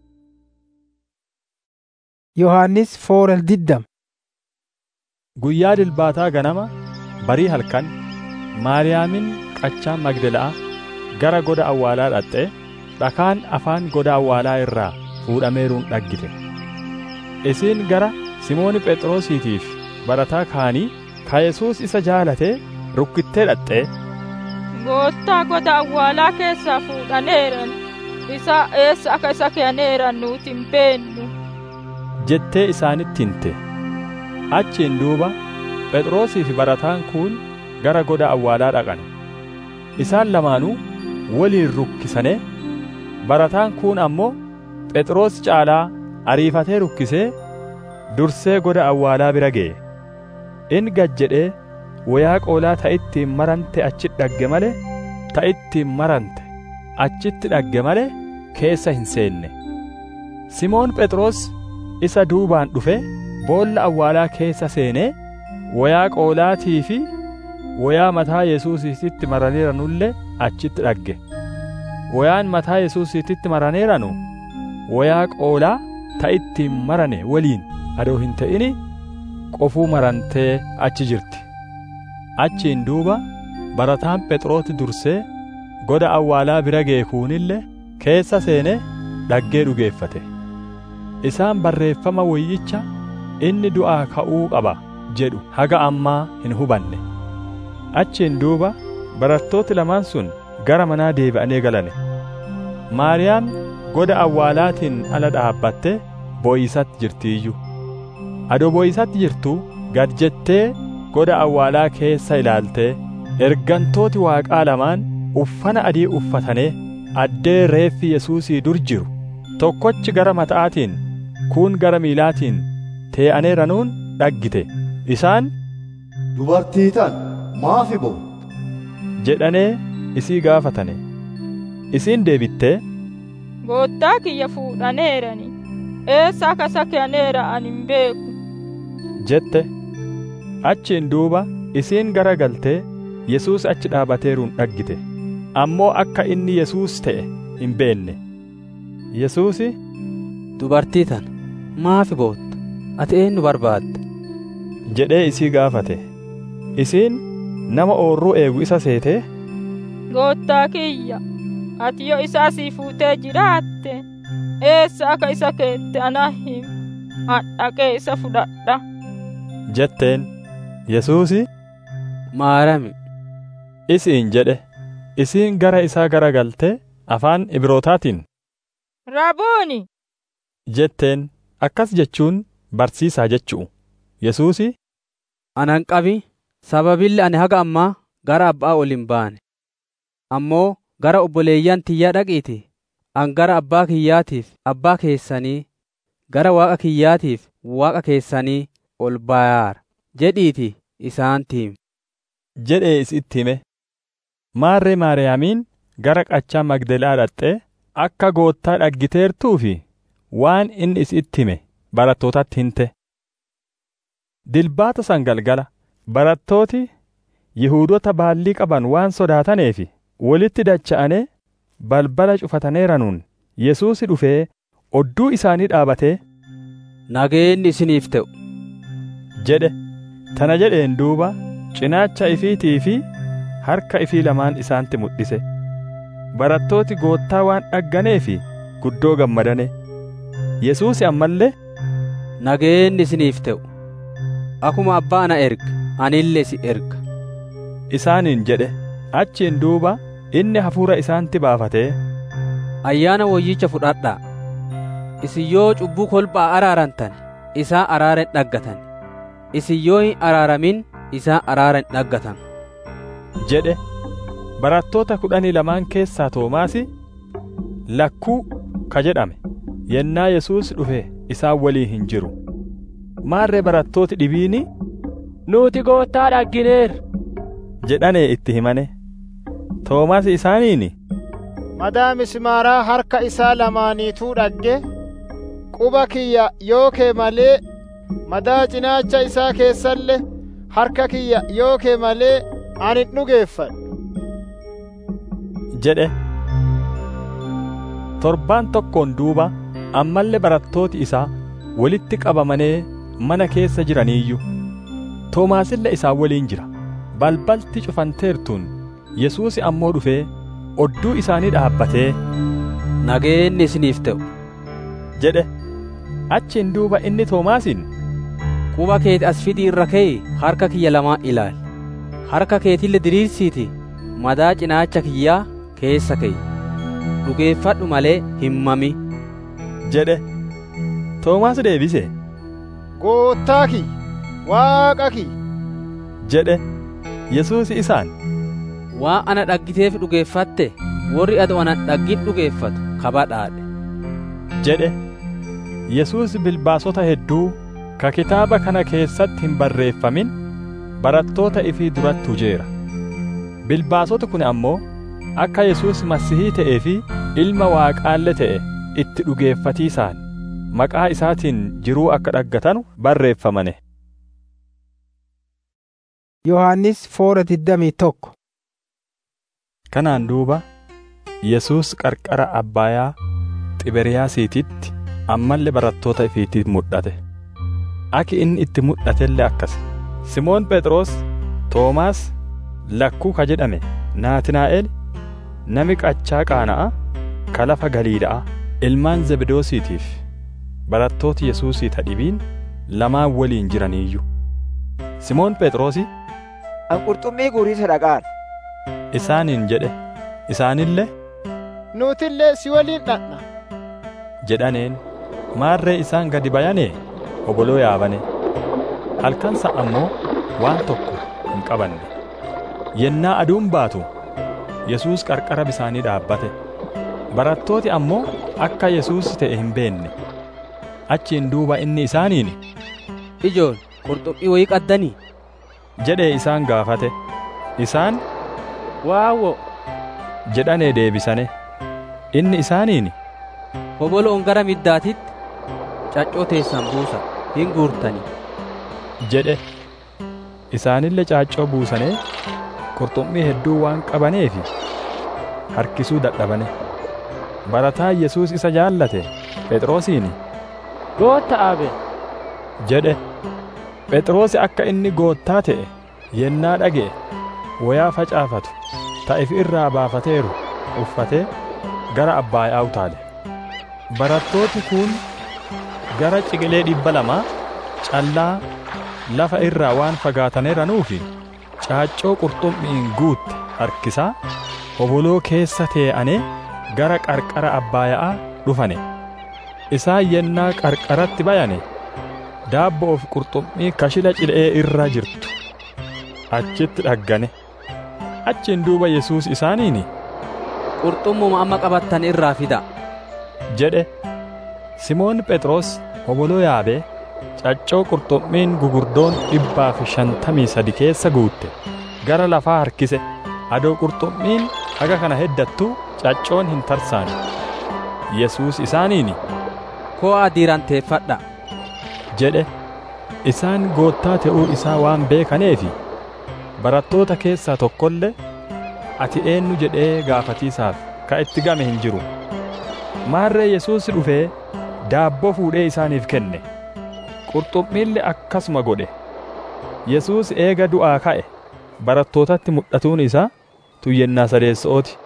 yohannis foorel diddam guyyaa dilbaataa ganama barii halkan maariyaamin qachaa magdala'a gara goda awwaalaa dhaqxe dhakaan afaan goda awwaalaa irraa fuudhameeruun dhaggite isiin gara simooni phexrosiitiif barataa kaanii ka yesuus isa jaalatee rukkittee dhaqxee gooftaa goda awwaalaa keessaa fuudhaneeran isa eessa akka isa keeneeran nuti hin beennu jettee isaanitti himte achiin duuba phexrosii fi barataan kun gara goda awwaalaa dhaqan isaan lamaanuu waliin rukkisane barataan kun ammoo phexros caalaa ariifatee rukkisee dursee goda awwaalaa bira ga'e in gad jedhee wayaa qoolaa ta'ittiin marante achi dhagge malee ta ittiin marante achitti dhagge malee keessa hin seenne simoon phexros isa duubaan dhufe boolla awwaalaa keessa seenee wayaa qoolaatii fi wayaa mataa yesuusiititti maraneeranullee achitti dhagge wayaan mataa yesuusiititti maraneeranu wayaa qoolaa ta ittiin marane waliin adoo hin ta'ini qofuu marantee achi jirti achiin duuba barataan phexrooti dursee goda awwaalaa bira geekuunillee keessa seene dhaggee dhugeeffate isaan barreeffama wayyicha inni du'aa ka'uu qaba jedhu haga ammaa hin hubanne achiin duuba barattooti lamaan sun gara manaa deebi'anii galane maariyaam goda awwaalaatiin ala dhaabbatte boo'isatti jirtiiyyu adoo boo'isatti jirtu gad jettee goda awwaalaa keessa ilaaltee ergantooti waaqaa lamaan uffana adii uffatanee addee reeffi yesuusii dur jiru tokkochi gara mata'aatiin kuun gara miilaatiin tee'aneeranuun dhaggite isaan dubartii tan maafi bo'u jedhanee isii gaafatane isiin deebittee goottaa kiyya fuudhaneerani eessa akka isa kenneera ani hin beeku jette achiin duuba isiin gara galtee yesuus achi dhaabateeruun dhaggite ammoo akka inni yesuus ta'e hin beenne yesuusi dubartii tana maafi bootta ati eenyu barbaadda jedhee isii gaafate isiin nama oorruu eegu isa seetee goottaa kiyya ati yoo isaa sii fuutee jiraatte eessa akka isa keette ana him hadhaqee isa fudhadha jetteen yesuusi maarami isiin jedhe isiin gara isaa gara galtee afaan ibrootaatiin rabuuni jetteen akkas jechuun barsiisaa jechu'u yesuusi anan qabi sababilli ani haga ammaa gara abbaa ol hin baane ammoo gara obboleeyyan tiyyaa dhaqiiti an gara abbaa kiyyaatiif abbaa keessanii gara waaqa kiyyaatiif waaqa keessanii ol bayaara jedhiiti isaanitti himi jedhee isitti hime maarree maariyaamiin gara qachaa magdelaa dhaqxee akka goottaa dhaggiteertuu fi waan inni isitti hime barattootatti himte dilbaata san galgala barattooti yihuudota baallii qaban waan sodaataneef walitti dacha'anee balbala cufataneeranuun yesuusi dhufee odduu isaanii dhaabatee nageenyi isiniif ta'u jedhe tana jedheen duuba cinaacha ifiitii fi harka ifii lamaan isaanitti mul'ise barattooti goottaa waan dhagganeef guddoo gammadane yesuusi ammallee nageenyi isiniif ta'u akuma abbaa na erga anillee si erga isaaniin jedhe achiin duuba inni hafuura isaanitti baafatee ayyaana woyyicha fudhadhaa isin yoo cubbuu kolbhaa araarantan isaan araara hin dhaggatan isin yoo hin araaramin isaan araara hin dhaggatan jedhe barattoota kudhanii lamaan keessaa toomaasi lakkuu ka jedhame yennaa yesuus dhufe isaan waliin hin jiru maarree barattooti dhibiini nuti goottaa dhaggineer jedhanee itti himane toomaas isaaniini madaa mismaaraa harka isaa lamaaniituu dhagge quba kiyya yoo kee malee madaa cinaacha isaa keessallee harka kiyya yoo kee malee ani hin dhugeeffadhu jedhe torbaan tokkoon duuba ammallee barattooti isaa walitti qabamanii mana keessa jiraniiyyu toomaasillee isaan waliin jira balbalti cufanteertuun yesuusi ammoo dhufee odduu isaanii dhaabbatee nageenyi isiniif ta'u jedhe achiin duuba inni toomaasiin quba keeti as fidii irra ka'e harka kiyya lamaan ilaali harka keetille diriirsiiti madaa cinaacha kiyyaa keessa ka'e dhugeeffadhu malee hin mami jedhe toomaas deebise goottaa kiyya waaqa kiyya jedhe yesuusi isaan waan ana dhaggiteef dhugeeffatte warri ado ana dhaggin dhugeeffatu kabadhaadhe jedhe yesuus bilbaasota hedduu ka kitaaba kana keessatti hin barreeffamin barattoota ifii duratti hujeera bilbaasota kun ammoo akka Yesuus Masihii ta'ee fi ilma Waaqaallee ta'e itti dhugeeffatiisaan maqaa isaatiin jiruu akka dhaggatanu barreeffamane. Yohaannis foora digdamii tokko. Kanaan duuba Yesuus qarqara Abbaayaa Xiberiyaasiititti ammallee barattoota ifiitiif mul'ate. Aki inni itti mul'atellee akkas. Simoon Phexros, Toomaas, Lakkuu ka jedhame, Naatinaa'el, nami qachaa qaana'a, ka lafa Galiilaa, ilmaan Zebedoosiitiif barattooti Yesuusii tadhibiin lamaan waliin jiraniiyyu. Simoon Phexrosi An qurxummii guuriisa dhaqaan. isaaniin jedhe, isaanillee Nuutillee si waliin dhaqna. jedhaneen maarree isaan gadi bayanee oboloo yaabane. Halkansa ammoo waan tokko hin qabanne. Yennaa aduun baatu Yesuus qarqara bisaanii dhaabbate. Barattooti ammoo akka Yesuus ta'e hin beenne. Achiin duuba inni isaaniin Ijoon qurxummii wayii qaddanii? jedhee isaan gaafate. Isaan waawwo jedhanee deebisane. Inni isaaniin Hoboloon gara middaatitti caccoo teessan buusa hin guurtanii. jedhe. Isaanillee caaccoo buusanee qurxummii hedduu waan qabaneefi harkisuu dadhabane. Barataan Yesuus isa jaallate Phexrosiin Gootta abe jedhe. Phexrosi akka inni goottaa ta'e yennaa dhaga'e wayaa facaafatu ta'e irraa baafateeru uffatee gara Abbaayaa utaale. Barattooti kun gara ciqilee dhibba lamaa callaa lafa irraa waan fagaataneeranuufi caaccoo qurxummiin guutte harkisaa hoboloo keessa tee'anee gara qarqara Abbaayaa dhufane. Isaan yennaa qarqaratti bayane daabboo fi qurxummii kashila cilee irra jirtu achitti dhaggane. Achiin duuba Yesuus isaaniin Qurxummuma amma qabattan irraa fida. jedhe. Simoon Phexros hoboloo yaabee caccoo qurxummiin gugurdoon dhibbaa fi shantamii sadi keessa guutte gara lafaa harkise adoo qurxummiin haga kana heddattuu caccoon hin tarsaane. Yesuus isaaniin Koo'aa diiranteeffadha. jedhe. Isaan goottaa ta'uu isaa waan beekaneefi barattoota keessaa tokkollee ati eenyu jedhee gaafatiisaaf ka itti game hin jiru. Maarree Yesuus dhufee daabboo fuudhee isaaniif kenne. Qurxummiillee akkasuma godhe. Yesuus eega du'aa ka'e barattootatti mul'atuun isaa tuyyennaa sadeessa'ooti.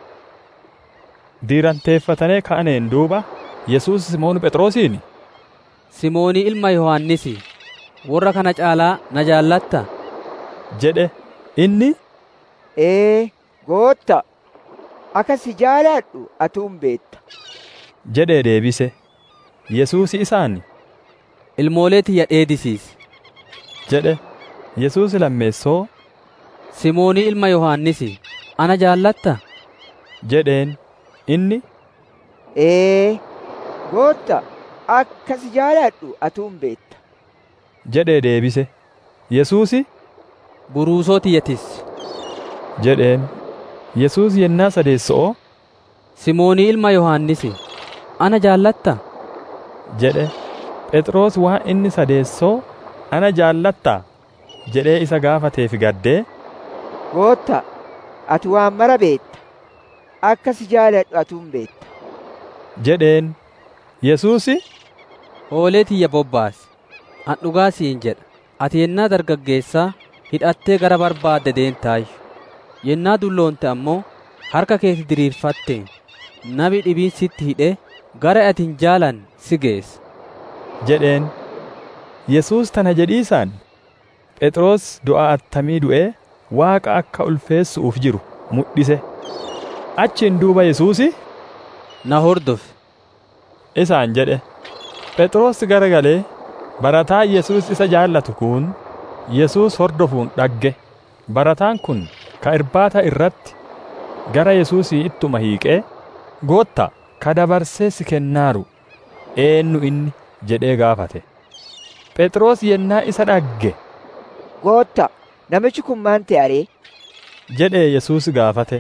Diiranteeffatanii ka'aneen duuba Yesuus Simoon Phexrosiin Simoonii ilma Yohaannisi warra kana caalaa na jaallatta? jedhe inni Ee, gootta, akka si jaaladhu atuun beetta. jedhee deebise. Yesuus isaan Ilmoolee tiyya dheedisiisi. jedhe. Yesuus lammeessoo Simoonii ilma Yohaannisi ana jaallatta? jedheen inni Ee, gootta, akka si jaaladhu atuun beetta. jedhee deebise. Yesuusi Buruusoo tiyyatis. jedheen. Yesuus yennaa sadeessa'oo Simoonii ilma Yohaannisi ana jaallatta? jedhe. Phexros waan inni sadeessoo ana jaallattaa jedhee isa gaafateef gaddee Gootta, ati waan mara beetta. Akka si jaaladhu atuun beetta. jedheen. Yesuusi Hoolee tiyya bobbaasi. An dhugaa siin jedha. Ati yennaa dargaggeessaa hidhattee gara barbaadde deentaayyu. Yennaa dulloonte ammoo harka keeti diriirfatteen nabi dhibiin sitti hidhee gara ati hin jaalan si geessa. jedheen. Yesuus tana jedhiisaan Phexros du'a attamii du'ee Waaqa akka ulfeessuuf jiru mul'ise. Achiin duuba Yesuusi Na hordofi. isaan jedhe. Phexros garagalee barataa Yesuus isa jaallatu kun Yesuus hordofuun dhagge. Barataan kun ka irbaata irratti gara Yesuusii ittuma hiiqee gootta ka dabarsee si kennaaru eenyu inni jedhee gaafate. Phexros yennaa isa dhagge Gootta, namichi kun maan ta'aree? jedhee Yesuus gaafate.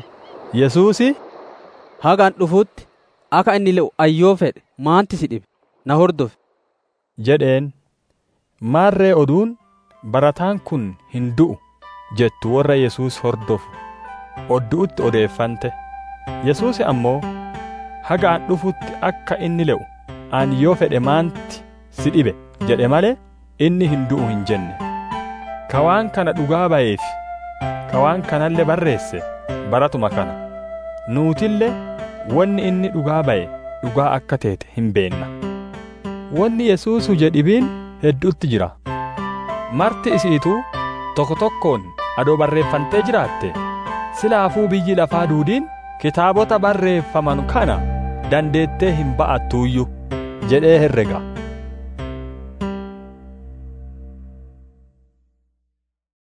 Yesuusi hagaan dhufutti akka inni le'u ayyoo fedhe maanti si dhibe na hordofe jedheen maarree oduun barataan kun hin du'u jettu warra Yesuus hordofu oddu'utti odeeffante Yesuusi ammoo haga an dhufutti akka inni le'u an yoo fedhe maanti si dhibe jedhe malee inni hin du'u hin jenne ka waan kana dhugaa ba'eef ka waan kanallee barreesse baratuma kana nuutillee wanni inni dhugaa ba'e dhugaa akka teete hin beenna wanni Yesuusu jedhibiin hedduutti jira marti isiituu tokko tokkoon adoo barreeffantee jiraatte silaafuu biyyi lafaa duudiin kitaabota barreeffaman kana dandeettee hin ba'attuuyyu jedhee herrega